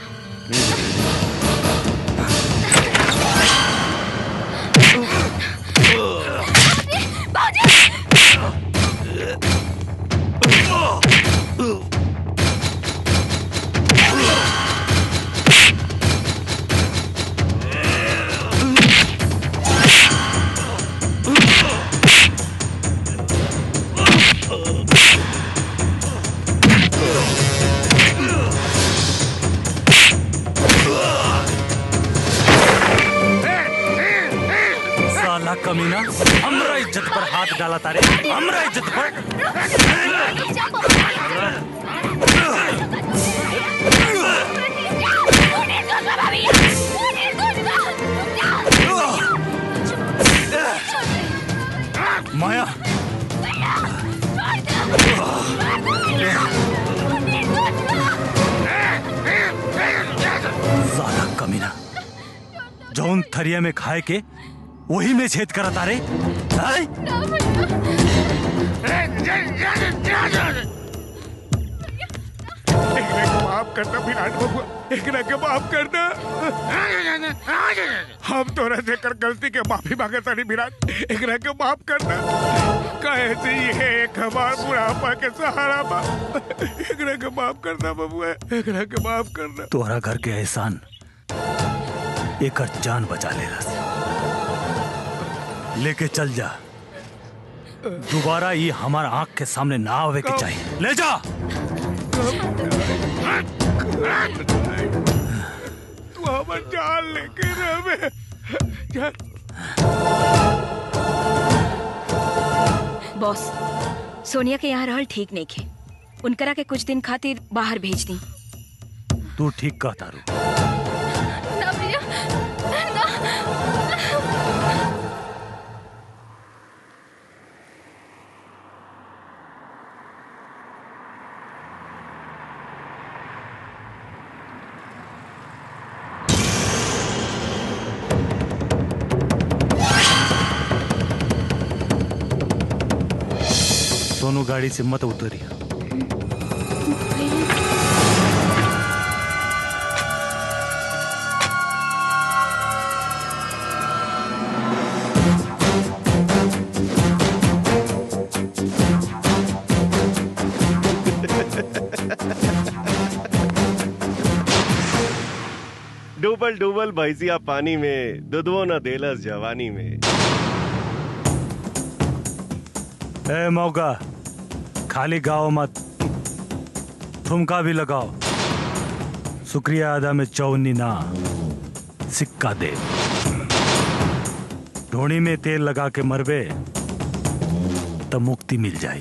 साला कमीना हमरा इज्जत पर हाथ डाला तारे हमरा इज्जत पर माया साला कमीना जौन थरिया में खाए के वही में छेद करा तारे हैं? एकरा के माफ करना विराट बबुआ एकरा के माफ करना हम तोरा से कर गलती के माफी मांगे तानी विराट एकरा के माफ करना कहे से ये एक हमार बुढ़ापा के सहारा बा एकरा के माफ करना बबुआ एकरा के माफ करना तोहरा घर के एहसान एकर जान बचा ले लेके चल जा दोबारा ये हमारा आंख के सामने ना आवे के चाहिए ले जा तू हमर जान लेके रहे जान बॉस सोनिया के यहाँ रहल ठीक नहीं खे उनकरा के कुछ दिन खातिर बाहर भेज दी तू ठीक कहता रू ना भैया ना सोनू गाड़ी से मत उतरिया डूबल डूबल भैंसिया पानी में दुधवो न देलस जवानी में ए मौका खाली गाओ मत ठुमका भी लगाओ शुक्रिया अदा में चौनी ना सिक्का दे ढोणी में तेल लगा के मरबे तो मुक्ति मिल जाए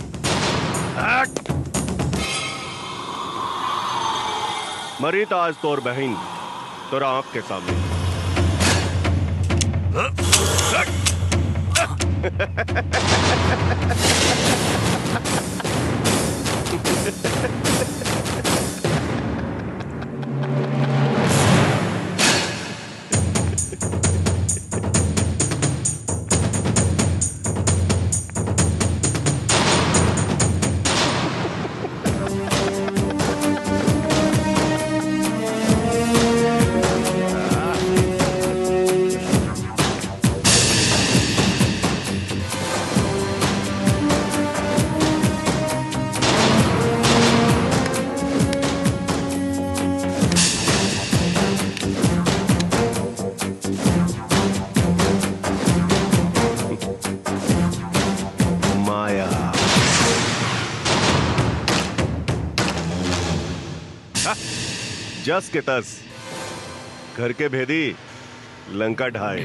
मरी तो आज तोर बहन तोरा आंख के सामने जस के तस घर के भेदी लंका ढाए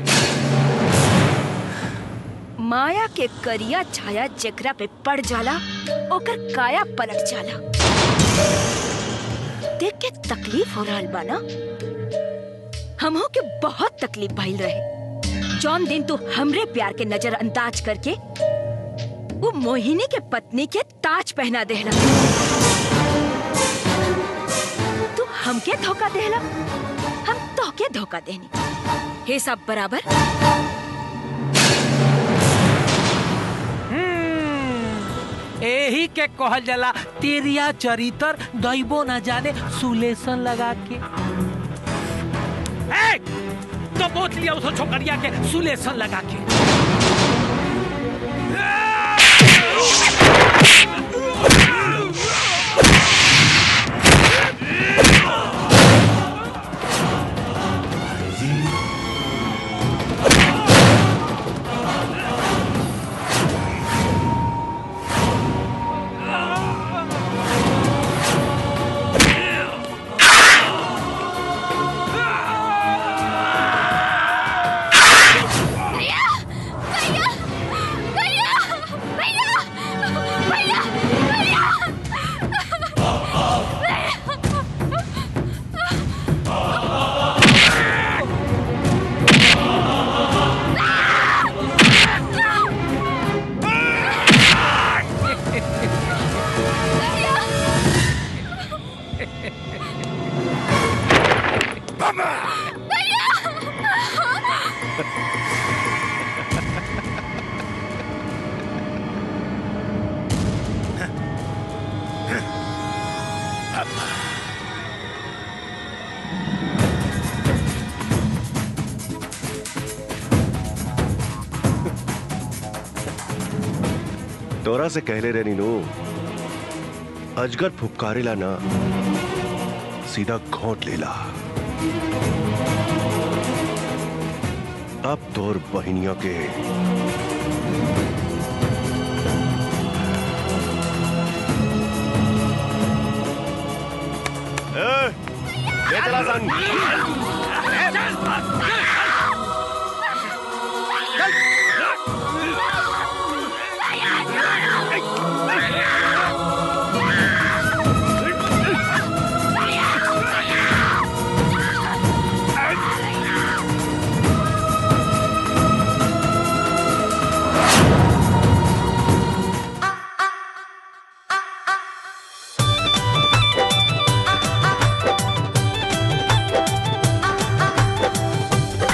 माया के करिया छाया जेकरा पे पड़ जाला ओकर काया पलट जाला देख के तकलीफ हो रहल बा ना हमहो के बहुत तकलीफ भइल रहे जौन दिन तू हमरे प्यार के नजरअंदाज करके वो मोहिनी के पत्नी के ताज पहना देहला तू हमके धोखा देहला हम तोहके धोखा देनी हे सब बराबर एही के कहल जाला तेरिया चरितर दैबो न जाने सुलेसन लगा के ए, तो बोत लिया उस छोकरिया के सुलेसन लगा के भैया भैया भैया भैया भैया भैया तोरा से कहले रे नीनू अजगर फुपकारेला ना सीधा घोंट लेला अब तोर बहिनिया के ए, ले चला सन आ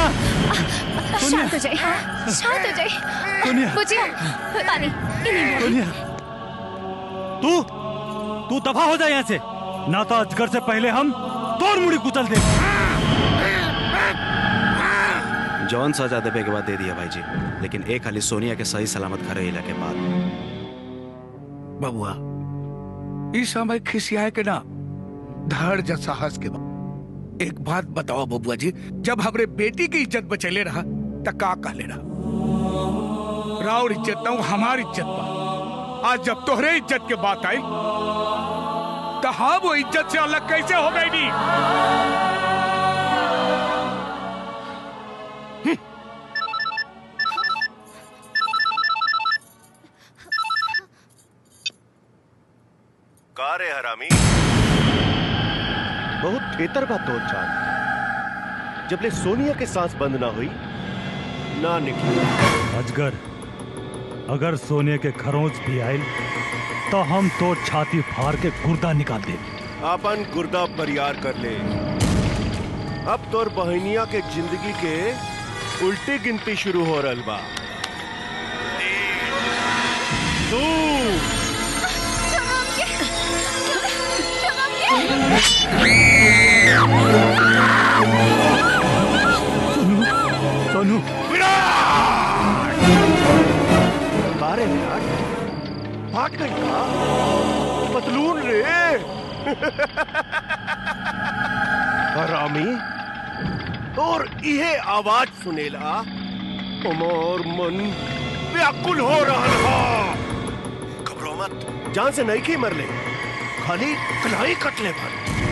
शांत हो जाए शांत हो जाए सोनिया। बुझिए पानी इन्हीं में। सोनिया तू तू दफा हो जा यहाँ से ना तो अजगर से पहले हम तोड़ मुड़ी कुचल दे जौन सजा देवे के बाद दे दिया भाई जी लेकिन एक खाली सोनिया के सही सलामत घर अला के बाद बबुआ इस समय खिसियाए के ना धैर्य साहस के बाद एक बात बताओ बबुआ जी जब हमरे बेटी की इज्जत बचेले रहा त का कहले रहा राउर इज्जत ना हमारी इज्जत बा आज जब तोहरे इज्जत के बात आई तो हम वो इज्जत से अलग कैसे हो गई नी का रे हरामी बहुत खेतर बा तोर चाल जबले सोनिया के सांस बंद ना हुई ना निकली अजगर अगर सोने के खरोंच भी आयल तो हम तो छाती फाड़ के गुर्दा निकाल दे अपन गुर्दा बरियार कर ले अब तोर बहनिया के जिंदगी के उल्टी गिनती शुरू हो रहल बा तू सोनू बारे विराट भाग गई का पतलून रे हरामी और इहे आवाज सुनेला हमार मन व्याकुल हो रहा हा घबरो मत जान से नहीं की मरले खाली कलाई कटले भर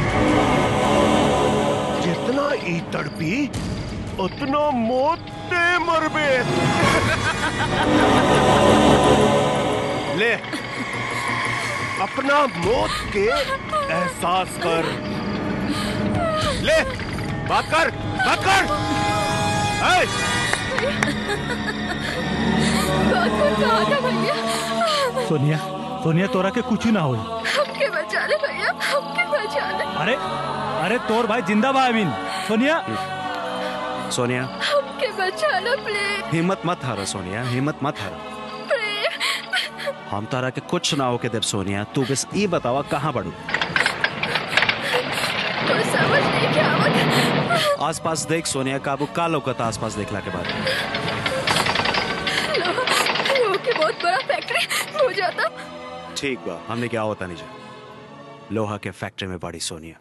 जितना ई तड़पी उतना मौत दे मरबे ले अपना मौत के एहसास कर ले बात कर बात कर ए! सोनिया सोनिया तोरा के कुछ ना होई हमके बचा ले भैया हमके बचा ले अरे अरे तोर भाई जिंदा बा अमीन सोनिया सोनिया हमके बचा लो प्लीज हिम्मत मत हारो सोनिया हिम्मत मत हारो हम तारा के कुछ ना होके देव सोनिया तू बस ये बतावा कहाँ बढ़ू कुछ समझ नहीं क्या आवत आसपास देख सोनिया काबू का लौकता आसपास देखला के बाद लोहा लोहा की बहुत बड़ा फैक्ट्री हो जाता ठीक बा हमने क्या होता नहीं जा लोहा के फैक्ट्री में बड़ी सोनिया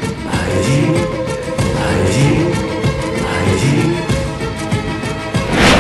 भाई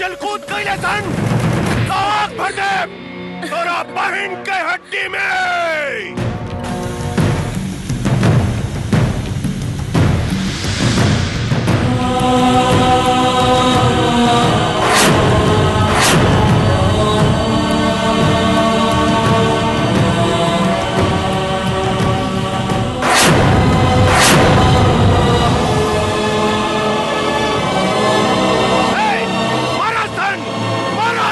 उछल कूद कैले सन तो आग भर दे तोरा बहन के हड्डी में मारा सन मारा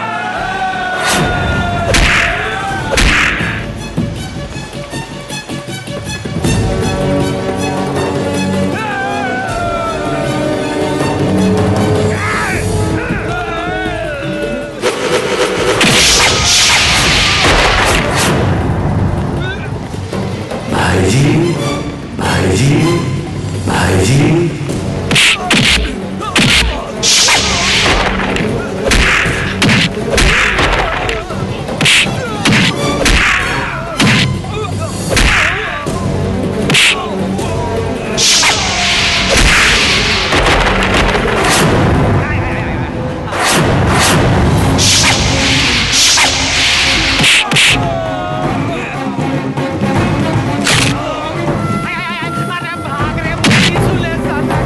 भाईजी भाईजी भाईजी अरे भाग रे पुलिस ले साथ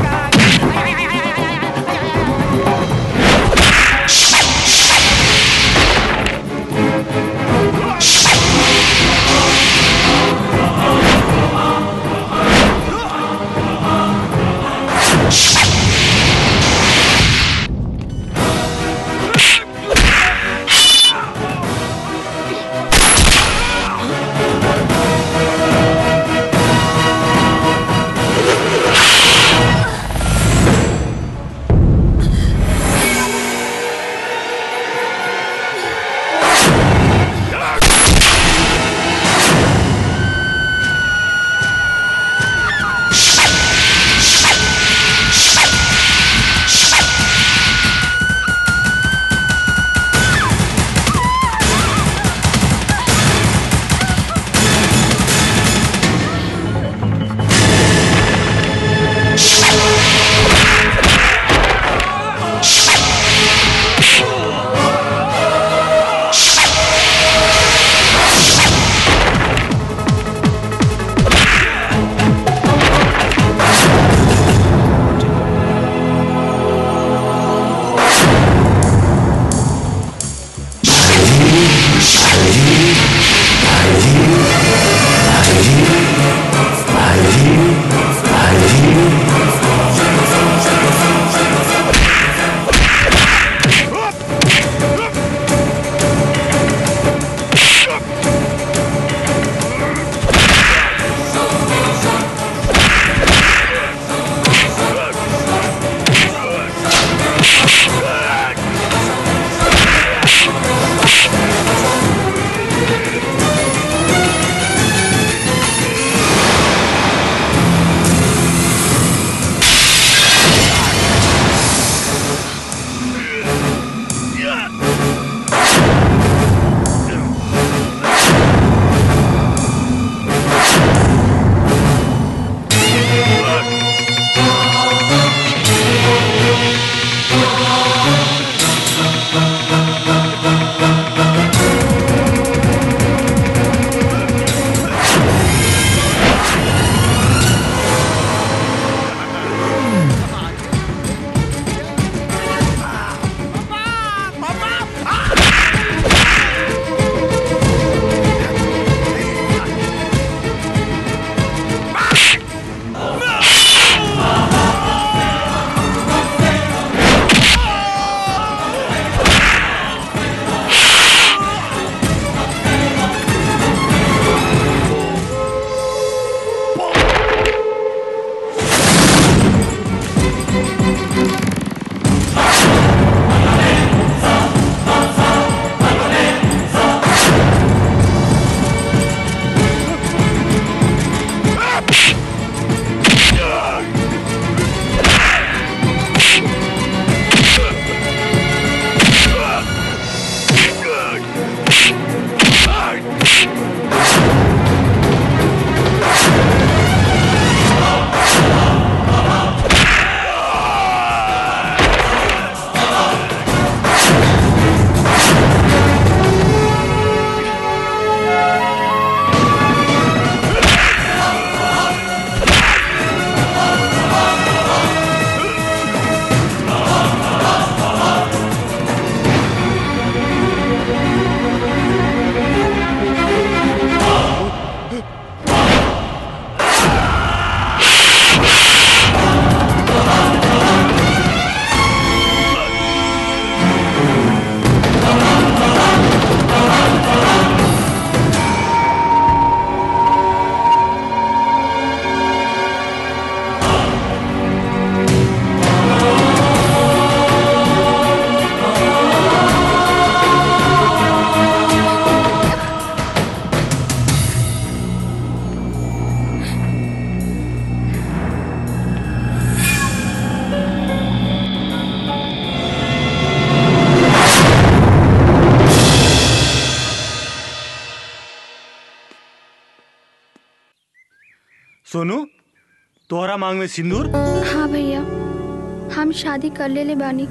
सोनू तोहरा मांग में सिंदूर हाँ भैया हम शादी कर ले ले बानी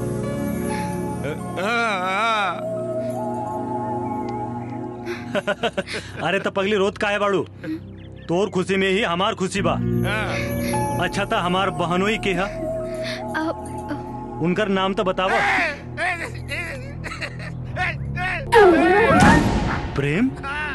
अरे तो पगली रोत का है बाड़ू तोर खुशी में ही हमार खुशी बा अच्छा था हमार बहनोई के हा उनकर नाम तो बतावा प्रेम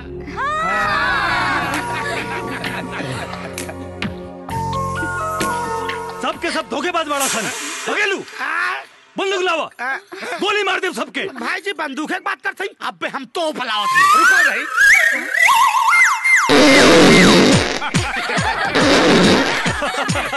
सबके सब धोखेबाज बाड़ा सन भगेलू बंदूक लावा गोली मार दे सबके भाई जी बंदूक की बात करते हैं अब हम तो फलावत हैं। रुको भाई